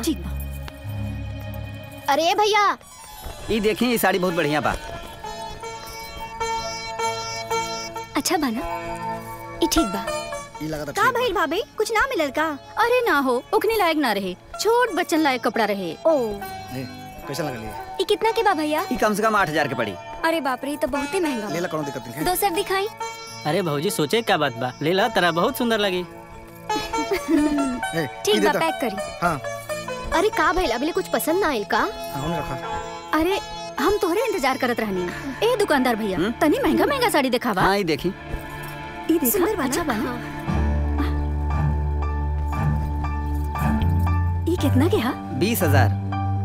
[SPEAKER 14] अरे भैया
[SPEAKER 1] ये देखी ये साड़ी बहुत बढ़िया बा
[SPEAKER 7] अच्छा बना ई ठीक बा
[SPEAKER 8] ई लगा
[SPEAKER 19] का भइल भाभी कुछ ना मिलल का अरे ना हो उकने लायक ना रहे छोट बच्चन लायक कपड़ा रहे
[SPEAKER 7] ओ
[SPEAKER 8] कैसा लगा लिए
[SPEAKER 7] ई कितना के बा भैया
[SPEAKER 1] ये कम से कम आठ हजार के पड़ी
[SPEAKER 7] अरे बाप रे ई तो बहुत ही महंगा
[SPEAKER 8] ले ला कोनो दिक्कत नहीं
[SPEAKER 7] बा। दोसर दिखाई
[SPEAKER 6] अरे भौजी सोचे क्या बात बा ले ला तेरा बहुत सुंदर लगी
[SPEAKER 8] है
[SPEAKER 14] ठीक
[SPEAKER 7] बा पैक करी
[SPEAKER 8] हाँ
[SPEAKER 14] अरे का भइल अबले कुछ पसंद ना आइल का
[SPEAKER 8] हमने रखा
[SPEAKER 19] अरे हम तोहरे इंतजार करत रहनी ए दुकानदार भैया तनी महंगा महंगा साड़ी दिखावा
[SPEAKER 1] हाँ ये देखी
[SPEAKER 19] ई देखा
[SPEAKER 7] सुंदर बा ना?
[SPEAKER 19] अच्छा बना ई कितना के हा
[SPEAKER 1] बीस हजार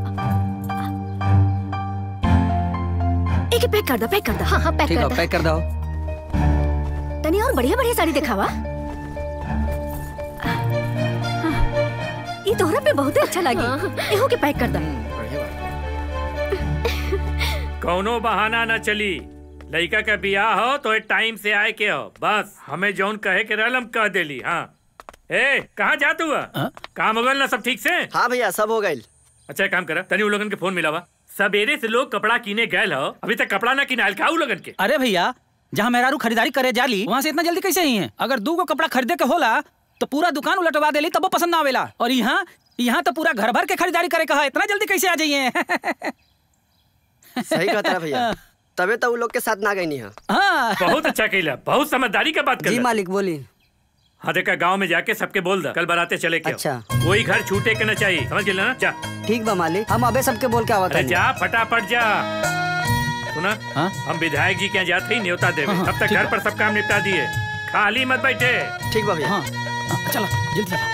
[SPEAKER 19] एक पैक कर दो पैक कर दो
[SPEAKER 14] हाँ हाँ पैक
[SPEAKER 1] ठीक
[SPEAKER 14] कर
[SPEAKER 1] है
[SPEAKER 14] दा।
[SPEAKER 1] पैक कर दो
[SPEAKER 19] तनी और बढ़िया बढ़िया साड़ी दिखावा ई तोहरा पे बहुत अच्छा लगी एहो के पैक कर दो
[SPEAKER 2] कौनो बहाना न चली लड़का का बियाह हो तो एक टाइम से आए के हो बस हमें जौन कहे के रहल हम कह देली हाँ ए कहाँ जा तू काम हो गल ना सब ठीक से
[SPEAKER 11] हाँ भैया सब हो गई
[SPEAKER 2] अच्छा एक काम करा तनी उ लोगन के फोन मिलावा सवेरे से लोग कपड़ा किने गए हो अभी तक कपड़ा ना किनाल का उ लोगन के
[SPEAKER 12] अरे भैया जहाँ मेहरारू खरीदारी करे जाली वहाँ से इतना जल्दी कैसे ही है अगर दू को कपड़ा खरीदे के होला तो पूरा दुकान उलटवा देली तब वो पसंद ना आवेला और यहाँ यहाँ तो पूरा घर भर के खरीदारी करे कहा इतना जल्दी कैसे आ जाइए
[SPEAKER 11] सही कहता है भैया तबे तो वो लोग के साथ ना गई नहीं
[SPEAKER 12] हाँ
[SPEAKER 2] बहुत अच्छा कैला बहुत समझदारी का बात कर
[SPEAKER 1] जी मालिक बोली
[SPEAKER 2] हाँ देखा गांव में जाके सबके बोल दा कल बराते चले के
[SPEAKER 1] अच्छा।
[SPEAKER 2] कोई घर छूटे के न चाहिए समझ गए ना जा
[SPEAKER 1] ठीक बा मालिक हम अबे सबके बोल के आवत
[SPEAKER 2] अरे
[SPEAKER 1] हनी।
[SPEAKER 2] जा फटाफट जा सुना हम विधायक जी के यहाँ जाते ही न्योता देवे
[SPEAKER 12] हाँ,
[SPEAKER 2] तब तक
[SPEAKER 12] ठीक
[SPEAKER 2] घर
[SPEAKER 12] बा।
[SPEAKER 2] पर सब काम निपटा दिए खाली मत बैठे
[SPEAKER 11] ठीक बा भैया
[SPEAKER 12] हाँ चलो जल्दी चलो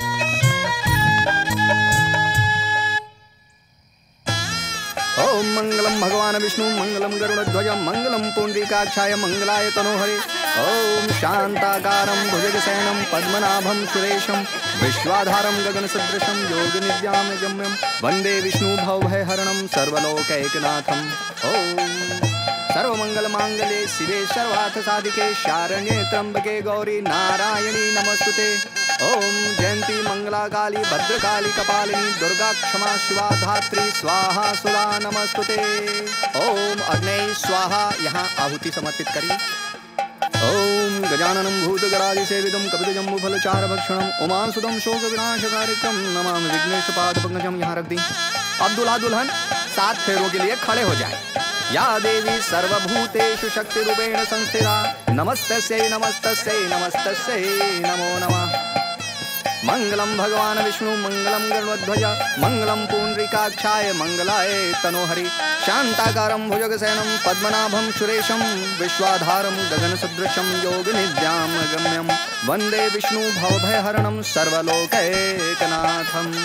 [SPEAKER 16] ओम मंगलम भगवान विष्णु मंगलम गरुड़ध्वज मंगलम पुंडरीकाक्षाय मंगलाय तनोहरे ओम शांताकारं भुजगशयनं पद्मनाभं सुरेशं विश्वाधारं गगनसदृशं योगनिद्यां गम्यं वन्दे विष्णु भवभयहरणं सर्वलोकैकनाथम् ओम सर्वमङ्गलमाङ्गल्ये शिवे सर्वार्थसाधिके शारण्ये त्र्यम्बके गौरी नारायणी नमस्तुते ओम जयंती मंगला काली भद्रकाली कपालिनी दुर्गा क्षमा शिवा धात्री स्वाहा सुरा नमस्तुते ओम अग्नि स्वाहा यहाँ आहुति समर्पित करी ओम गजाननं भूतगणादिसेवितं कपितजम्बुफलचारभक्षणम् उमासुतं शोकविनाशकारिकं नमामि विघ्नेशपादपङ्कजं यहाँ रख दी अब दूल्हा दुल्हन सात फेरों के लिए खड़े हो जाए या देवी सर्वभूतेषु शक्तिरूपेण संस्थिता नमस्तस्यै नमस्तस्यै नमस्तस्यै नमो नमः मंगलम भगवान विष्णु मंगलम गणध्वज मंगलम पुंडरीकाक्षाय मंगलाय तनोहरि शांताकारं भुजगशयनं पद्मनाभं सुरेशं विश्वाधारं गगनसदृशं योगनिद्यां गम्यं वन्दे विष्णु भवभयहरणं सर्वलोकैकनाथम्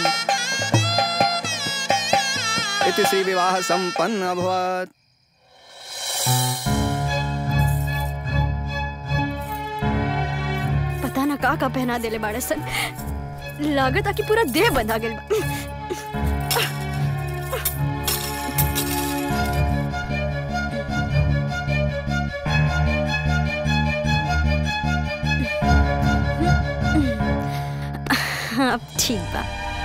[SPEAKER 16] इति श्रीविवाह सम्पन्न अभवत्
[SPEAKER 19] पता ना का का पहना देले बाड़े सन लागत आ कि पूरा देह बंधा गेल बा हाँ, अब ठीक बा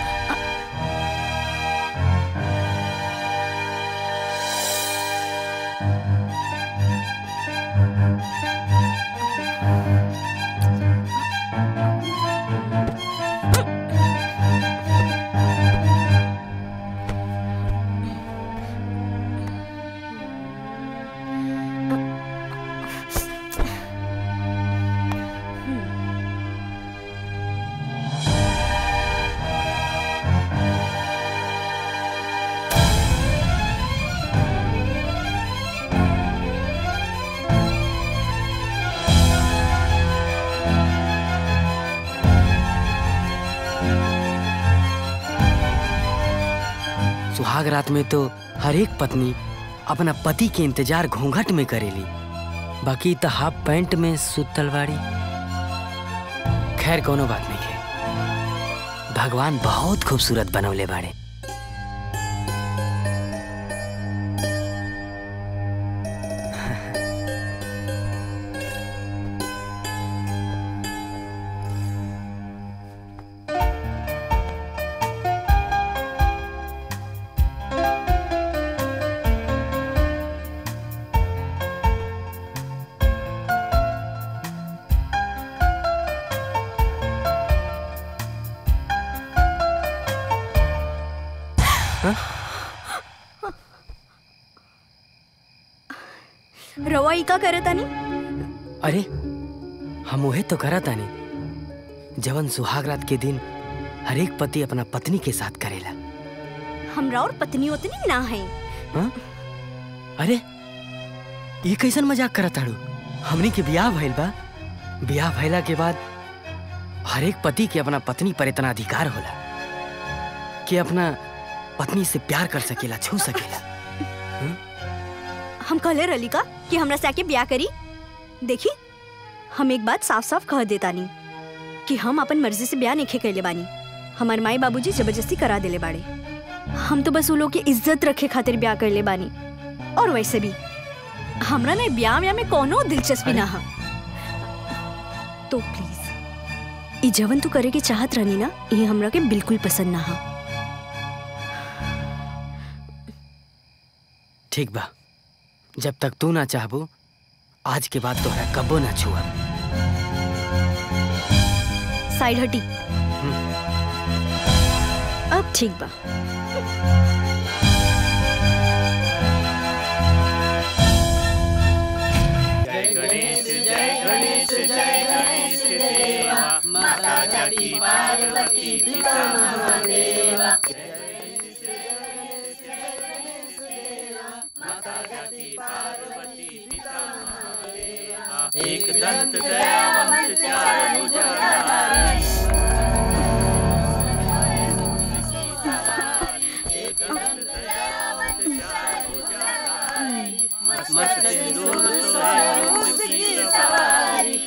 [SPEAKER 9] सुहाग रात में तो हर एक पत्नी अपना पति के इंतजार घूंघट में करेली बाकी तो हाफ पैंट में सुतल बाड़ी खैर कोनो बात नहीं है भगवान बहुत खूबसूरत बनवले बाड़े
[SPEAKER 19] रवा ई का करे तानी
[SPEAKER 9] अरे हम उहे तो करा तानी जवन सुहाग रात के दिन हर एक पति अपना पत्नी के साथ करेला
[SPEAKER 19] हमरा और पत्नी उतनी ना है
[SPEAKER 9] हाँ? अरे ये कैसन मजाक करत ताड़ू हमनी के ब्याह भइल बा ब्याह भइला के बाद हर एक पति के अपना पत्नी पर इतना अधिकार होला कि अपना पत्नी से प्यार कर सकेला छू सकेला
[SPEAKER 19] हम कहले रली का कि हमरा से आके ब्याह करी देखी हम एक बात साफ साफ कह देता नहीं कि हम अपन मर्जी से ब्याह नहीं कैले बानी हमार माई बाबूजी जबरदस्ती करा देले बाड़े हम तो बस उ लोग की इज्जत रखे खातिर ब्याह कैले बानी और वैसे भी हमरा ने ब्याह व्याह में कोनो दिलचस्पी ना हा तो प्लीज ई जवन तू करे के चाहत रहनी ना ये हमरा के बिल्कुल पसंद ना हा
[SPEAKER 9] ठीक बा जब तक तू ना चाहबू आज के बाद तोहरा कबो ना छुआ
[SPEAKER 19] साइड हटी अब ठीक बा
[SPEAKER 2] जय गणेश जय गणेश जय गणेश देवा माता जटी पार्वती पिता महादेवा एक दंत दयावंत चार भुजा मस्त सिंदूर सोहे उसकी सवारी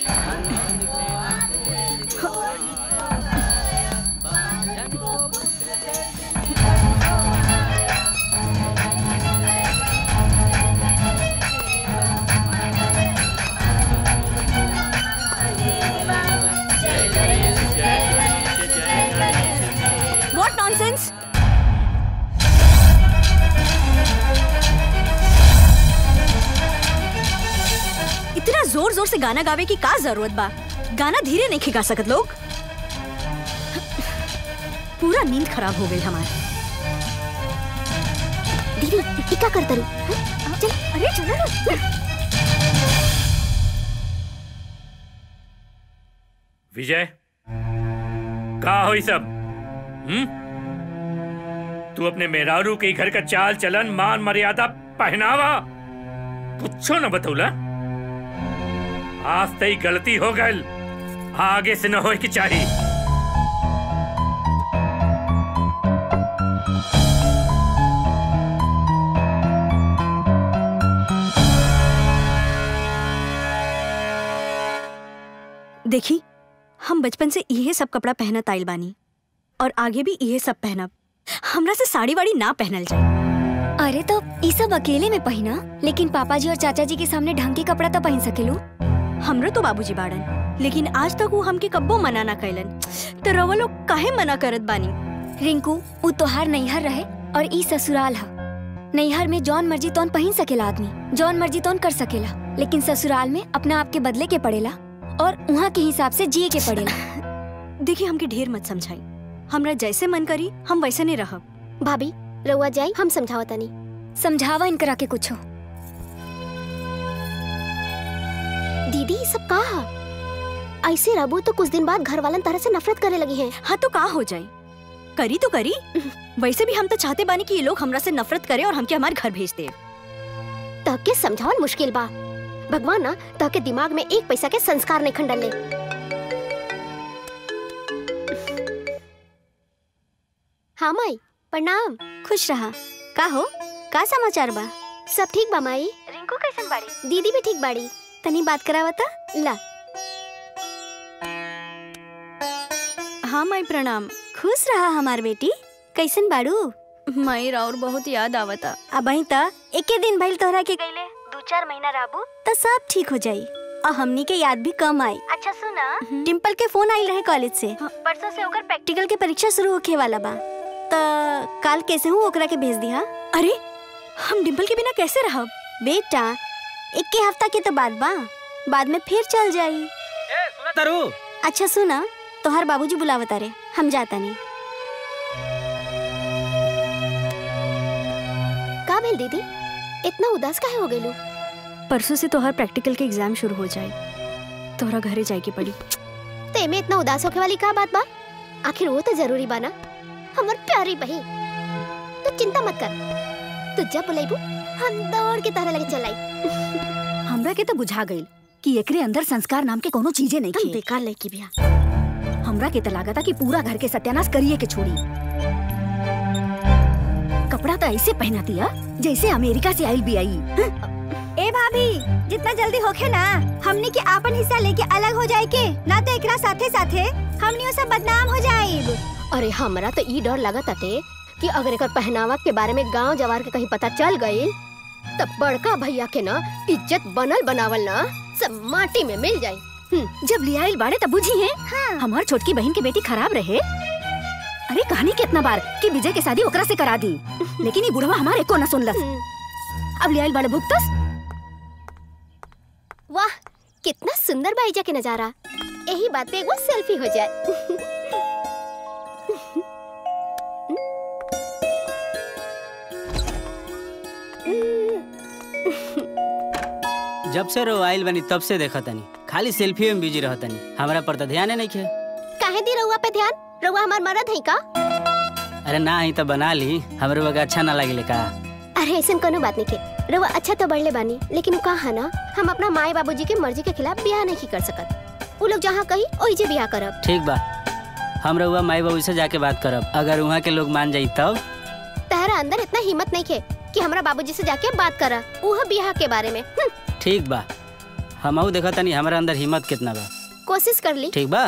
[SPEAKER 19] What nonsense? इतना जोर जोर से गाना गावे की का जरूरत बा गाना धीरे नहीं गा सकत लोग पूरा नींद खराब हो गई हमारी
[SPEAKER 14] दीदी ई का करता रू हाँ? चल
[SPEAKER 19] अरे चलो ना
[SPEAKER 2] विजय का हो सब हम्म तू अपने मेहरारू के घर का चाल चलन मान मर्यादा पहनावा कुछो न बतौला आज तई गलती हो गल आगे से न हो की चाहिए
[SPEAKER 19] देखी हम बचपन से इहे सब कपड़ा पहनत आइल बानी और आगे भी इहे सब पहनब हमरा से साड़ी वाड़ी ना पहनल जाए
[SPEAKER 7] अरे तो ई सब अकेले में पहिना लेकिन पापा जी और चाचा जी के सामने ढंग के कपड़ा तो पहन सकेलू
[SPEAKER 19] हमरो तो बाबूजी बाड़न लेकिन आज तक वो हमके कब्बो मना ना कैलन तो रवा लोग काहे मना करत बानी
[SPEAKER 7] रिंकू उ तोहार नैहर रहे और ई ससुराल हा नैहर में जौन मर्जी तौन पहन सकेला आदमी जौन मर्जी तौन कर सकेला लेकिन ससुराल में अपना आप के बदले के पड़ेला और वहाँ के हिसाब से जिए के पड़ेला
[SPEAKER 19] देखिए हमके ढेर मत समझाई हमरा जैसे मन करी हम वैसे नहीं रहब
[SPEAKER 14] भाभी रउआ जाई हम समझावा तनी
[SPEAKER 7] समझावा इनकरा के कुछ
[SPEAKER 14] दीदी ई सब का हा? ऐसे रहबू तो कुछ दिन बाद घर वालन तरह से नफरत करे लगी हैं
[SPEAKER 19] हाँ तो का हो जाए करी तो करी वैसे भी हम तो चाहते बानी कि ये लोग हमरा से नफरत करे और हमके हमारे घर भेज दे
[SPEAKER 14] तहके समझावल मुश्किल बा भगवान ना तहके दिमाग में एक पैसा के संस्कार नहीं खंडल ले हाँ माई प्रणाम
[SPEAKER 7] खुश रहा का हो का समाचार बा
[SPEAKER 14] सब ठीक बा माई
[SPEAKER 7] रिंकू कैसन बाड़ी
[SPEAKER 14] दीदी भी ठीक बाड़ी
[SPEAKER 7] तनी बात करावता
[SPEAKER 14] ला
[SPEAKER 19] हाँ माई प्रणाम
[SPEAKER 7] खुश रहा हमार बेटी कैसन बाड़ू
[SPEAKER 19] माई और बहुत याद आवता
[SPEAKER 7] अब त एके दिन भइल तोहरा के गईले दो चार महीना रहबू तो सब ठीक हो जाई और हमनी के याद भी कम आई अच्छा सुना डिम्पल के फोन आइल रहे कॉलेज से परसों से ओकर प्रैक्टिकल के परीक्षा शुरू होखे वाला बा त काल कैसे हूँ ओकरा के भेज दिया
[SPEAKER 19] अरे हम डिम्पल के बिना कैसे रहब
[SPEAKER 7] बेटा इक्के हफ्ता के तो बाद बा बाद में फिर चल जाई
[SPEAKER 12] तरु
[SPEAKER 7] अच्छा सुना तोहर बाबूजी बुलावता रे हम जाता नहीं
[SPEAKER 14] का भेल दीदी इतना उदास काहे हो गइलू
[SPEAKER 19] परसों से तोहर प्रैक्टिकल के एग्जाम शुरू हो जाए तोहरा घरे जाए के पड़ी
[SPEAKER 14] ते में इतना उदास होके वाली का बात बा आखिर वो तो जरूरी बा ना हमर प्यारी बहन तू चिंता मत कर तू जब बुलाइबू हम दौड़ के तारा लगे चलाई
[SPEAKER 19] हमरा के तो बुझा गइल कि एकरे अंदर संस्कार नाम के कोनो चीजें नहीं
[SPEAKER 14] तुम
[SPEAKER 19] खे
[SPEAKER 14] बेकार लड़की बिया
[SPEAKER 19] हमरा के तो लागता कि पूरा घर के सत्यानाश करिए के छोड़ी कपड़ा तो ऐसे पहना दिया जैसे अमेरिका से आइल भी आई
[SPEAKER 7] ए भाभी जितना जल्दी होखे ना हमनी के आपन हिस्सा लेके अलग हो जाए के ना तो एकरा साथे साथे हमनी सब बदनाम हो जाए
[SPEAKER 14] अरे हमरा तो ई डर लगा ताटे कि अगर एकर पहनावा के बारे में गांव जवार के कहीं पता चल गई तब बड़का भैया के ना इज्जत बनल बनावल ना सब माटी में मिल जाई
[SPEAKER 19] जब लियाइल बाड़े तब बुझी है हाँ। हमार छोटकी बहन के बेटी खराब रहे अरे कहानी कितना बार कि विजय के शादी ओकरा से करा दी लेकिन ये बुढ़वा हमारे को न सुनलस अब लियाइल बाड़े भुगतस
[SPEAKER 14] वाह कितना सुंदर बाईजा के नजारा यही बात पे एगो सेल्फी हो जाए
[SPEAKER 6] जब से रो आइल बनी तब से देखा तनी खाली सेल्फी में बिजी रह तनी हमरा पर तो ध्यान नहीं खे
[SPEAKER 14] काहे दी रउआ पे ध्यान रउआ हमार मरद है का
[SPEAKER 6] अरे ना ही तो बना ली हमरे बगा अच्छा ना लगे का
[SPEAKER 14] अरे ऐसा कोनो बात नहीं के रउआ अच्छा तो बढ़ले बानी लेकिन उ कहा ना हम अपना माए बाबूजी के मर्जी के खिलाफ ब्याह नहीं कर सकत उ लोग जहाँ कही ओही जे ब्याह करब
[SPEAKER 6] ठीक बा हम रउआ माई बाबू से जाके बात करब अगर वहाँ के लोग मान जाई तब
[SPEAKER 14] तहरा अंदर इतना हिम्मत नहीं खे कि हमरा बाबूजी से जाके बात करा उह ब्याह के बारे में हम्म,
[SPEAKER 6] ठीक बा हमहू देखा तनी हमारा अंदर हिम्मत कितना बा
[SPEAKER 14] कोशिश कर ली
[SPEAKER 6] ठीक बा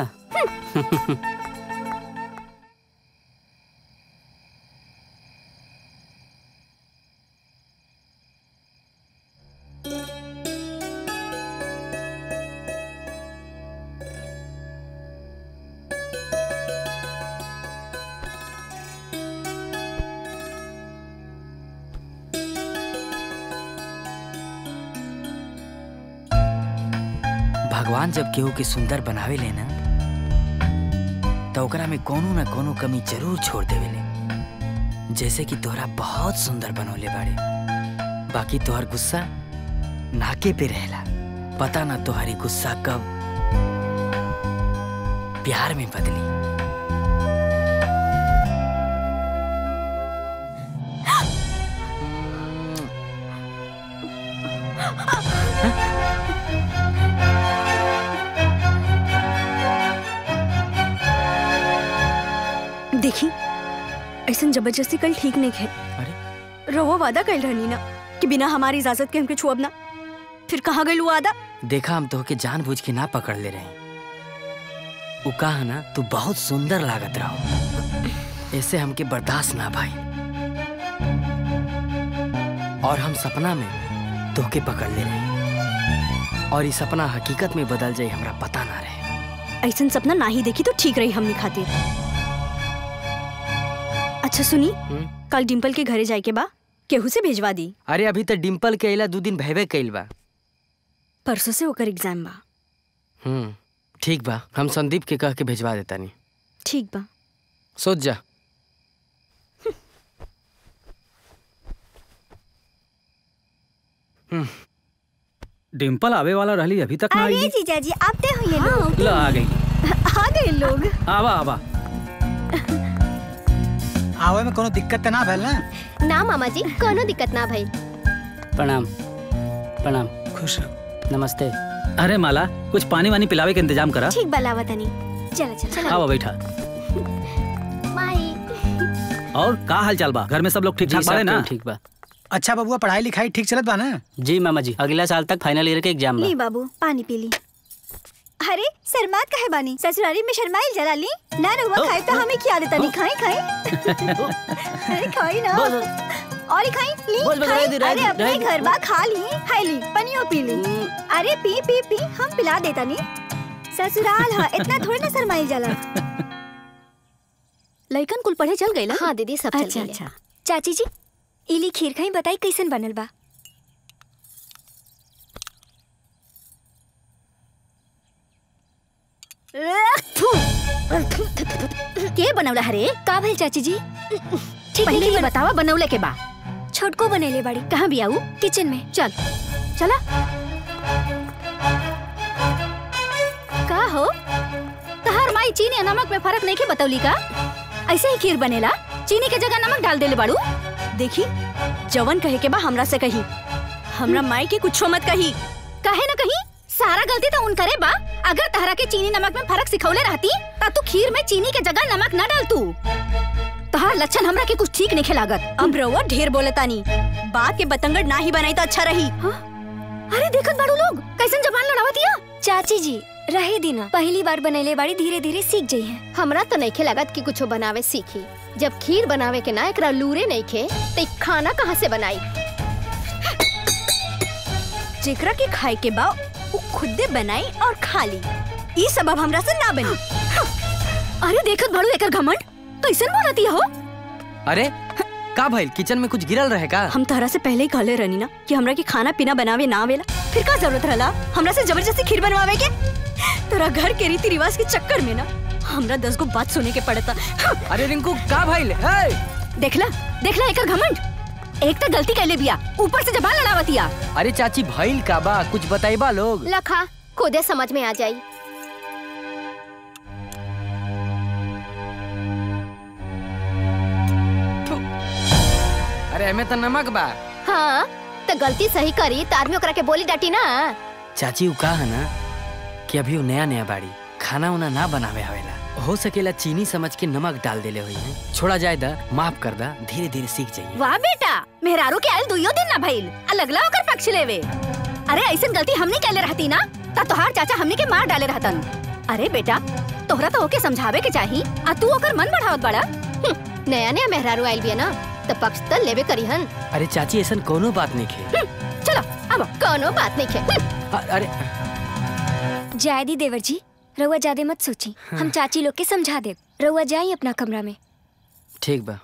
[SPEAKER 9] भगवान जब केहू के सुंदर बनावे ले ना तो ओकरा में कोनो ना कोनो कमी जरूर छोड़ देवेले जैसे कि तोहरा बहुत सुंदर बनौले बाड़े बाकी तोहर गुस्सा नाके पे रहेला पता ना तोहरी गुस्सा कब प्यार में बदली
[SPEAKER 7] देखी ऐसा जबरदस्ती कल ठीक नहीं है रवा वादा कर रहनी ना कि बिना हमारी इजाजत के हमके छुअब ना फिर कहाँ गई वादा
[SPEAKER 9] देखा हम तोहके जानबूझ के ना पकड़ ले रहे उ कहा ना तू बहुत सुंदर लागत रहो ऐसे हमके बर्दाश्त ना भाई और हम सपना में तोहके पकड़ ले रहे और ये सपना हकीकत में बदल जाए हमरा पता ना रहे
[SPEAKER 7] ऐसा सपना ना ही देखी तो ठीक रही हमने खातिर अच्छा सुनी कल डिम्पल के घरे जाए के बा केहू से भेजवा दी
[SPEAKER 9] अरे अभी तो डिम्पल के अला दो दिन भयबे कइल बा
[SPEAKER 7] परसों से ओकर एग्जाम बा
[SPEAKER 9] हम्म ठीक बा हम संदीप के कह के भेजवा देता नहीं
[SPEAKER 7] ठीक बा
[SPEAKER 9] सोच जा
[SPEAKER 12] डिम्पल आवे वाला रहली अभी तक ना
[SPEAKER 7] अरे
[SPEAKER 12] आई
[SPEAKER 7] जीजा जी आप ते हुए लोग
[SPEAKER 12] ला आ गई
[SPEAKER 7] आ गए लोग
[SPEAKER 12] आवा आवा
[SPEAKER 3] आवे में कोनो दिक्कत त ना भेल ना
[SPEAKER 14] ना मामा जी कोनो दिक्कत ना भई
[SPEAKER 6] प्रणाम प्रणाम
[SPEAKER 3] खुश
[SPEAKER 6] नमस्ते
[SPEAKER 12] अरे माला कुछ पानी वानी पिलावे के इंतजाम करा
[SPEAKER 7] ठीक बा लावा तनी चल चल
[SPEAKER 12] आवा बैठा
[SPEAKER 14] माई
[SPEAKER 12] और का हाल चाल बा घर में सब लोग ठीक
[SPEAKER 6] जी,
[SPEAKER 12] ठाक
[SPEAKER 6] सब
[SPEAKER 12] बाड़े ना
[SPEAKER 6] कोई ठीक बा
[SPEAKER 3] अच्छा बबुआ पढ़ाई लिखाई ठीक चलत बा ना
[SPEAKER 6] जी मामा जी अगला साल तक फाइनल ईयर के एग्जाम बा
[SPEAKER 7] ली बाबू पानी पी ली अरे शर्मात काहे बानी ससुरारी में शर्माइल जला ली ना रुआ खाए तो हमें खिया देता नहीं खाई खाई अरे खाई ना और ही खाई ली
[SPEAKER 6] बस, बस,
[SPEAKER 7] खाई
[SPEAKER 6] रह दे, रह
[SPEAKER 7] अरे
[SPEAKER 6] दे,
[SPEAKER 7] अपने
[SPEAKER 6] रह दे।
[SPEAKER 7] घर बा खा ली खाई ली पनियो पी ली अरे पी पी पी हम पिला देता नहीं ससुराल है इतना थोड़ी ना शर्माइल जला
[SPEAKER 19] लइकन कुल पढ़े चल गई
[SPEAKER 14] हाँ दीदी सब चल
[SPEAKER 7] अच्छा
[SPEAKER 14] गइल।
[SPEAKER 7] अच्छा चाची जी इली खीर खाई बताई कैसन बनल बा
[SPEAKER 19] के बनवला हरे
[SPEAKER 7] का भइल चाची जी ठीक
[SPEAKER 19] पहले
[SPEAKER 7] नहीं
[SPEAKER 19] ये
[SPEAKER 7] बन-
[SPEAKER 19] बतावा बनवले के बा
[SPEAKER 7] छोटको बनेले बाड़ी
[SPEAKER 19] कहाँ भी आऊ
[SPEAKER 7] किचन में
[SPEAKER 19] चल चला का हो तहार माई चीनी और नमक में फर्क नहीं के बतौली का ऐसे ही खीर बनेला चीनी के जगह नमक डाल देले बाड़ू
[SPEAKER 7] देखी जवन कहे के बा हमरा से कही हमरा माई के कुछो मत कही
[SPEAKER 19] काहे ना कहीं सारा गलती तो उन करे बा अगर तहरा के चीनी नमक में फर्क सिखौले रहती ता तू खीर में चीनी के जगह नमक न डाल तू तहार लक्षण हमरा के कुछ ठीक नहीं लागत
[SPEAKER 7] अब रउआ ढेर बोले तानी बात के बतंगड़ ना ही बनाई तो अच्छा रही
[SPEAKER 19] अरे देखत बाड़ू लोग कैसन जबान लड़ावतिया
[SPEAKER 7] चाची जी रहे दिना पहली बार बनैले बाड़ी धीरे धीरे सीख जाई है
[SPEAKER 14] हमरा तो नहीं लागत कि कुछो बनावे सीखी जब खीर बनावे के ना एकरा लूरे नहीं खे तो खाना कहाँ से बनाई
[SPEAKER 7] जेकरा के खाए के बा वो खुदे बनाई और खा ली ई सबब हमरा से ना बनी
[SPEAKER 19] अरे देखत बाड़ू एकर घमंड कैसन बोलती हो
[SPEAKER 9] अरे का भइल किचन में कुछ गिरल रहे का
[SPEAKER 7] हम तहरा से पहले ही कहले रहनी ना कि हमरा के खाना पीना बनावे ना आवेला फिर का जरूरत रहला हमरा से जबरदस्ती खीर बनवावे के तोरा घर के रीति रिवाज के चक्कर में ना हमरा दस गो बात सुने के पड़ता
[SPEAKER 9] अरे रिंकू का भइल हे
[SPEAKER 19] देखला देखला एकर घमंड एक तो गलती कैले बिया ऊपर से जबान लड़ावतिया
[SPEAKER 9] अरे चाची भइल का बा कुछ बताइबा लोग
[SPEAKER 14] लखा खुदे समझ में आ जाई
[SPEAKER 9] अरे एमे तो नमक बा
[SPEAKER 14] हाँ तो गलती सही करी तो आदमी ओकरा के बोली डाटी ना
[SPEAKER 9] चाची उ का है ना कि अभी वो नया नया बाड़ी खाना उना ना बनावे आवेला हो सकेला चीनी समझ के नमक डाल देले हुई है छोड़ा जाए दा माफ कर दा धीरे धीरे सीख जाइए
[SPEAKER 19] वाह बेटा मेहरारू के आयल दुइयो दिन ना भइल आ लगला ओकर पक्ष लेवे अरे ऐसन गलती हमने कैले रहती ना ता तोहार चाचा हमने के मार डाले रहतन अरे बेटा तोहरा तो ओके समझावे के चाही आ तू ओकर मन बढ़ावत बड़ा
[SPEAKER 14] नया नया मेहरारू आयल बिया ना तो पक्ष तो लेवे करी हन
[SPEAKER 9] अरे चाची ऐसा कोनो बात नहीं खे
[SPEAKER 19] चलो अब
[SPEAKER 14] कोनो बात नहीं खे
[SPEAKER 9] अ- अरे
[SPEAKER 7] जायदी देवर जी रउआ ज्यादा मत सोची हम चाची लोग के समझा दे रउआ जाई अपना कमरा में
[SPEAKER 9] ठीक बा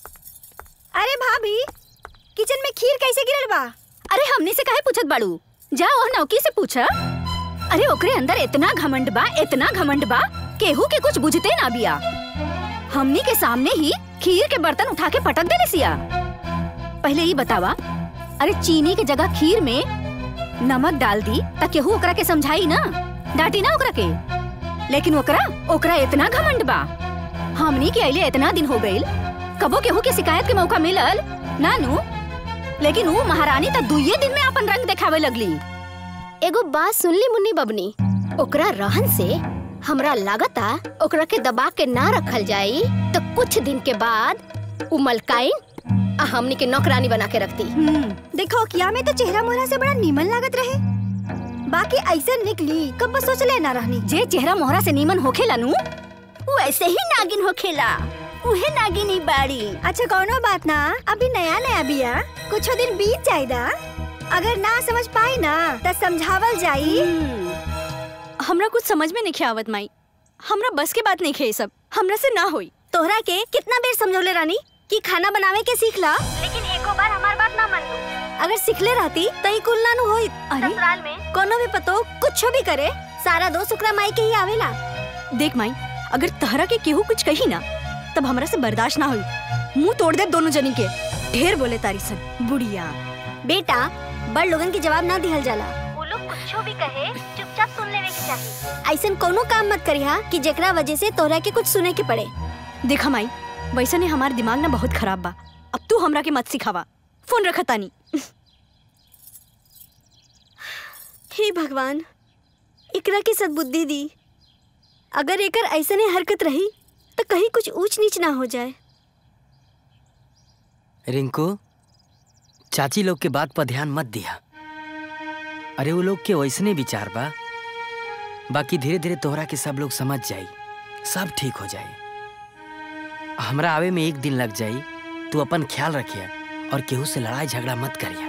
[SPEAKER 7] अरे भाभी किचन में खीर कैसे गिरल बा
[SPEAKER 19] अरे हमने से काहे पूछत बाड़ू जा वो नौकी से पूछा अरे ओकरे अंदर इतना घमंड बा इतना घमंड बा केहू के कुछ बुझते ना बिया हमनी के सामने ही खीर के बर्तन उठा के पटक देले सिया पहले ही बतावा अरे चीनी के जगह खीर में नमक डाल दी त केहू ओकरा के समझाई ना डांटी ना ओकरा के लेकिन ओकरा ओकरा इतना घमंड बा हमनी के अइले इतना दिन हो गइल कबो केहू के शिकायत के मौका मिलल नानू लेकिन वो महारानी त दुइये दिन में अपन रंग दिखावे लगली
[SPEAKER 14] एगो बात सुनली मुन्नी बबनी ओकरा रहन से हमरा लागता ओकरा के दबा के ना रखल जाई तो कुछ दिन के बाद उ मलकाइन आ हमनी के नौकरानी बना के रखती
[SPEAKER 7] देखो किया में तो चेहरा मोहरा से बड़ा नीमन लागत रहे बाकी ऐसे निकली कब सोच ले ना रहनी
[SPEAKER 19] जे चेहरा मोहरा से नीमन होखेला नु वैसे ही नागिन होखेला उहे नागिनी बाड़ी
[SPEAKER 7] अच्छा कौनो बात ना अभी नया नया बिया कुछ दिन बीत जाएगा अगर ना समझ पाई ना तो समझावल जाई
[SPEAKER 20] हमरा कुछ समझ में नहीं आवत माई हमरा बस के बात नहीं खे सब हमरा से ना होई
[SPEAKER 7] तोहरा के कितना बेर समझौले रानी कि खाना बनावे के सीख ला लेकिन एको बार हमार बात ना मान अगर सीखले रहती तो ही कुल ना नु होई ससुराल में कोनो भी पतो कुछ भी करे सारा दोस्त ओकरा माई के ही आवेला
[SPEAKER 20] देख माई अगर तहरा के केहू कुछ कही ना तब हमरा से बर्दाश्त ना हुई मुंह तोड़ दे दोनों जनी के ढेर बोले तारी सन बुढ़िया
[SPEAKER 7] बेटा बड़ लोगन के जवाब ना दिहल जाला वो लोग कुछ भी कहे चुपचाप सुन लेवे के चाहिए ऐसन कोनो काम मत करिहा कि जेकरा वजह से तोहरा के कुछ सुने के पड़े
[SPEAKER 20] देखा माई वैसा ने हमार दिमाग ना बहुत खराब बा अब तू हमरा के मत सिखावा फोन रखा तानी
[SPEAKER 7] हे भगवान एकरा के सद्बुद्धि दी अगर एकर ऐसने हरकत रही तो कहीं कुछ ऊंच नीच ना हो जाए
[SPEAKER 9] रिंकू चाची लोग के बात पर ध्यान मत दिया अरे वो लोग के वैसने विचार बा बाकी धीरे धीरे तोहरा के सब लोग समझ जाई सब ठीक हो जाई हमरा आवे में एक दिन लग जाई तू अपन ख्याल रखिया और केहू से लड़ाई झगड़ा मत करिया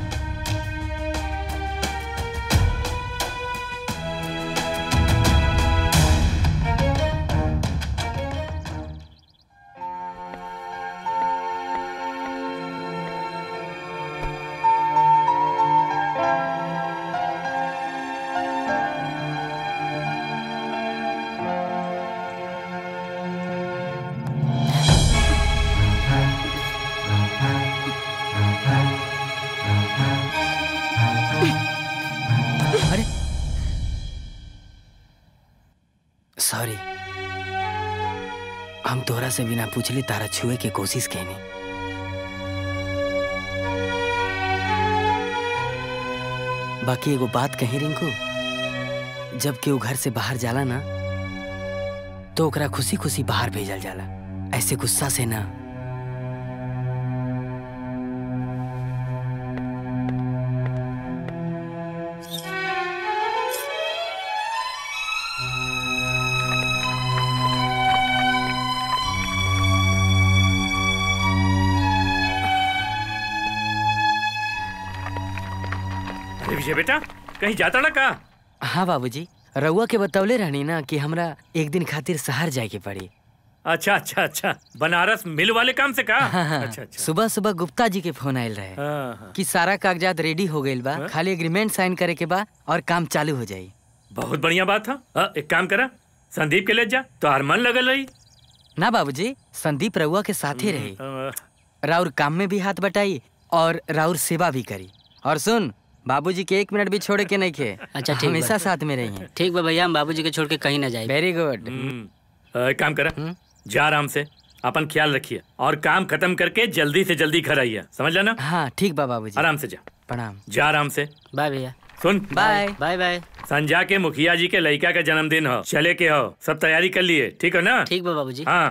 [SPEAKER 9] अरे सॉरी हम तोहरा से बिना पूछले तारा छुए के कोशिश कैनी बाकी एगो बात कही रिंकू जब केहू घर से बाहर जाला ना तो ओकरा खुशी खुशी बाहर भेजल जाला ऐसे गुस्सा से ना
[SPEAKER 2] अरे विजय बेटा कहीं जाता ना का
[SPEAKER 9] हाँ बाबूजी रउआ के बतौले रहनी ना कि हमरा एक दिन खातिर शहर जाए के पड़ी
[SPEAKER 2] अच्छा अच्छा अच्छा बनारस मिल वाले काम से का
[SPEAKER 9] हाँ, हाँ,
[SPEAKER 2] अच्छा अच्छा
[SPEAKER 9] सुबह सुबह गुप्ता जी के फोन आयल रहे
[SPEAKER 2] हाँ, हाँ।
[SPEAKER 9] कि सारा कागजात रेडी हो गइल बा खाली एग्रीमेंट साइन करे के बा और काम चालू हो जाई
[SPEAKER 2] बहुत बढ़िया बात था हाँ, एक काम करा संदीप के ले जा तो हर मन लगल रही
[SPEAKER 9] ना बाबूजी संदीप रउआ के साथे रही
[SPEAKER 2] अ,
[SPEAKER 9] राउर काम में भी हाथ बटाई और राउर सेवा भी करी और सुन बाबूजी के एक मिनट भी छोड़े के नहीं खे
[SPEAKER 6] अच्छा ठीक बा।
[SPEAKER 9] हमेशा साथ में रही
[SPEAKER 6] ठीक बा भैया हम बाबूजी के छोड़ के कहीं ना जाए
[SPEAKER 9] वेरी गुड
[SPEAKER 2] अ, एक काम करा जा आराम से अपन ख्याल रखिए और काम खत्म करके जल्दी से जल्दी घर आइए समझ लेना
[SPEAKER 9] हाँ ठीक बा बाबूजी
[SPEAKER 2] आराम से जा
[SPEAKER 9] प्रणाम
[SPEAKER 2] जा आराम से
[SPEAKER 6] बाय भैया
[SPEAKER 2] सुन
[SPEAKER 9] बाय
[SPEAKER 6] बाय बाय
[SPEAKER 2] संजा के मुखिया जी के लड़का का जन्मदिन हो चले के हो सब तैयारी कर लिए ठीक है ना
[SPEAKER 6] ठीक बा बाबूजी
[SPEAKER 2] हाँ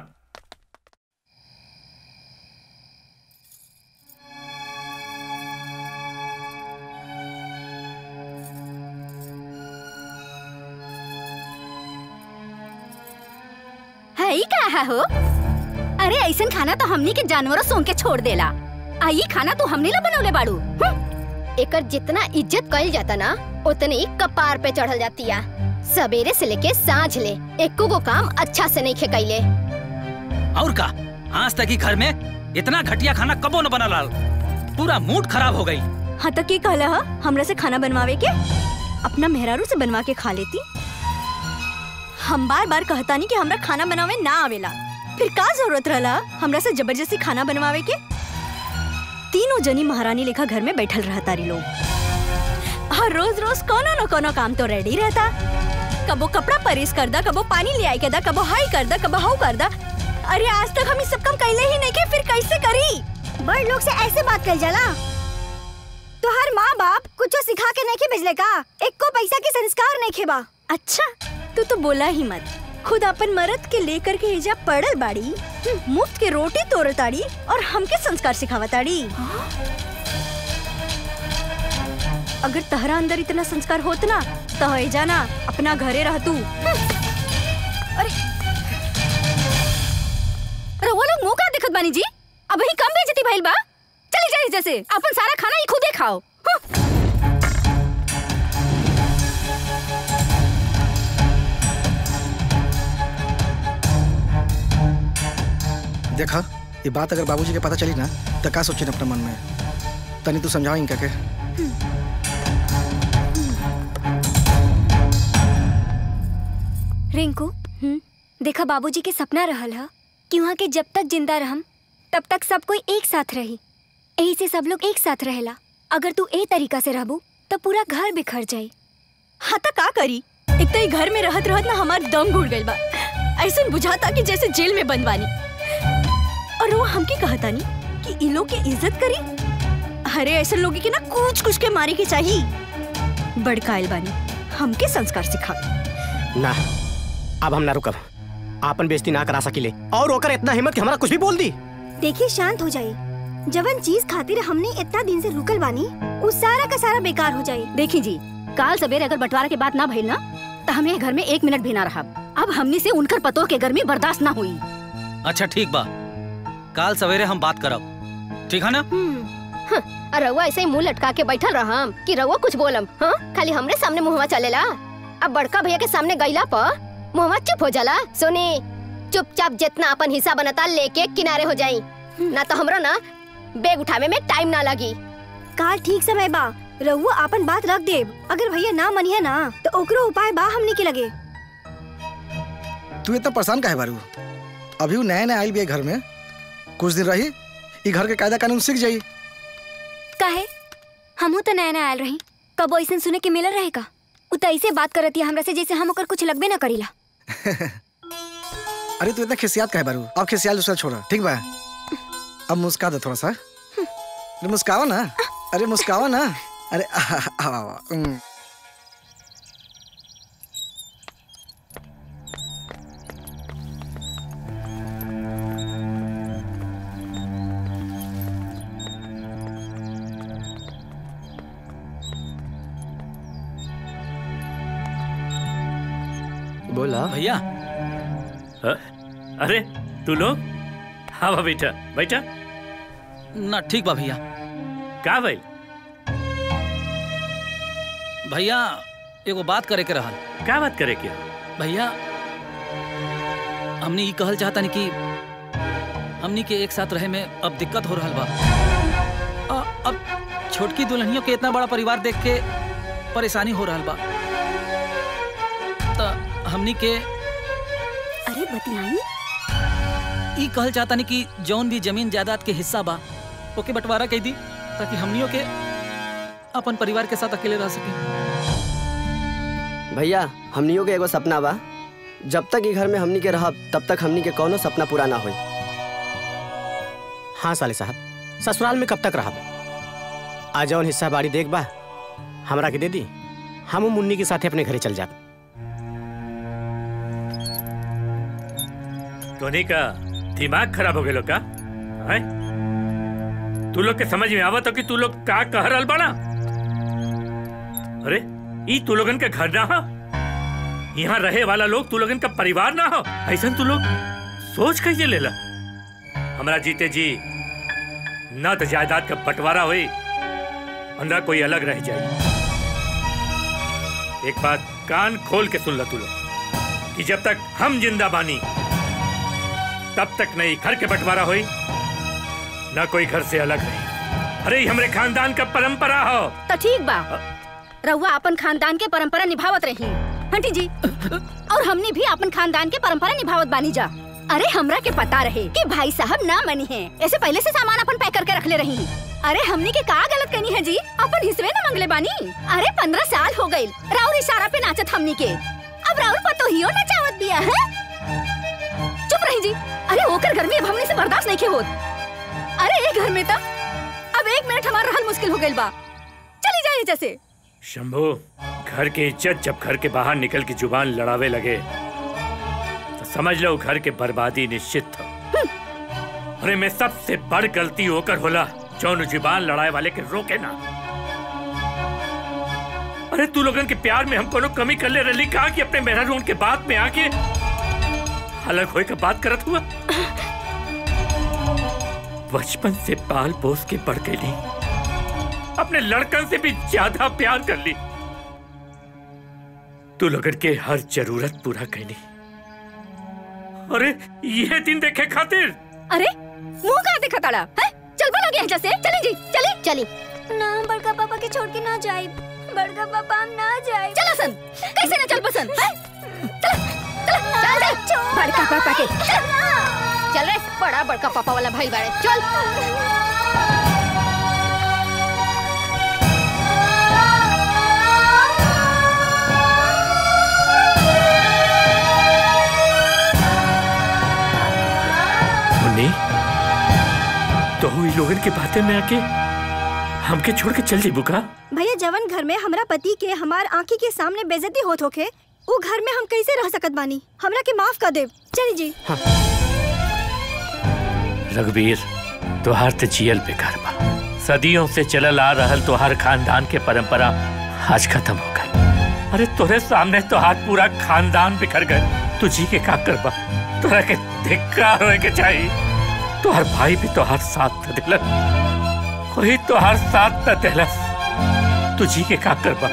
[SPEAKER 19] है ही का है हो अरे ऐसन खाना तो हमनी के जानवरों सोंग के छोड़ देला आई खाना तो हमने ला बनौले बाड़ू
[SPEAKER 14] एकर जितना इज्जत कइल जाता ना उतनी कपार पे चढ़ल जाती है सवेरे से लेके सांझ ले एको गो काम अच्छा से नहीं खेकैले
[SPEAKER 12] और का आज तक ही घर में इतना घटिया खाना कबो न बना लाल पूरा मूड खराब हो गई
[SPEAKER 20] हाँ तक के कहला हा हमरा से खाना बनवावे के अपना मेहरारू से बनवा के खा लेती हम बार बार कहता नहीं कि हमरा खाना बनावे ना आवेला फिर का जरूरत रहला हमरा से जबरदस्ती खाना बनवावे के तीनों जनी महारानी लेखा घर में बैठल रहता री लोग हर रोज रोज कोनो न कोनो काम तो रेडी रहता कबो कपड़ा परेस कर दा कबो पानी ले आई के दा कबो हाई कर दा कबो हाउ कर दा अरे आज तक हम इस सब काम कैले ही नहीं के फिर कैसे करी
[SPEAKER 7] बड़ लोग से ऐसे बात कर जाला तोहार माँ बाप कुछो सिखा के नहीं भेजले का एक को पैसा के संस्कार नहीं खेबा
[SPEAKER 20] अच्छा तू तो बोला ही मत खुद अपन मर्द के लेकर के हिजाब पड़ल बाड़ी हम्म, मुफ्त के रोटी तोड़ताड़ी और हमके संस्कार सिखावताड़ी अगर तहरा अंदर इतना संस्कार होत ना तो है जाना अपना घरे रह तू अरे अरे वो लोग मुंह का दिखत बानी जी अब ही कम बेइज्जती भइल बा चली जाइए जैसे अपन सारा खाना ही खुदे खाओ हम्म।
[SPEAKER 8] देखा ये बात अगर बाबूजी के पता चली ना तो का सोचे अपने मन में तनी तू समझाओ इनका के
[SPEAKER 7] रिंकू देखा बाबूजी के सपना रहल हा कि वहाँ के जब तक जिंदा रहम तब तक सब कोई एक साथ रही यही से सब लोग एक साथ रहेला अगर तू ए तरीका से रहबू तो पूरा घर बिखर जाई
[SPEAKER 20] हाँ तो का करी एक तो ये घर में रहत रहत ना हमार दम घुट गइल बा ऐसा बुझाता कि जैसे जेल में बंद बानी और वो हमके कहता नहीं कि इन लोग की इज्जत करी अरे ऐसे लोग के ना कुछ कुछ के मारे के चाहिए बड़काइल बानी हमके संस्कार सिखा
[SPEAKER 18] ना अब हम ना रुकब आपन बेइज्जती ना करा सकिले और ओकर इतना हिम्मत कि हमारा कुछ भी बोल दी
[SPEAKER 7] देखिए शांत हो जाइए जवन चीज खातिर हमने इतना दिन से रुकल बानी वो सारा का सारा बेकार हो जाए
[SPEAKER 19] देखी जी काल सवेरे अगर बंटवारा के बात ना भइल ना तो हमें घर में एक मिनट भी ना रहा अब हमने से उनकर पतों के गर्मी बर्दाश्त ना हुई
[SPEAKER 12] अच्छा ठीक बा काल सवेरे हम बात करब ठीक है ना
[SPEAKER 14] और रउआ ऐसे ही मुंह लटका के बैठल रहम कि रउआ कुछ बोलम हाँ खाली हमरे सामने मुहवा चलेला अब बड़का भैया के सामने गईला पर मुहवा चुप हो जाला सुनी चुपचाप जितना अपन हिस्सा बनता लेके किनारे हो जाई ना तो हमरो ना बैग उठावे में टाइम ना लगी
[SPEAKER 7] काल ठीक समय बा रहुआ अपन बात रख देब अगर भैया ना मनिए ना तो ओकरो उपाय बा हमने के लगे
[SPEAKER 8] तू इतना परेशान काहे बारू अभी वो नया नया आई भी है घर में कुछ दिन रही ये घर के कायदा कानून सीख जाई
[SPEAKER 7] काहे हमहू तो नया नया आयल रही कबो ऐसे सुने के मिलल रहेगा उ तो ऐसे बात करती है हमरा से जैसे हम ओकर कुछ लगबे ना करीला
[SPEAKER 8] अरे तू इतना खिसियात काहे बारू अब खिसियाल दूसरा छोड़ा ठीक बा अब मुस्का दे थोड़ा सा अरे मुस्कावा ना अरे मुस्कावा ना अरे आ, आ, आ, आ, उम।
[SPEAKER 11] बोला
[SPEAKER 12] भैया
[SPEAKER 2] अरे तू लोग हाँ बा बेटा बैठा
[SPEAKER 12] ना ठीक बा भैया
[SPEAKER 2] का भाई
[SPEAKER 12] भैया एगो बात करे के रहल
[SPEAKER 2] का बात करे के
[SPEAKER 12] भैया हमने ये कहल चाहता नहीं कि हमनी के एक साथ रहे में अब दिक्कत हो रहा बा अ, अब छोटकी दुल्हनियों के इतना बड़ा परिवार देख के परेशानी हो रहा बा तो हमनी के
[SPEAKER 20] अरे बतियाई
[SPEAKER 12] ई कहल चाहता नहीं कि जौन भी जमीन जायदाद के हिस्सा बा ओके बंटवारा कह दी ताकि हमनियों के अपन परिवार के साथ अकेले रह सके
[SPEAKER 11] भैया हमनियों के एगो सपना बा जब तक ई घर में हमनी के रहब तब तक हमनी के कोनो सपना पूरा ना होई
[SPEAKER 18] हाँ साले साहब ससुराल में कब तक रहब आ जौन हिस्सा बाड़ी देख बा हमरा के दे दी हम मुन्नी के साथे अपने घरे चल जाब
[SPEAKER 2] तोनी का दिमाग खराब हो गए का हैं? तू लोग के समझ में आवत हो कि तू लोग का कह रहल बाड़ा अरे ई तू लोगन के घर ना हो यहाँ रहे वाला लोग तू लोगन का परिवार ना हो ऐसा तू लोग सोच कैसे लेला हमरा जीते जी न तो जायदाद का बंटवारा हुई और न कोई अलग रह जाए एक बात कान खोल के सुन ला तू लोग कि जब तक हम जिंदा बानी तब तक नहीं घर के बंटवारा हुई ना कोई घर से अलग रही अरे ये हमरे खानदान का परंपरा हो
[SPEAKER 19] तो ठीक बा रहुआ अपन खानदान के परंपरा निभावत रही आंटी जी और हमने भी अपन खानदान के परंपरा निभावत बानी जा अरे हमरा के पता रहे कि भाई साहब ना मनी है ऐसे पहले से सामान अपन पैक करके रख ले रही अरे हमने के का गलत करनी है जी अपन हिस्से न मंगले बानी अरे पंद्रह साल हो गई राउर इशारा पे नाचत हमनी के अब राउर पतो हियो नचावत बिया है चुप रही जी अरे ओकर घर में अब हमने से बर्दाश्त नहीं के होत अरे एक घर में तो अब एक मिनट हमारा रहल मुश्किल हो गइल बा चली जाइए जैसे
[SPEAKER 2] शंभू घर की इज्जत जब घर के बाहर निकल के जुबान लड़ावे लगे तो समझ लो घर के बर्बादी निश्चित था अरे मैं सबसे बड़ गलती होकर होला जौन जुबान लड़ाए वाले के रोके ना अरे तू लोगन के प्यार में हम कोनो कमी कर ले रही कहा कि अपने मेहरा के बात में आके अलग होए का बात करत हुआ बचपन से पाल पोस के बढ़ गई अपने लड़कन से भी ज्यादा प्यार कर ली तू लोगन के हर जरूरत पूरा कैली अरे ये दिन देखे खातिर
[SPEAKER 19] अरे मुंह कहाँ देखा ताड़ा है चल बोलो गया जैसे चली जी चली
[SPEAKER 14] चली
[SPEAKER 7] ना हम बड़का पापा के छोड़ के ना जाए बड़का पापा हम ना जाए
[SPEAKER 19] चल सन कैसे ना चल पसंद है चल चल चल चल बड़का पापा के चल
[SPEAKER 14] चल रे बड़ा बड़का पापा वाला भाई बाड़े चल
[SPEAKER 2] मुन्नी तो हुई लोगन के बातें में आके हमके छोड़ के चल जी बुका
[SPEAKER 7] भैया जवन घर में हमरा पति के हमार आंखी के सामने बेइज्जती होत होके वो घर में हम कैसे रह सकत बानी हमरा के माफ कर देव चली जी
[SPEAKER 2] रघुवीर तोहार ते जियल बेकार बा सदियों से चलल आ रहल तोहार खानदान के परंपरा आज खत्म हो गई अरे तोरे सामने तोहार पूरा खानदान बिखर गए तू जी के का करबा तोरा के धिक्कार होए के चाहिए तोहार भाई भी तोहार साथ न दिलस कोई तोहार साथ न दिलस तू जी के का करबा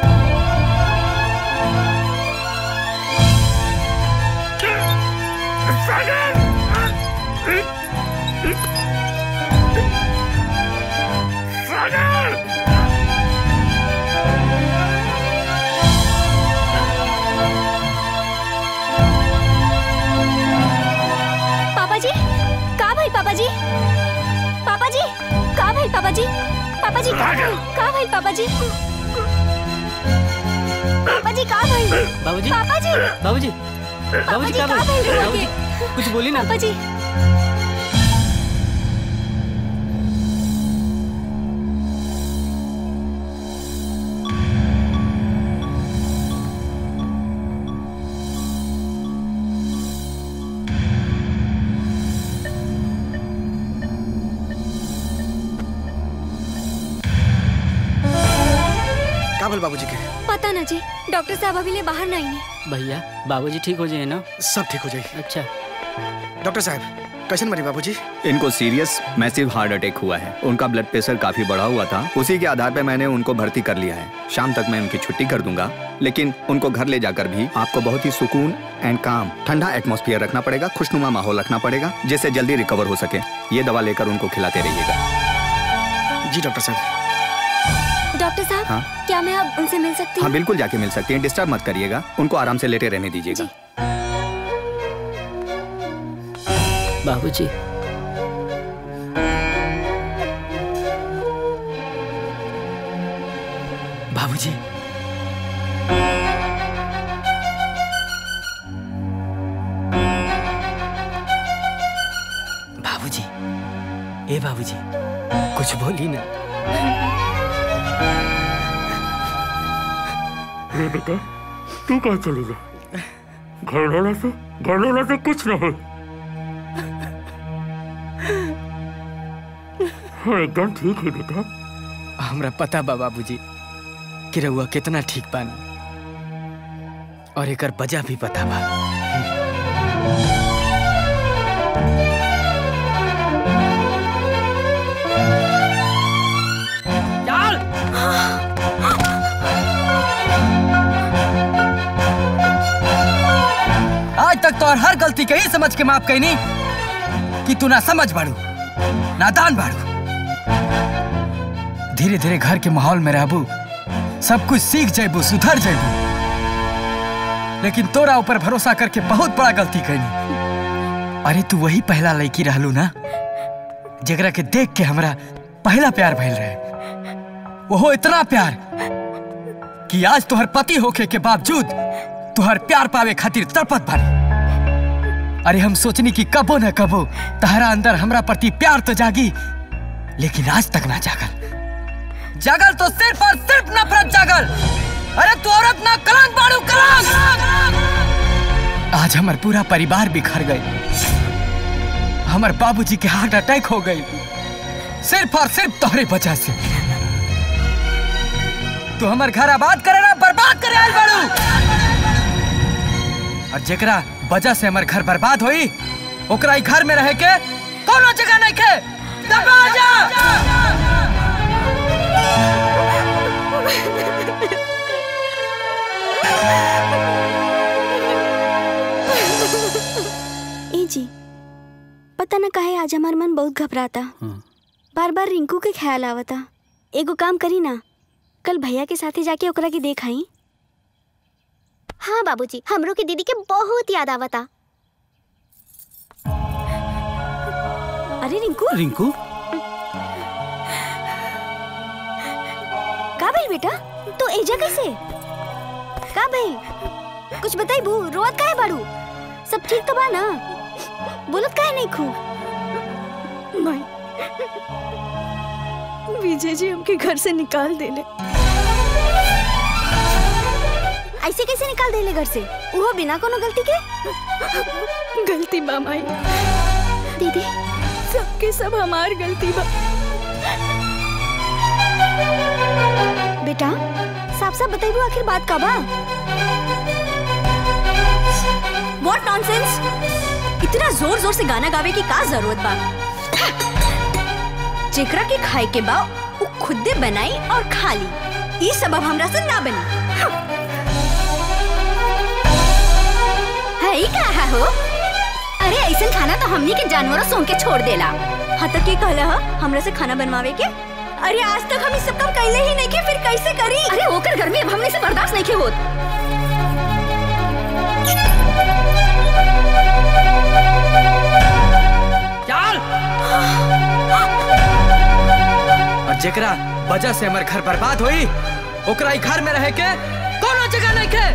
[SPEAKER 7] पापा जी का भाई पापा जी पापा जी का भाई पापा जी पापा जी का भाई का भाई पापा जी पापा जी का भाई
[SPEAKER 6] बाबूजी
[SPEAKER 7] पापा जी
[SPEAKER 6] बाबूजी
[SPEAKER 7] पापा
[SPEAKER 6] बाबूजी
[SPEAKER 7] जी
[SPEAKER 6] का
[SPEAKER 7] का भाई रुआ
[SPEAKER 6] बाबूजी
[SPEAKER 7] के?
[SPEAKER 6] कुछ बोली ना
[SPEAKER 7] पापा जी
[SPEAKER 8] का बोल बाबूजी के
[SPEAKER 7] पता ना जी डॉक्टर साहब अभी ले बाहर नहीं है
[SPEAKER 6] भैया बाबूजी ठीक हो जाए ना
[SPEAKER 8] सब ठीक हो जाए
[SPEAKER 6] अच्छा
[SPEAKER 8] डॉक्टर साहब कैसे मरी बाबूजी
[SPEAKER 16] इनको सीरियस मैसिव हार्ट अटैक हुआ है उनका ब्लड प्रेशर काफी बढ़ा हुआ था उसी के आधार पे मैंने उनको भर्ती कर लिया है शाम तक मैं उनकी छुट्टी कर दूंगा लेकिन उनको घर ले जाकर भी आपको बहुत ही सुकून एंड काम ठंडा एटमॉस्फेयर रखना पड़ेगा खुशनुमा माहौल रखना पड़ेगा जिससे जल्दी रिकवर हो सके ये दवा लेकर उनको खिलाते रहिएगा
[SPEAKER 8] जी डॉक्टर साहब
[SPEAKER 7] डॉक्टर साहब
[SPEAKER 16] हाँ?
[SPEAKER 7] क्या मैं अब उनसे मिल सकती
[SPEAKER 16] हाँ
[SPEAKER 7] हूँ
[SPEAKER 16] बिल्कुल जाके मिल सकती हैं डिस्टर्ब मत करिएगा उनको आराम से लेटे रहने दीजिएगा
[SPEAKER 6] बाबूजी
[SPEAKER 10] बाबूजी बाबूजी ए बाबूजी कुछ बोली ना
[SPEAKER 2] अरे बेटा तू कहाँ चलेगा घर वाला से घर वाला से कुछ ना हो हाँ, एकदम ठीक है बेटा
[SPEAKER 10] हमरा पता बा बाबूजी कि रउआ कितना ठीक बानी और एकर वजह भी पता बा आज तक तो हर गलती के ही समझ के माफ कैनी कि तू ना समझ बाड़ू नादान बाड़ू
[SPEAKER 3] धीरे धीरे घर के माहौल में रहबू सब कुछ सीख जेबू सुधर जेबू लेकिन तोरा ऊपर भरोसा करके बहुत बड़ा गलती कैनी अरे तू वही पहला लड़की रहलू ना जेकरा के देख के हमरा पहला प्यार भइल रहे वो इतना प्यार कि आज तोहर पति होके के बावजूद तुहर प्यार पावे खातिर तड़पत बानी अरे हम सोचनी कि कबो न कबो तहरा अंदर हमरा प्रति प्यार तो जागी लेकिन आज तक ना जागल जागल तो सिर्फ और सिर्फ नफरत जागल अरे तू औरत ना कलंक बाड़ू कलंक आज हमार पूरा परिवार बिखर गए हमार बाबूजी के हार्ट अटैक हो गई सिर्फ और सिर्फ तोहरे वजह से तू हमार घर आबाद करे ना बर्बाद करे आइल बाड़ू और जेकरा वजह से हमार घर बर्बाद होई ओकरा ई घर में रहे के कोनो जगह नहीं के दबा जा
[SPEAKER 13] ए जी पता न काहे आज हमार मन बहुत घबराता बार बार रिंकू के ख्याल आवता एगो काम करी ना कल भैया के साथे जाके ओकरा के देख आई
[SPEAKER 14] हाँ बाबूजी हमरो के दीदी के बहुत याद आवता
[SPEAKER 13] अरे रिंकू
[SPEAKER 12] रिंकू
[SPEAKER 13] का भइल बेटा तू एजा कैसे का भइल कुछ बताई बू रोवत काहे बाड़ू सब ठीक तो बा ना बोलत काहे नहीं खू
[SPEAKER 20] माई विजय जी हमके घर से निकाल देले
[SPEAKER 13] ऐसे कैसे निकाल देले घर से वो बिना कोनो गलती के
[SPEAKER 20] गलती बा माई
[SPEAKER 13] दीदी
[SPEAKER 20] सबके सब हमार गलती बा
[SPEAKER 13] बेटा साफ साफ बताइबू आखिर बात का बा
[SPEAKER 20] व्हाट नॉनसेंस इतना जोर जोर से गाना गावे की का जरूरत बा जेकरा के खाए के बा उ खुदे बनाई और खा ली ई सबब हमरा से ना बनी
[SPEAKER 13] है ई का है हो अरे ऐसा खाना तो हमनी के जानवरों सोंग के छोड़ देला
[SPEAKER 20] हाँ तो के कहला हा हमरा से खाना बनवावे के अरे आज तक हम ई सब काम कैले ही नहीं के फिर कैसे करी
[SPEAKER 19] अरे ओकर घर में अब हमने से बर्दाश्त नहीं के होत
[SPEAKER 3] चल और जेकरा वजह से हमार घर बर्बाद होई ओकरा ई घर में रहे के कोनो जगह नहीं के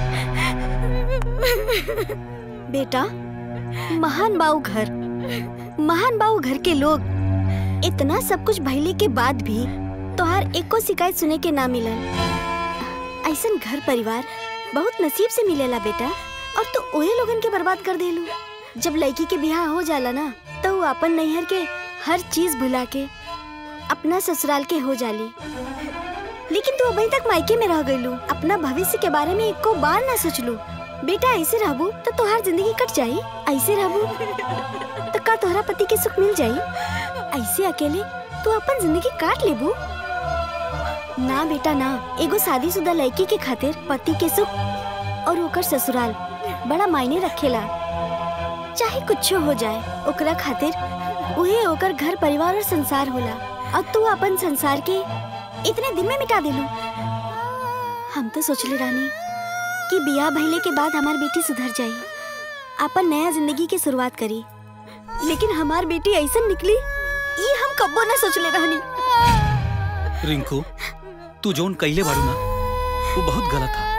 [SPEAKER 13] बेटा महान बाऊ घर महान बाऊ घर के लोग इतना सब कुछ भइले के बाद भी तोहार एको शिकायत सुने के ना मिलल ऐसन घर परिवार बहुत नसीब से मिलेला बेटा और तू ओहे लोगन के बर्बाद कर देलू जब लड़की के बियाह हो जाला ना तो वो अपन नैहर के हर चीज भुला के अपना ससुराल के हो जाली लेकिन तू अभी तक मायके में रह गईलू अपना भविष्य के बारे में एको बार ना सोचलू बेटा ऐसे रहबू तो तोहार जिंदगी कट जाई ऐसे रहबू तो का तोहरा पति के सुख मिल जाई ऐसे अकेले तू अपन जिंदगी काट लेबू ना बेटा ना एगो शादीशुदा लड़की के खातिर पति के सुख और ओकर ससुराल बड़ा मायने रखेला चाहे कुछ हो जाए ओकरा खातिर उहे ओकर घर परिवार और संसार होला और तू अपन संसार के इतने दिन में मिटा देलू हम तो सोचले रानी कि बियाह भइले के बाद हमार बेटी सुधर जाई अपन नया जिंदगी की शुरुआत करी लेकिन हमार बेटी ऐसा निकली ये हम कब्बो ना सोचले रहनी
[SPEAKER 12] रिंकू तू जोन कैले बाड़ू ना वो बहुत गलत था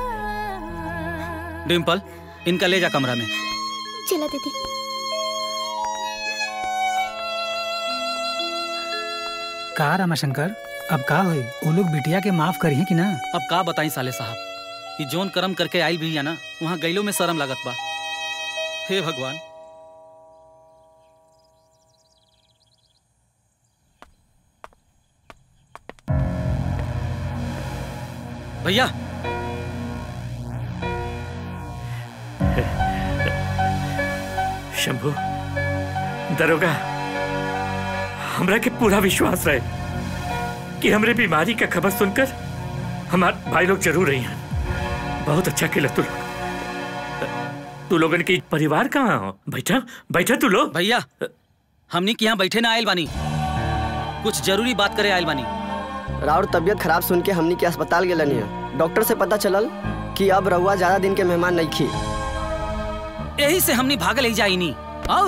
[SPEAKER 12] डिम्पल इनका ले जा कमरा में
[SPEAKER 13] चला दीदी
[SPEAKER 3] का रमाशंकर अब का होई वो लोग बिटिया के माफ करी कि ना
[SPEAKER 12] अब का बताई साले साहब ये जोन कर्म करके आइल भी है ना वहाँ गैलो में शर्म लागत बा हे भगवान भैया
[SPEAKER 2] शंभू दरोगा हमरा के पूरा विश्वास रहे कि हमरे बीमारी का खबर सुनकर हमार भाई लोग जरूर रही हैं बहुत अच्छा खेला तू लोग तू लोगन के परिवार कहाँ हो बैठा बैठा तू लोग
[SPEAKER 12] भैया हमनी के यहाँ बैठे ना आयल बानी कुछ जरूरी बात करे आयल बानी
[SPEAKER 11] राउर तबीयत खराब सुन के हमनी के अस्पताल गेलनी है डॉक्टर से पता चलल कि अब रउआ ज्यादा दिन के मेहमान नहीं खी
[SPEAKER 12] यही से हमनी भागल ही जाई नी और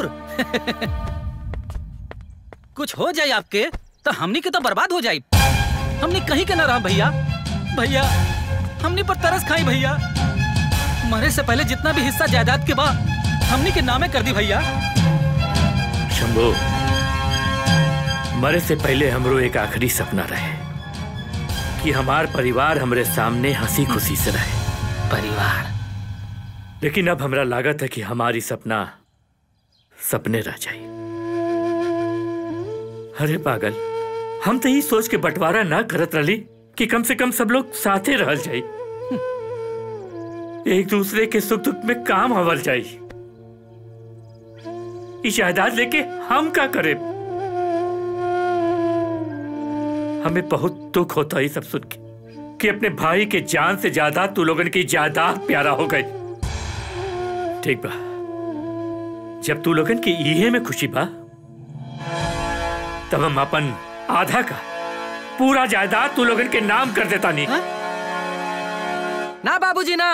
[SPEAKER 12] कुछ हो जाए आपके तो हमनी के तो बर्बाद हो जाए हमनी कहीं के न रहा भैया भैया हमनी पर तरस खाई भैया मरे से पहले जितना भी हिस्सा जायदाद के बा हमनी के नामे कर दी भैया
[SPEAKER 2] शंभू मरे से पहले हमरो एक आखिरी सपना रहे कि हमार परिवार हमरे सामने हंसी खुशी से रहे
[SPEAKER 4] परिवार
[SPEAKER 2] लेकिन अब हमरा लागत है कि हमारी सपना सपने रह जाए अरे पागल हम तो यही सोच के बंटवारा ना करत रही कि कम से कम सब लोग साथे रह जाए एक दूसरे के सुख दुख में काम हवल जाए ई जायदाद लेके हम का करे हमें बहुत दुख होता है सब सुन के कि अपने भाई के जान से ज्यादा तू लोगन की जायदाद प्यारा हो गई ठीक बा जब तू लोगन की इहे में खुशी बा तब हम अपन आधा का पूरा जायदाद तू लोगन के नाम कर देता नहीं
[SPEAKER 3] ना बाबूजी ना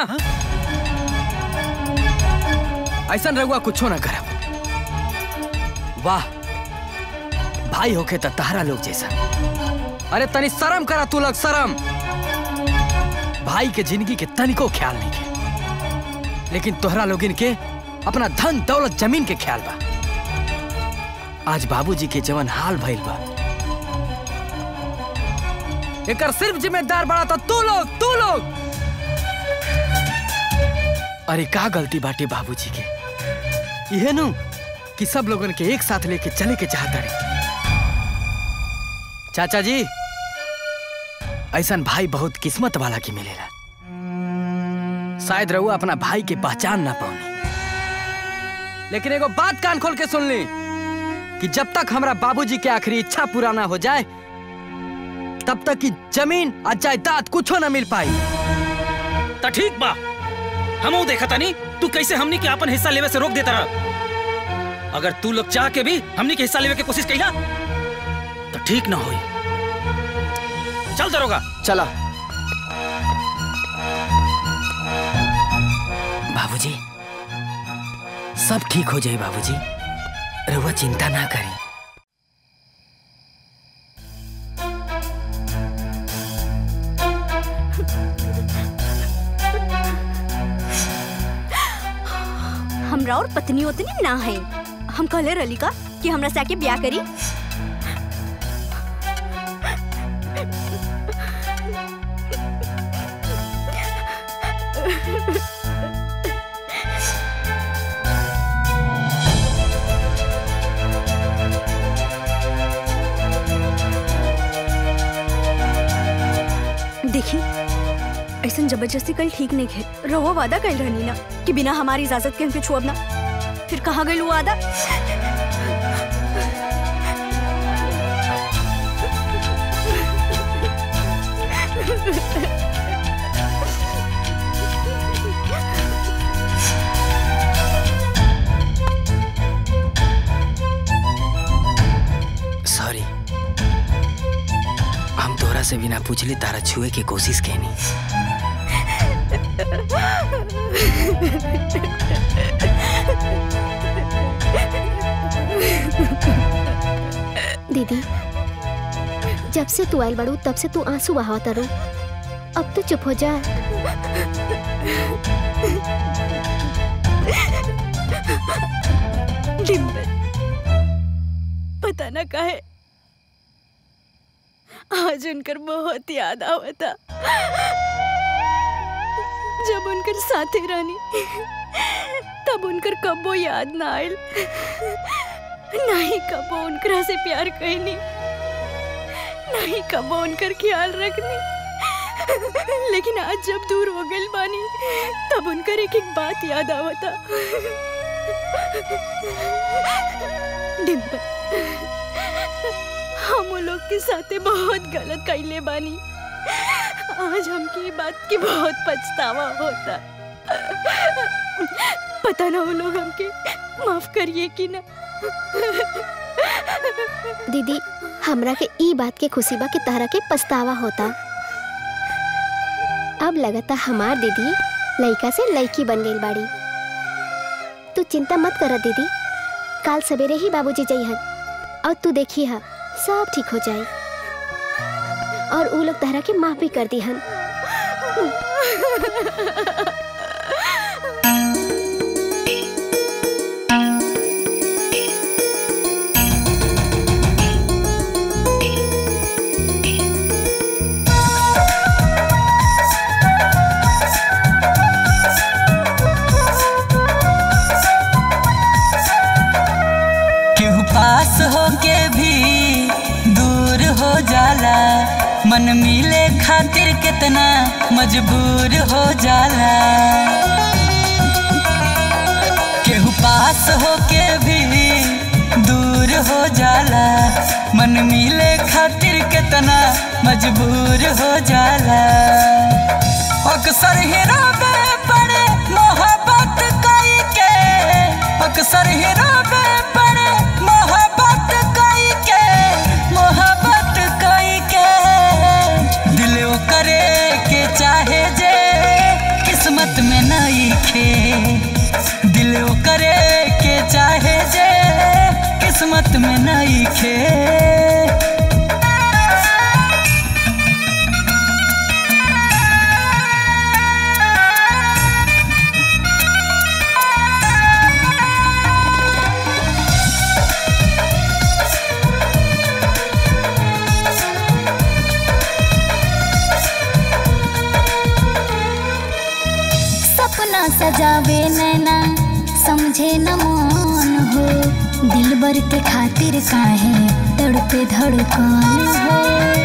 [SPEAKER 3] ऐसा रहुआ कुछो ना करब वाह भाई होके त तहरा लोग जैसा अरे तनी शर्म करा तू लोग शर्म भाई के जिंदगी के तनिको ख्याल नहीं के लेकिन तोहरा लोगिन के अपना धन दौलत जमीन के ख्याल बा आज बाबूजी के जवन हाल भइल बा एकर सिर्फ जिम्मेदार बड़ा तो तू लोग तू लोग अरे का गलती बाटे बाबूजी के यह नु कि सब लोगन के एक साथ लेके चले के चाहता रहे चाचा जी ऐसा भाई बहुत किस्मत वाला की मिलेला शायद रहुआ अपना भाई के पहचान ना पाउने लेकिन एगो बात कान खोल के सुन ली कि जब तक हमरा बाबूजी के आखिरी इच्छा पूरा ना हो जाए तब तक की जमीन और जायदाद कुछो ना मिल पाई
[SPEAKER 12] तो ठीक बा हमू देखा तानी तू कैसे हमनी के अपन हिस्सा लेवे से रोक देता रहा अगर तू लोग चाह के भी हमनी के हिस्सा लेवे की कोशिश कईला तो ठीक ना होई चल दरोगा
[SPEAKER 11] चला
[SPEAKER 9] बाबूजी सब ठीक हो जाए बाबूजी रहुआ चिंता ना करें
[SPEAKER 20] हमरा और पत्नी उतनी ना है हम कहले रली का कि हमरा से आके ब्याह करी देखी ऐसा जबरदस्ती कल ठीक नहीं है रहुआ वादा कल रहनी ना कि बिना हमारी इजाजत के हमके छुअब ना फिर कहाँ गई वो वादा
[SPEAKER 9] सॉरी हम तोरा से बिना पूछले तारा छुए के कोशिश कैनी
[SPEAKER 14] दीदी जब से तू आयल बड़ू तब से तू आंसू बहावता रो अब तो चुप हो जा
[SPEAKER 20] डिम्पल पता ना काहे आज उनकर बहुत याद आवता जब उनकर साथे रहनी तब उनकर कबो याद ना आयल नहीं कबो उनकरा से प्यार कहनी नहीं कबो उनकर ख्याल रखनी लेकिन आज जब दूर हो गई बानी तब उनकर एक एक बात याद आवता डिम्पल हम वो लोग के साथे बहुत गलत कैले बानी आज हमके ये बात की बहुत पछतावा होता पता ना वो लोग हमके माफ करिए कि ना
[SPEAKER 14] दीदी हमरा के ई बात के खुशी बा कि तहरा के पछतावा होता अब लगता हमार दीदी लड़का से लड़की बन गई बाड़ी तू चिंता मत कर दीदी काल सवेरे ही बाबूजी जइहन और तू देखी हा सब ठीक हो जाए और ऊ लोग तहरा के माफ भी कर दिहन
[SPEAKER 17] केहू पास होके भी दूर हो जाला मन मिले खातिर कितना मजबूर हो जाला केहू पास होके भी दूर हो जाला मन मिले खातिर कितना मजबूर हो जाला अक्सर हीरो बे पड़े मोहब्बत कई के अक्सर हीरो बे पड़े मोहब्बत कई के मोहब्बत कई के दिल वो करे के चाहे जे किस्मत में नहीं खे दिल वो करे के चाहे जे किस्मत में नहीं खे
[SPEAKER 15] सपना सजावे नैना समझे न मन हो दिल बर के खातिर काहे तड़पे धड़कन हो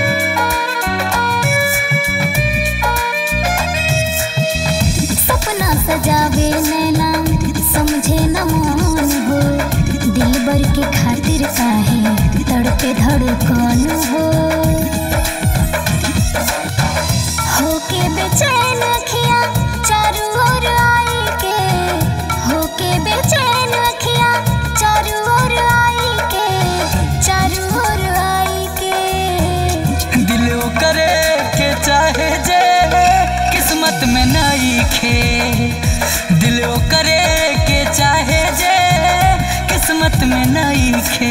[SPEAKER 15] सपना सजावे नैना समझे न मन हो दिल बर के खातिर काहे तड़पे धड़कन हो होके बेचैन अखियाँ चारू ओर आई के होके बेचैन अखियाँ चारू ओर आई के चारू ओर आई के
[SPEAKER 17] दिल वो करे के चाहे जे किस्मत में नहीं खे दिल वो करे के चाहे जे किस्मत में नहीं खे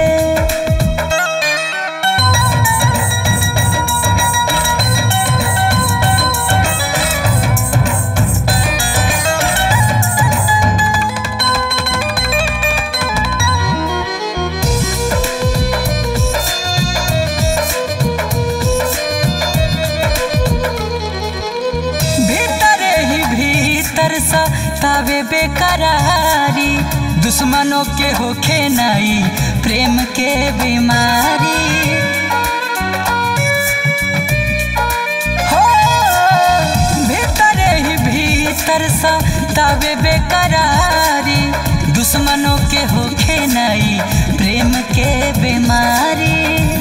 [SPEAKER 17] भीतर ही भीतर सा तावे बेकरारी दुश्मनों के होखे नहीं प्रेम के बीमारी हो भीतर ही भीतर सा तावे बेकरारी दुश्मनों के होखे नहीं प्रेम के बीमारी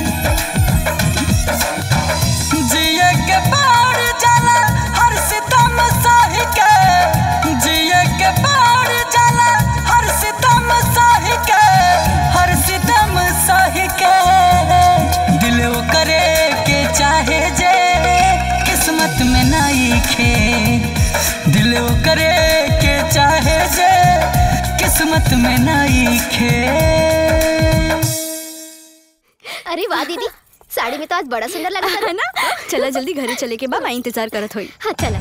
[SPEAKER 17] जिए के बाढ़ जाला हर सितम सही के जिए के बाढ़ जाला हर सितम सही के हर सितम सही के दिल वो करे के चाहे जे किस्मत में नहीं खे दिल वो करे के चाहे जे किस्मत में नहीं खे
[SPEAKER 14] अरे वाह दीदी साड़ी में तो आज बड़ा सुंदर लगा था
[SPEAKER 20] ना चला जल्दी घरे चले के बा मैं इंतजार करत होई
[SPEAKER 14] हाँ चला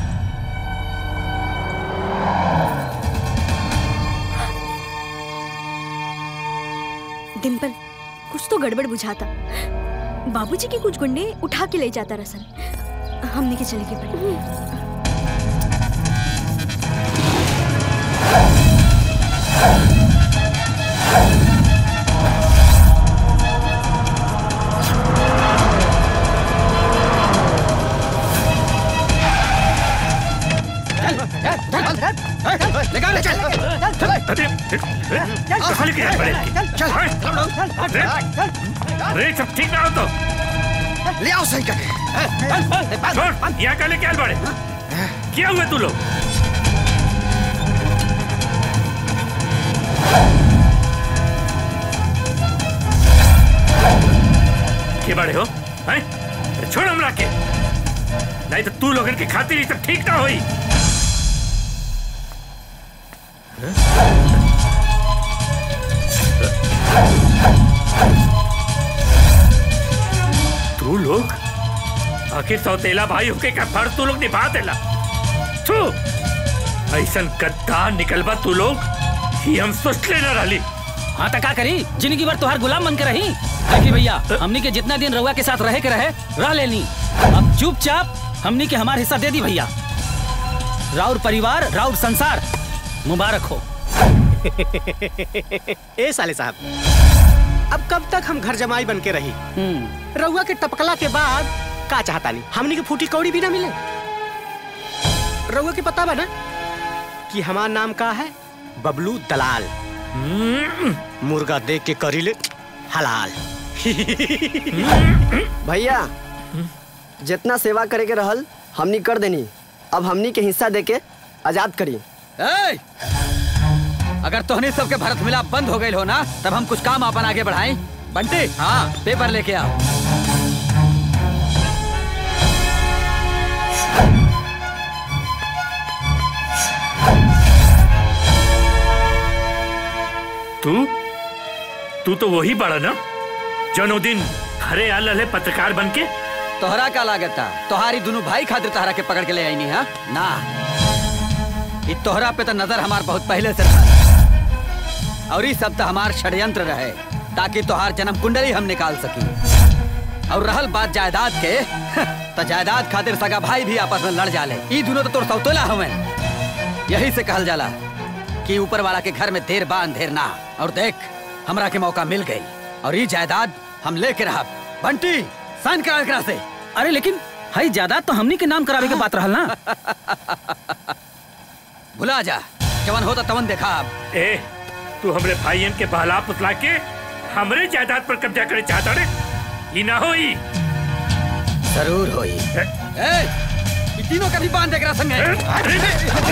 [SPEAKER 20] डिम्पल कुछ तो गड़बड़ बुझाता बाबूजी के कुछ गुंडे उठा के ले जाता रसन हमने के चले के पड़े
[SPEAKER 2] अरे सब ठीक ना हो तो
[SPEAKER 8] ले आओ सही करके
[SPEAKER 2] छोड़ यहाँ का लेके आल बड़े क्या हुए तू लोग के बड़े हो हैं छोड़ हमरा के नहीं तो तू लोगन के खातिर ही सब ठीक ना होई तू लोग आखिर सौतेला भाई होके का फर्ज तू लोग निभा देला तू ऐसन गद्दार निकलबा तू लोग कि हम सोच लेना रही
[SPEAKER 12] हाँ तो का करी जिंदगी भर तुहार गुलाम बन के रही देखी भैया हमनी के जितना दिन रउआ के साथ रहे के रहे रह लेनी अब चुपचाप हमनी के हमार हिस्सा दे दी भैया राउर परिवार राउर संसार मुबारक हो
[SPEAKER 18] ए साले साहब अब कब तक हम घर जमाई बन के रही रउआ के टपकला के बाद का चाहता नहीं हमनी के फूटी कौड़ी भी ना मिले रउआ के पता बा ना कि हमार नाम का है बबलू दलाल मुर्गा देख के करीले हलाल
[SPEAKER 11] भैया जितना सेवा करे के रहल हमनी कर देनी अब हमनी के हिस्सा दे के आजाद करी
[SPEAKER 1] ए! अगर तोहनी सबके भरत मिलाप बंद हो गई हो ना तब हम कुछ काम अपन आगे बढ़ाएं बंटी हाँ पेपर लेके आओ
[SPEAKER 2] तू तू तो वही बड़ा ना जनो दिन हरे आल रहे पत्रकार बन के
[SPEAKER 1] तोहरा का लागत था तोहारी दोनों भाई खातिर तोहरा के पकड़ के ले आई नहीं हाँ ना ये तोहरा पे तो नजर हमार बहुत पहले से था और ये सब तो हमार षड्यंत्र रहे ताकि तोहार जन्म कुंडली हम निकाल सकी और रहल बात जायदाद के तो जायदाद खातिर सगा भाई भी आपस में लड़ जाले ई दोनों तो तोर सौतोला हमें यही से कहल जाला कि ऊपर वाला के घर में देर बा अंधेर ना और देख हमरा के मौका मिल गई और ये जायदाद हम लेके रहा बंटी साइन करा एकरा से
[SPEAKER 12] अरे लेकिन हई जायदाद तो हमनी के नाम करावे के बात रहल ना
[SPEAKER 1] भुला जा जवन होता तवन देखा अब
[SPEAKER 2] ए तू हमरे भाईयन के बहला पुतला के हमरे जायदाद पर कब्जा करे चाहता रे ई ना होई
[SPEAKER 1] जरूर होई ए ई तीनों का भी बांध एकरा संगे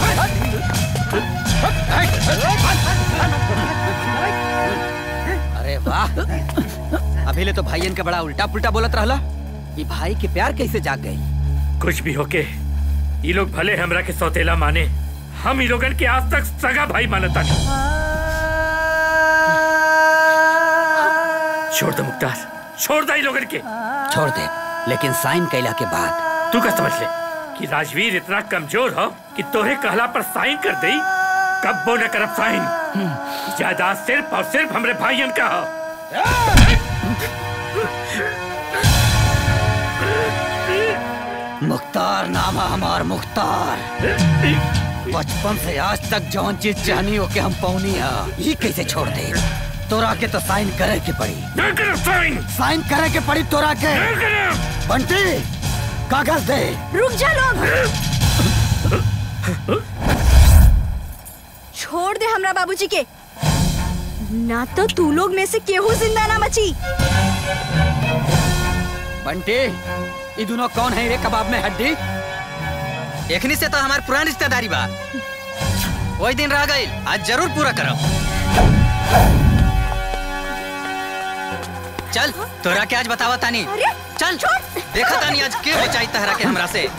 [SPEAKER 1] अरे वाह अभी ले तो भाईयन के बड़ा उल्टा पुल्टा बोलत रहला ये भाई के प्यार कैसे जाग गई
[SPEAKER 2] कुछ भी होके ये लोग भले हमरा के सौतेला माने हम ई लोगन के आज तक सगा भाई मानता नहीं छोड़ दे मुख्तार छोड़ दे ई लोगन के
[SPEAKER 1] छोड़ दे लेकिन साइन कैला के बाद
[SPEAKER 2] तू का समझ ले कि राजवीर इतना कमजोर हो कि तोरे कहला पर साइन कर दे कब वो न करब साइन जायदाद सिर्फ और सिर्फ हमरे भाईयन का हो
[SPEAKER 1] मुख्तार नाम है हमार मुख्तार बचपन से आज तक जौन चीज चाहनी हो के हम पौनी है ये कैसे छोड़ दे तोरा के तो साइन करे के पड़ी
[SPEAKER 2] साइन
[SPEAKER 1] साइन करे के पड़ी तोरा के बंटी कागज दे
[SPEAKER 20] रुक जा लोग छोड़ दे हमरा बाबूजी के ना तो तू लोग में से केहू जिंदा ना बची
[SPEAKER 1] बंटी ये दोनों कौन है रे कबाब में हड्डी
[SPEAKER 4] एकनी से तो हमार पुरानी रिश्तेदारी बा वही दिन रह गई आज जरूर पूरा करब चल तोरा के आज बतावा तानी चल देखा तानी आज के बचाई तहरा के हमरा से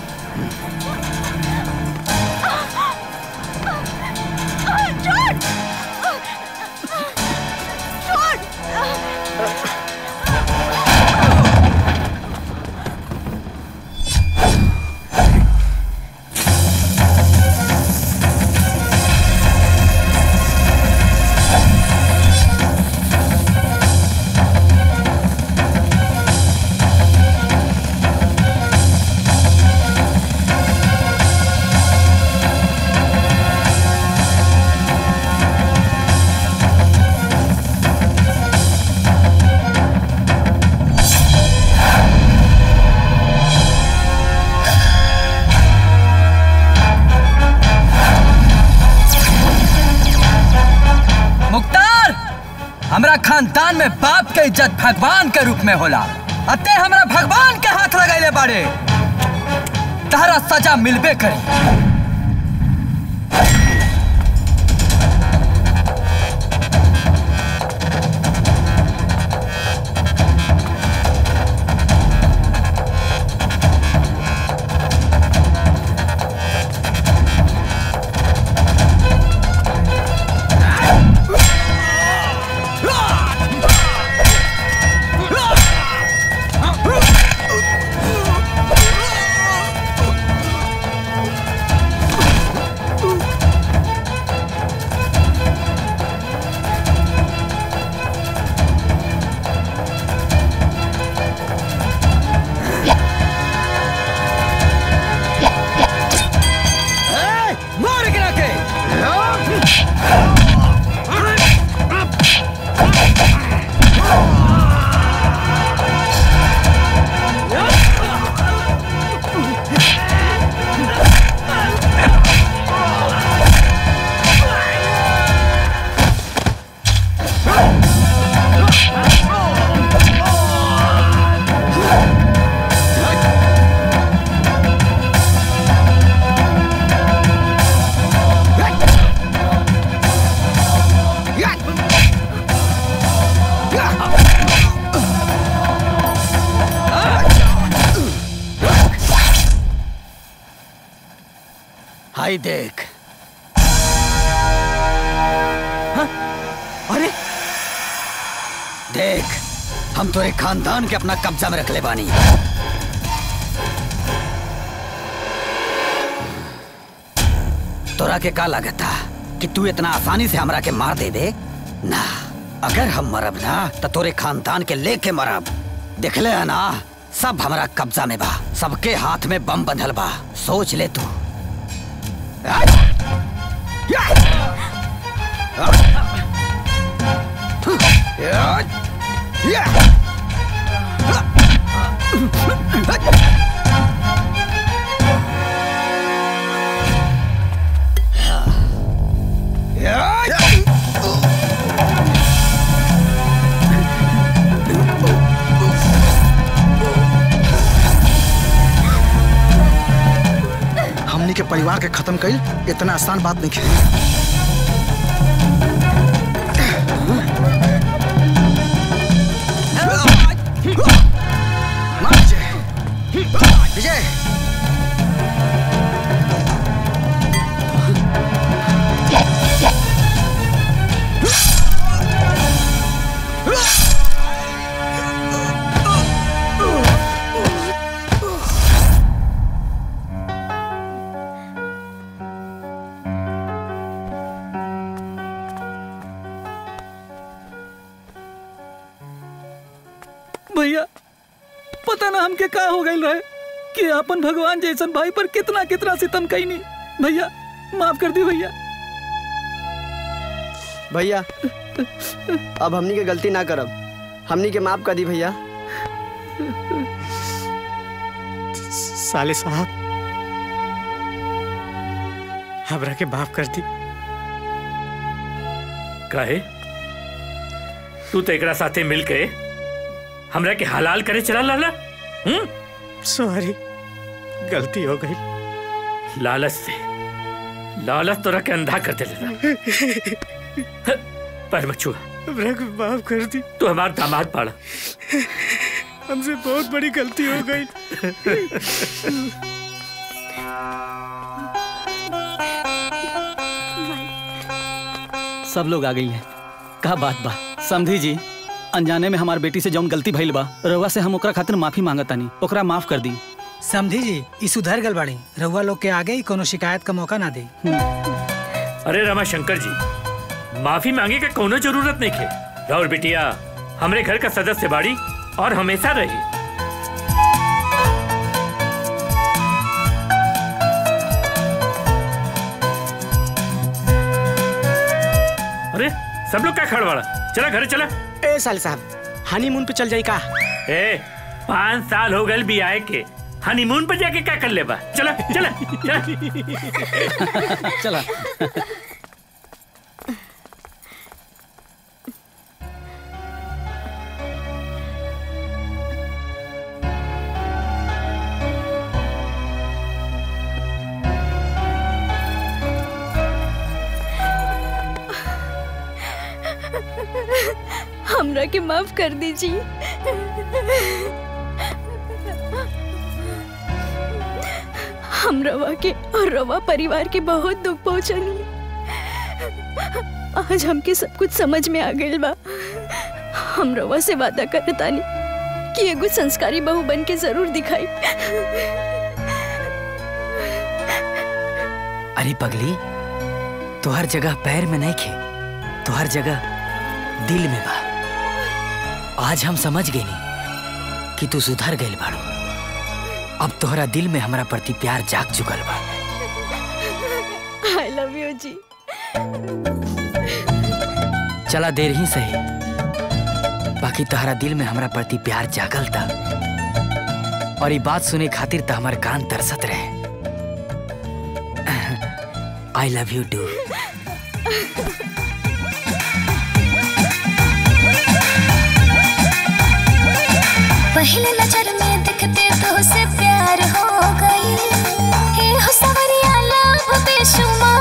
[SPEAKER 3] मुख्तार हमरा खानदान में बाप के इज्जत भगवान के रूप में होला अते हमरा भगवान के हाथ लगैले बाड़े तहरा सजा मिलबे करी
[SPEAKER 1] हाय देख
[SPEAKER 3] अरे
[SPEAKER 1] देख हम तोरे खानदान के अपना कब्जा में रख ले बानी तोरा के का लगता कि तू इतना आसानी से हमरा के मार दे दे ना अगर हम मरब ना तो तोरे खानदान के लेके मरब देखले है ना सब हमरा कब्जा में बा सबके हाथ में बम बंधल बा सोच ले तू
[SPEAKER 8] हमनी के परिवार के खत्म कईल इतना आसान बात नहीं है विजय
[SPEAKER 12] भैया पता ना हमके का हो गई रहे कि अपन भगवान जैसन भाई पर कितना कितना सितम कैनी भैया माफ कर दी भैया
[SPEAKER 11] भैया अब हमनी के गलती ना करब हमनी के माफ कर दी भैया
[SPEAKER 18] साले साहब हमरा के माफ कर दी
[SPEAKER 2] काहे तू तो एकरा साथे मिल के हमरा के हलाल करे चला लाला हम्म
[SPEAKER 18] सॉरी गलती हो गई
[SPEAKER 2] लालच से लालच तोरा के अंधा कर देला पर मछुआ
[SPEAKER 18] हमरा को माफ कर दी
[SPEAKER 2] तू हमार दामाद पाड़ा
[SPEAKER 18] हमसे बहुत बड़ी गलती हो गई
[SPEAKER 12] सब लोग आ गई हैं का बात बा समझी जी अनजाने में हमार बेटी से जौन गलती भइल बा रउआ से हम ओकरा खातिर माफी मांगतानी ओकरा माफ कर दी
[SPEAKER 21] समझी जी ई सुधर गल बाड़ी रउआ लोग के आगे ही कोनो शिकायत का मौका ना दे
[SPEAKER 2] अरे रमा शंकर जी माफी मांगे के कोनो जरूरत नहीं खे राहुल बिटिया हमरे घर का सदस्य बाड़ी और हमेशा रही अरे सब लोग क्या खड़वाड़ा चला घर चला
[SPEAKER 18] ए साले साहब हनीमून पे चल जाई का
[SPEAKER 2] ए पाँच साल हो गए भी आए के हनीमून पर जाके क्या कर ले बा चला चला चला
[SPEAKER 12] चला
[SPEAKER 20] हमरा के माफ कर दीजिए हम रवा के और रवा परिवार के बहुत दुख पहुंचनी आज हमके सब कुछ समझ में आ गइल बा हम रवा से वादा करतानी कि एगो संस्कारी बहू बन के जरूर दिखाई
[SPEAKER 9] अरे पगली तुहर जगह पैर में नहीं खे तुहर जगह दिल में बा आज हम समझ गए नी कि तू सुधर गइल बाड़ू अब तोहरा दिल में हमरा प्रति प्यार जाग चुकल बा
[SPEAKER 20] आई लव यू जी
[SPEAKER 9] चला देर ही सही बाकी तोहरा दिल में हमरा प्रति प्यार जागल था और ये बात सुने खातिर तो हमार कान तरसत रहे आई लव यू टू
[SPEAKER 15] पहले नजर में दिखते तो से प्यार हो गई हे हो सवरिया लाभ बेशुमार